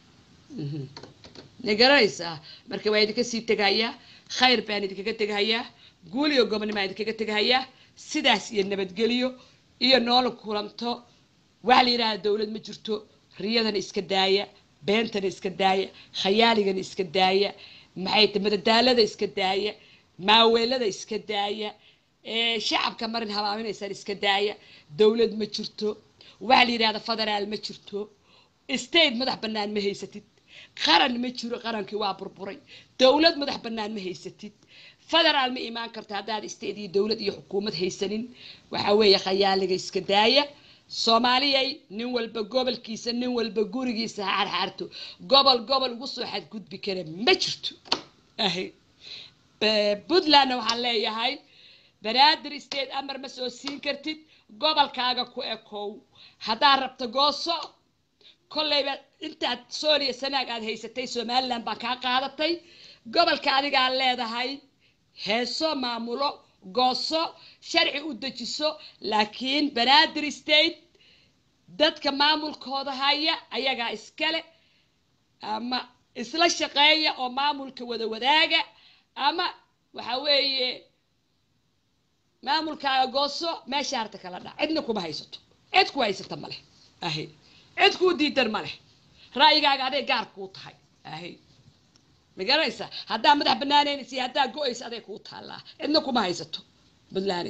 ma garanaysaa marka waa idinka sii tegahayaa khayr baan idinkaga tegahayaa guul iyo gobonnimaan idinkaga tegahayaa sidaas iyo nabadgelyo iyo noola kulanto waxaa la yidhaahda dowlad ma jirto riyadana iska daaya beentana iska daaya khayaaligana iska daaya maxay ta madadaalada iska daaya maaweelada iska daaya shacabka marin habaaminaysaan iska daaya dowlad ma jirto waxaa la yidhahda federaal ma jirto state madax bannaan ma haysatid qaran ma jiro qarankii waa burburay dowlad madax bannaan ma haysatid federaal ma imaan karto haddaad state iyo dowlad iyo xukuumad haysanin waxaa weeye khayaaliga iska daaya soomaaliyay nin walba gobolkiisa nin walba gurigiisa ha xarxaarto gobol gobol ugu soo xadgudbi kara ma jirto ahy puntlandna waxaan leeyahay banaadir state amar ma soo siin kartid gobolkaaga ku ekow haddaad rabto gooso kollayba intaad sooliya sanaag aad haysatay somalilan baa kaa qaadatay gobolka adigaa leedahay heeso maamulo gooso sharci u dejiso laakiin banaadir state dadka maamulkooda haya ayagaa iskale ama isla shaqeeya oo maamulka wada wadaaga ama waxa weeye maamulkaaga gooso meesha harta kala dhac cidna kuma haysato cid ku haysata maleh ahy cid kuu diidan ma leh ra'yigaaga aday gaar kuu tahay ahy ma garanaysa haddaa madax banaanaynaysa iyo haddaa go-aysa aday kuu taallaa cidna kuma haysato puntland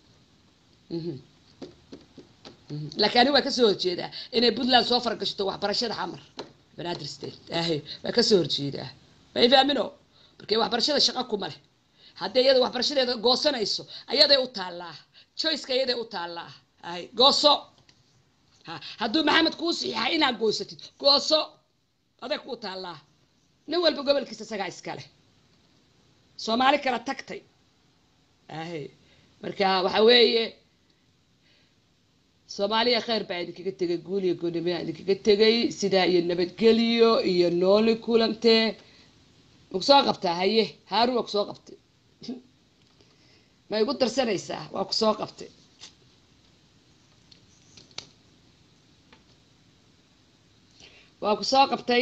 laakiin ani waa kasoo horjeedaa inay puntland soo fargashato waxbarashada xamar banaadir state ahy waa kasoo horjeedaa may faamino markay waxbarashada shaqa kuma leh haddii iyada waxbarashadeeda goosanayso ayaday u taallaa joyceka ayaday u taallaa ahy gooso hadduu maxamed kuu saxiixa inaad goysatid gooso adag kuu taallaa nin walba gobolkiisa isagaa iskale soomaali kala tagtay ahe marka waxa weeye soomaaliya kheyr baa idinkaga tegay guul iyo goonimaa idinkaga tegay sidaa iyo nabadgelyo iyo nooli kulantee ma kusoo qabtaa haye haarun waa kusoo qabtay ma igu darsanaysaa waa kusoo qabtay waa kusoo qabtay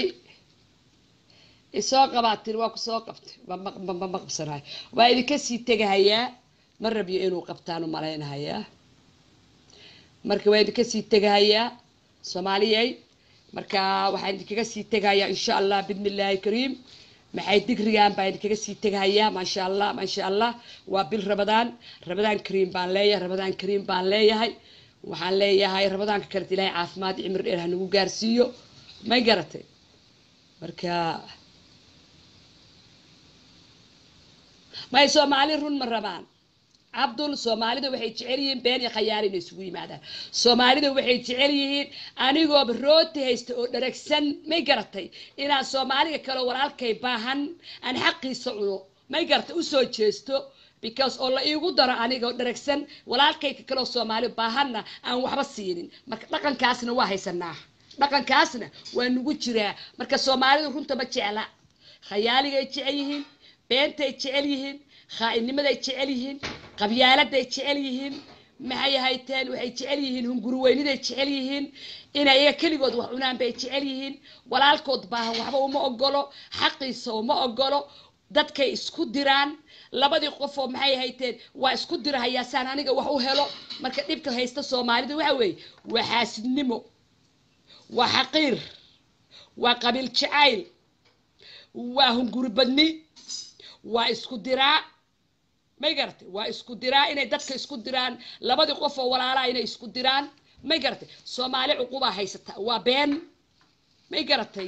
isoo qabaatin waa kusoo qabtay ma qabsanayo waa idinka sii tegahayaa ma rabyo inuu qabtaanu malaynahayaa marka waa idinka sii tegahayaa soomaaliyey marka waxaan idinkaga sii tegahayaa insha allah bidni illaahi kariim maxay digrigan baa idinkaga sii tegahayaa maasha allah maasha allah waa bil rabadaan rabadaan kariim baan leeyahay rabadaan kariim baan leeyahay waxaan leeyahay rabadaanka kaleet ilaahay caafimaad cimri dheer ha nagu gaarsiiyo may garatay marka may soomaali run ma rabaan cabdul soomaalida waxay jecel yihiin been iyo khayaali inay isugu yimaadaan soomaalida waxay jecel yihiin anigooba rooti haysta oo dharagsan may garatay inaan soomaaliga kale walaalkay baahan aan xaqiisa cuno may garatay usoo jeesto because oo la iigu daro aniga oo dharagsan walaalkayka kaleoo soomaali baahanna aan waxba siinin marka dhaqankaasna waa haysanaa dhaqankaasna waa nagu jiraa marka soomaalidu runta ma jecla khayaaligay jecel yihiin beentay jecel yihiin khaa'inimaday jecel yihiin qabyaaladay jecel yihiin maxay hayteen waxay jecel yihiin hunguriweyniday jecel yihiin inay iyaga keligood wax cunaan bay jecel yihiin walaalkood baahan waxba uma ogolo xaqiisa uma ogolo dadkay isku diraan labadii qofoo maxay hayteen waa isku dirahayaa saan aniga wax u helo marka dhibka haysta soomaalida waxa weeye waa xaasidnimo waa xaqiir waa qabiil jacayl waa hunguri badni waa isku diraa may garatay waa isku diraa inay dadka isku diraan labadii qof oo walaalaa inay isku diraan may garatay soomaali cuqubaa haysata waa been may garatay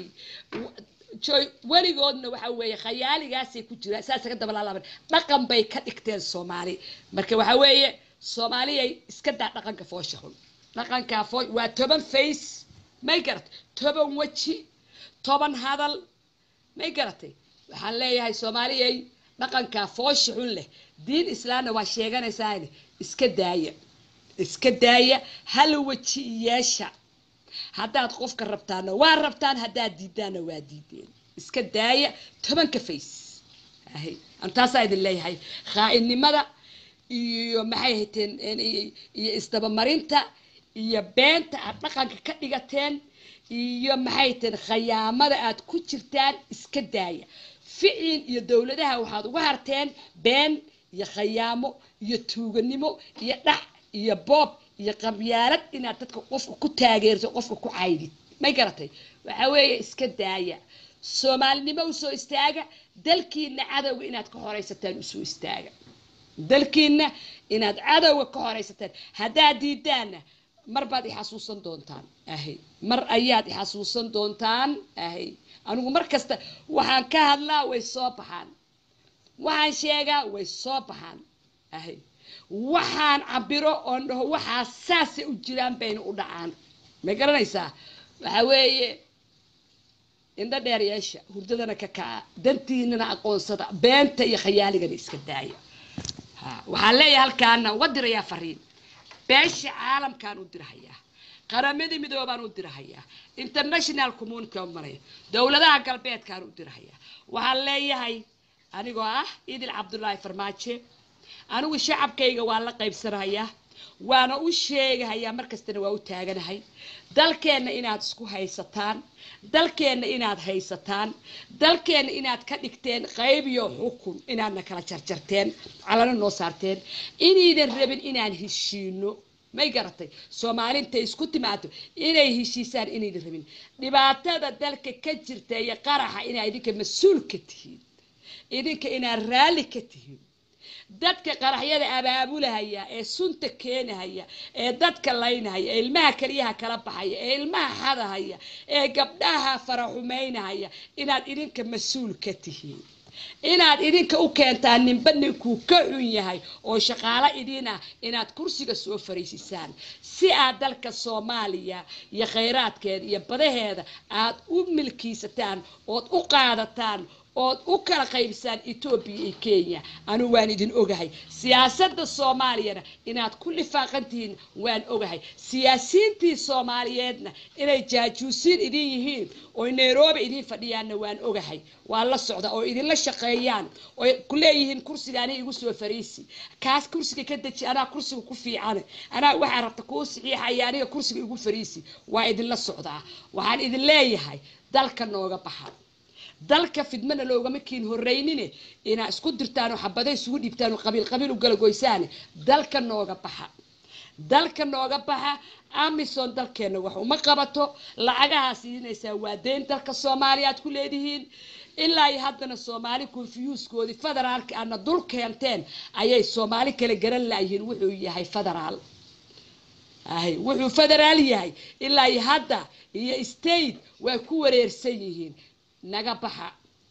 weligoodna waxa weeye khayaaligaasay ku jiraan saasa ka dabalaalaaban dhaqan bay ka dhigteen soomaali marka waxa weeye soomaaliyay iska daa dhaqanka foosha xun dhaqankaa foo waa toban face may garatay toban weji toban hadal may garatay waxaan leeyahay soomaaliyay dhaqankaa foosha xun leh diin islaamna waa sheeganaysaane iska daaya iska daaya hal weji yeesha haddaad qofka rabtaana waa rabtaan haddaad diidaanna waa diideen iska daaya tobanka face ahay antaasaa idin leeyahay khaa'inimada iyo maxay hayteen iyo isdabamarinta iyo beenta aad dhaqanka ka dhigateen iyo maxay hayteen khayaamada aad ku jirtaan iska daaya ficil iyo dowladaha waxaad uga harteen been iyo khayaamo iyo tuuganimo iyo dhac iyo boob iyo qabyaalad inaad dadka qofka ku taageerto qofka ku caydid may garatay waxa weeye iska daaya soomaalinimo usoo istaaga dalkiina cadowga inaad ka horaysataan usoo istaaga dalkiina inaad cadowga ka horaysataan haddaad diidaanna mar baad ixasuusan doontaan ahay mar ayaad ixasuusan doontaan ahay anigu mar kasta waxaan ka hadlaa way soo baxaan waxaan sheegaa way soo baxaan ahay waxaan cabiro oon dhaho waxaa saasay u jiraan bayna u dhacaan may garanaysaa waxa weeye indho dheer yeesha hurdadana ka kaca dantiinana aqoonsada beenta iyo khayaaligana iska daaya ha waxaan leeyahay halkaana uga dirayaa fariin beesha caalamkaan u dirahayaa qaramadii midoobaan u dirahayaa international community oo maraya dowladaha galbeedkaan u dirahayaa waxaan leeyahay anigoo ah idil cabdullaahi farmaajo anigu shacabkayga waa la qaybsanayaa waana u sheegahayaa markastana waa u taaganahay dalkeenna inaad isku haysataan dalkeenna inaad haysataan dalkeenna inaad ka dhigteen qayb iyo xukun inaadna kala jarjarteen calana noo saarteen inaydan rabin inaan heshiino may garatay soomaalintay isku timaado inay heshiisaan inaydan rabin dhibaatada dalka ka jirta iyo qaraxa inaa idinka mas-uul ka tihiin idinka inaad raalli ka tihiin dadka qaraxyada abaabulahaya ee sunta keenahaya ee dadka laynahaya ee ilmaha keliyaha kala baxaya ee ilmaha xadahaya ee gabdhaha faraxumaynahaya inaad idinka mas-uul ka tihiin inaad idinka u keentaan ninba ninkuu ka xun yahay oo shaqaalo idin ah inaad kursiga soo fariisisaan si aad dalka soomaaliya iyo khayraadkeeda iyo badaheeda aad u milkiisataan ood u qaadataan ood u kala qaybsaan etoobiya iyo kenya anigu waan idin ogahay siyaasadda soomaaliyana inaad ku lifaaqantihiin waan ogahay siyaasiyiintii soomaaliyeedna inay jaajuusiin idin yihiin oo nairobi idin fadhiyaanna waan ogahay waan la socda oo idinla shaqeeyaan oo ku leeyihiin kursiga aniga igu soo fariisi kaas kursiga ka deji anaa kursiga ku fiican anaa waxaa rabta kuu saxiixaya aniga kursiga igu fariisi waa idinla socdaa waxaan idin leeyahay dalka nooga baxa dalka fidmana loogama kiin horeynine inaa isku dirtaan oo xabada isugu dhiibtaan oo qabiil qabiil u galagoysaane dalka nooga baxa dalka nooga baxa amison dalkeenna wax uma qabato lacagahaa siinaysaa waa deyn dalka soomaaliya aad ku leedihiin ilaa iyo haddana soomaali konfiyuuskoodii federaalka aadna dul keenteen ayay soomaali kala garan laayihiin wuxuu yahay federaal ahay wuxuu federaal yahay ilaa iyo hadda iyo state waa ku wareersan yihiin naga baxa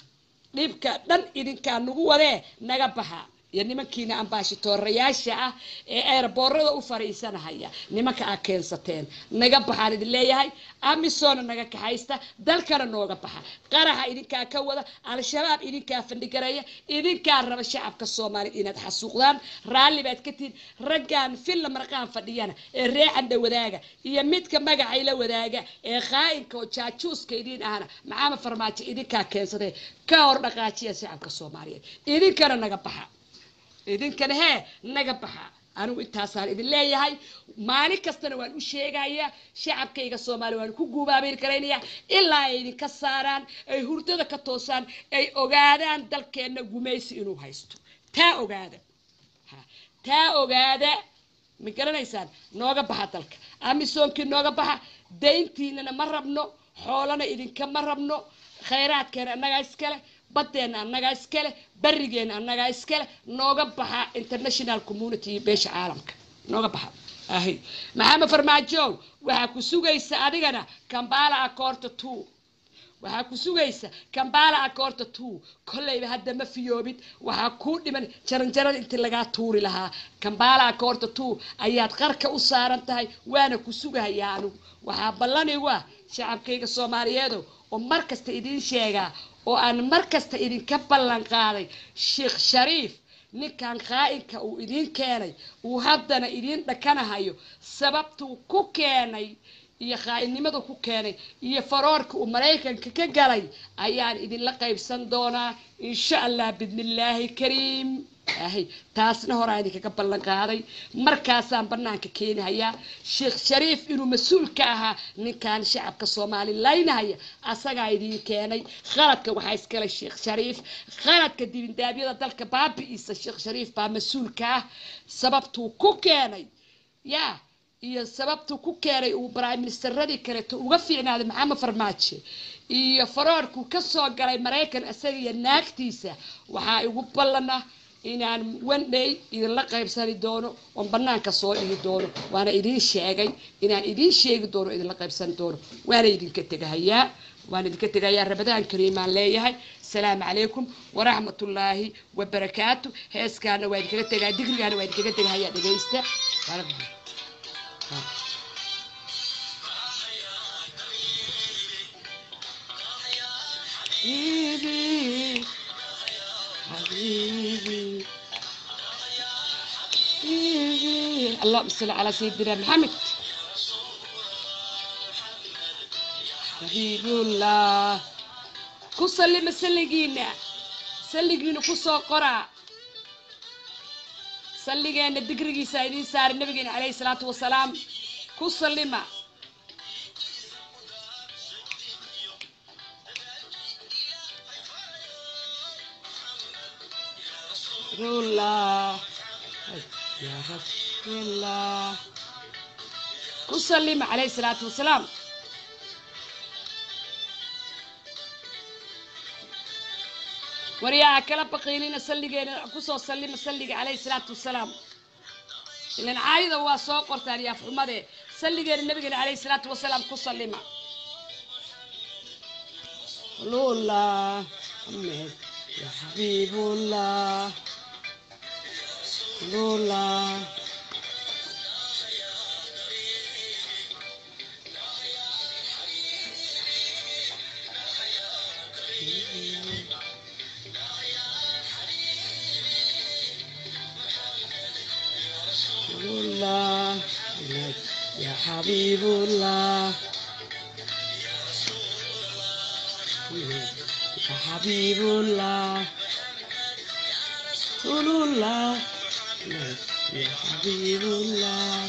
dhibka dhan idinkaa nagu wadee naga baxa iyo nimankiina ambaashitoorayaasha ah ee eerboorada u fariisanahaya nimanka aa keensateen naga baxaan idin leeyahay amisona naga kaxaysta dalkana nooga baxa qaraxa idinkaa ka wada al-shabaab idinkaa fandhigareeya idinkaa raba shacabka soomaaliyed inaad xasuuqdaan raalli baad ka tihin raggaan filla marqaan fadhiyana ee reecandha wadaaga iyo midka magacayla wadaaga ee qaa'inka oo jaajuuska idiin ahna maxamed farmaajo idinkaa keensatay ka hor dhaqaajiya shacabka soomaaliyeed idinkana naga baxa idinkana hee naga baxa anigu intaasaan idin leeyahay maalin kastana waan u sheegayaa shacabkayga soomaaliya waan ku guubaabeyn karaynaya ilaa ay idinka saaraan ay hurdada ka toosaan ay ogaadaan dalkeenna gumaysi inuu haysto taa ogaada ha taa ogaada ma garanaysaan nooga baxa dalka amisoonkii nooga baxa dayntiinana ma rabno xoolana idinkama rabno khayraadkeena annagaa iskale baddeena annagaa iskale barigeena annagaa iskale nooga baxa international community iyo beesha caalamka nooga baxa ahi maxamed farmaajo waxaa ku sugaysa adigana kambala akoorta two waxaa ku sugaysa kambala akoorta two kollayba hadda ma fiyoobid waxaa kuu dhiman jaranjarada intii lagaa tuuri lahaa kambala akoorta two ayaad qarka u saaran tahay waana ku sugahayaa anigu waxaa ballanigu ah shacabkayga soomaaliyeedo oo mar kasta idiin sheegaa oo aan mar kasta idinka ballan qaaday sheekh shariif ninkan qaa'inka uu idiin keenay uu haddana idiin dhakanahayo sababtuu ku keenay iyo qaa'inimadu ku keenay iyo faroorka uu maraykanka ka galay ayaan idinla qaybsan doonaa insha allah bidnillaahi kariim ahay taasna horaa idinkaga ballan qaaday markaasaan banaanka keenahayaa sheekh shariif inuu mas-uul ka ahaa ninkan shacabka soomaali laynahaya asagaa idiin keenay khaladka waxaa iskale sheekh shariif khaladka dibindaabyada dalka baabi'iisa sheekh shariif baa mas-uulka ah sababtuu ku keenay yaa iyo sababtuu ku keenay uu prime ministeradii kaleeto uga fiicnaaday maxamed farmaajo iyo faroorkuu kasoo galay maraykan isaga iyo naagtiisa waxaa igu ballana inaan wandhay idinla qaybsani doono oon banaanka soo dhigi doono waana idiin sheegay inaan idiin sheegi doono idinla qaybsani doono waana idinka tegahayaa waan idinka tegahayaa rabadaan kariimaan leeyahay asalaamu calaykum waraxmatullaahi wabarakaatu heeskaana waa idinkaga tegaa digrigaana waa idinkaga tegahayaa dhegaysta حبيبي حبيبي حبيبي اللهم صل على سيدنا محمد حبيب الله كسلي مسلقينا سلقينا كسو قرا سلقينا دقرقي سايدين سار النبي عليه الصلاة والسلام كسلما رسول الله يا رسول الله كسلم عليه الصلاة والسلام وريا كلا بقيلين سلقين كسو سلم سلق عليه الصلاة والسلام لأن عايدة هو سوق قرطان يا فحمده سلقين النبي عليه الصلاة والسلام كسلم لولا محمد يا حبيب الله الله الله يا حبيب الله يا حبيب الله رسول الله يا حبيب الله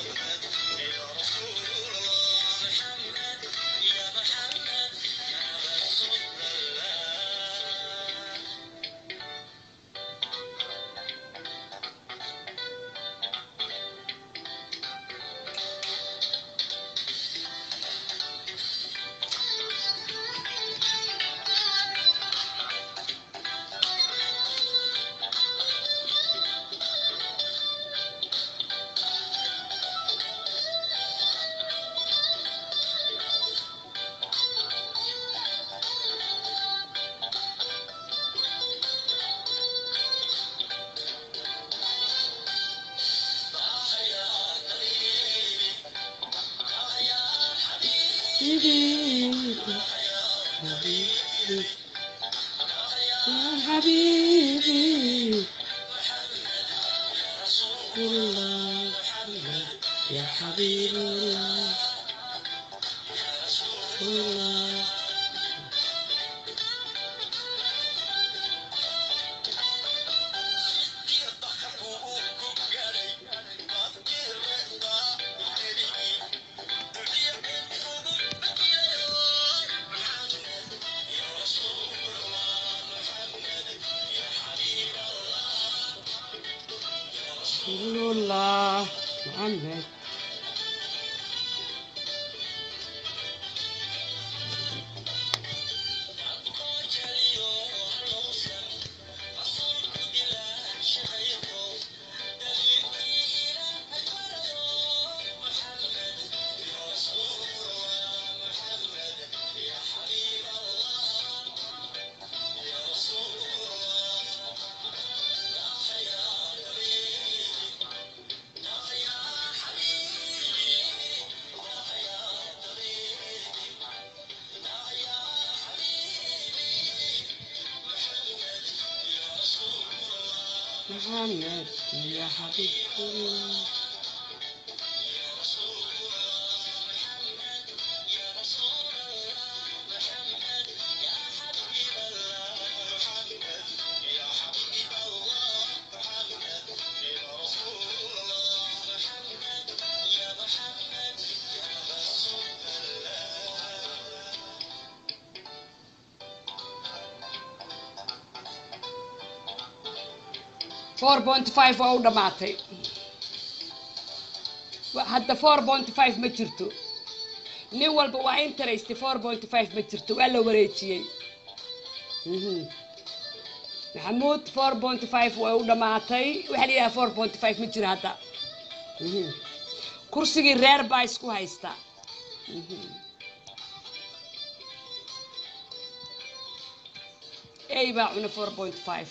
حبيبي حبيبي يا حبيبي الله يا حبيب الله الله رسول الله محمد محمد يا حبيب الله four point five waa u dhammaatay Wa- hadda four point five ma jirto nin walba waa interest four point five ma jirto waa la wareejiyey Mhm. maxamuud four point five waa u dhammaatay waxaa la yidhaha four point five ma jiro hadda Mhm. kursigii reer baa isku haysta Mhm. ey baa cuna four point five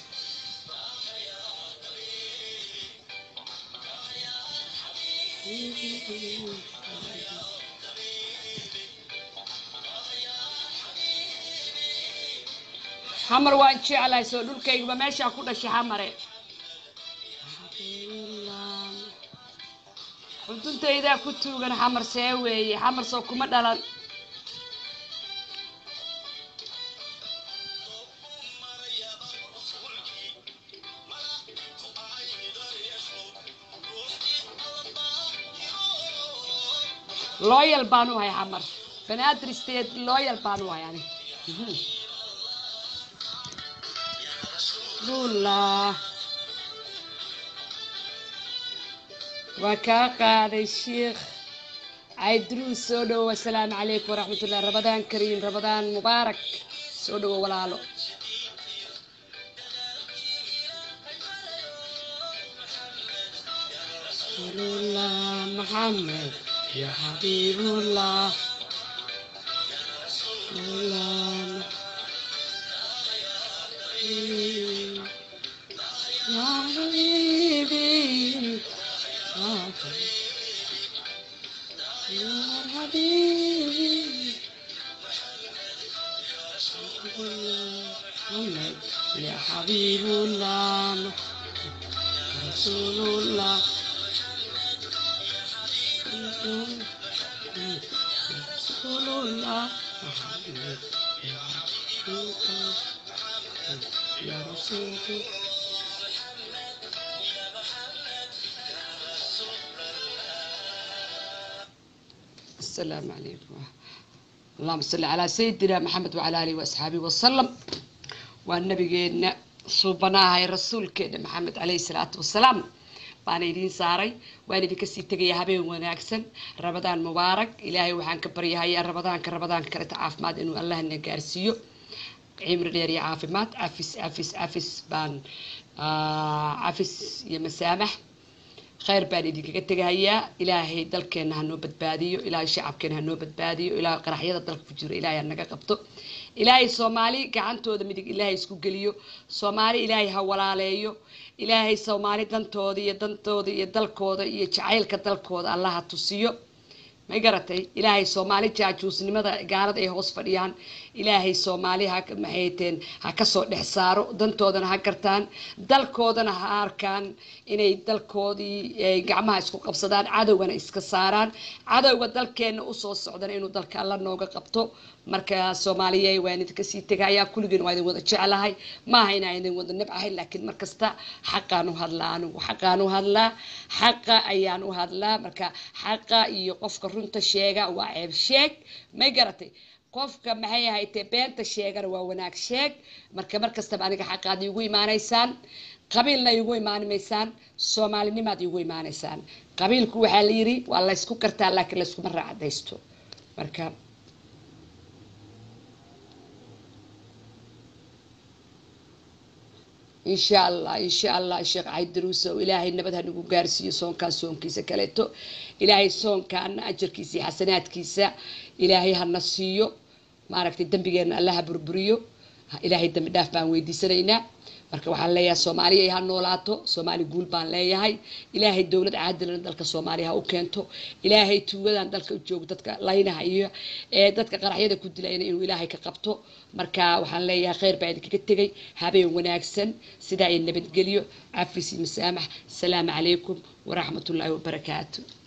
xamar waan jeclahay soo dhulkaygaba meeshaa ku dhashay xamare xuduntaydaa ku tuugan xamar see weeye xamar soo kuma dhalan loyal baan u hay xamar banaadir state loyal baan u hay ani Mhm. Lula. waa kaa qaaday sheikh caydruus soo dhowo asalaamu calaykum waraxmatullah rabadaan kariim rabadaan mubaarak soo dhowo walaalo rasuulullah maxamed ya xabiibullah rasuulullah حبيبنا رسول الله رسول الله يا رسول الله السلام عليكم اللهم صل على سيدنا محمد وعلى اله واصحابه وسلم والنبينا suubanahay rasuulkeena maxamed caleyhi salaatu wasalaam baana idiin saaray waan idinka sii tegaya habeen wanaagsan rabadaan mubaarak ilaahay waxaan ka baryahayaa rabadaanka rabadaanka kaleta caafimaad inuu allahna gaarsiiyo cimri dheer iyo caafimaad cafis cafis cafis baan cafis iyo masaamax khayr baan idinkaga tegahayaa ilaahay dalkeena hanoo badbaadiyo ilaahay shacabkeena hanoo badbaadiyo ilaahay qaraxyada dalka ku jiro ilaahay hanaga qabto ilaahay soomaali gacantooda midig ilaahay isku geliyo soomaali ilaahay ha walaaleeyo ilaahay soomaali dantooda iyo dantooda iyo dalkooda iyo jacaylka dalkooda allaha tusiyo may garatay ilaahay soomaali jaajuusnimada gaalada ay hoos fadhiyaan ilaahay soomaali ha maxayteen ha kasoo dhex saaro dantoodana ha gartaan dalkoodana ha arkaan inay dalkoodii gacmaha isku qabsadaan cadowgana iska saaraan cadowga dalkeena usoo socdana inuu dalka alla nooga qabto marka soomaaliya waan idinka sii tegayaa kulligeen waa idin wada jeclahay maaha inaan idin wada nabcahay laakiin markasta xaqaan u hadlaa anigu xaqaan u hadlaa xaqa ayaan u hadlaa marka xaqa iyo qofka runta sheega waa ceeb sheeg may garatay qofka maxay ahaytee beenta sheegana waa wanaag sheeg marka markastaba aniga xaqaad iigu imaanaysaan qabiilna iigu imaanimaysaan soomaalinimaad iigu imaanaysaan qabiilku waxaa la yiri waa laysku kartaa laakiin layskuma raacadaysto marka insha allah insha allah sheekh caydaruuse oo ilaahay nabad ha nagu gaarsiiyo soonkaa soonkiisa kaleeto ilaahay soonkaana ajarkiisa iyo xasanaadkiisa ilaahay hana siiyo maaragtay dembigeena alla ha burburiyo ilaahay dembi dhaaf baan weydiisanaynaa marka waxaan leeyahay soomaaliya ha noolaato soomaali guul baan leeyahay ilaahay dowlad caadilana dalka soomaaliya ha u keento ilaahay tuugadan dalka u joogo dadka laynaha iyo ee dadka qaraxyada ku dilayna inuu ilaahay ka qabto marka waxaan leeyahay kheyr baa idinkaga tegay habeen wanaagsan sidaa iyo nabadgelyo cafis iyo masaamax asalaamu calaykum waraxmatullaahi wabarakaatu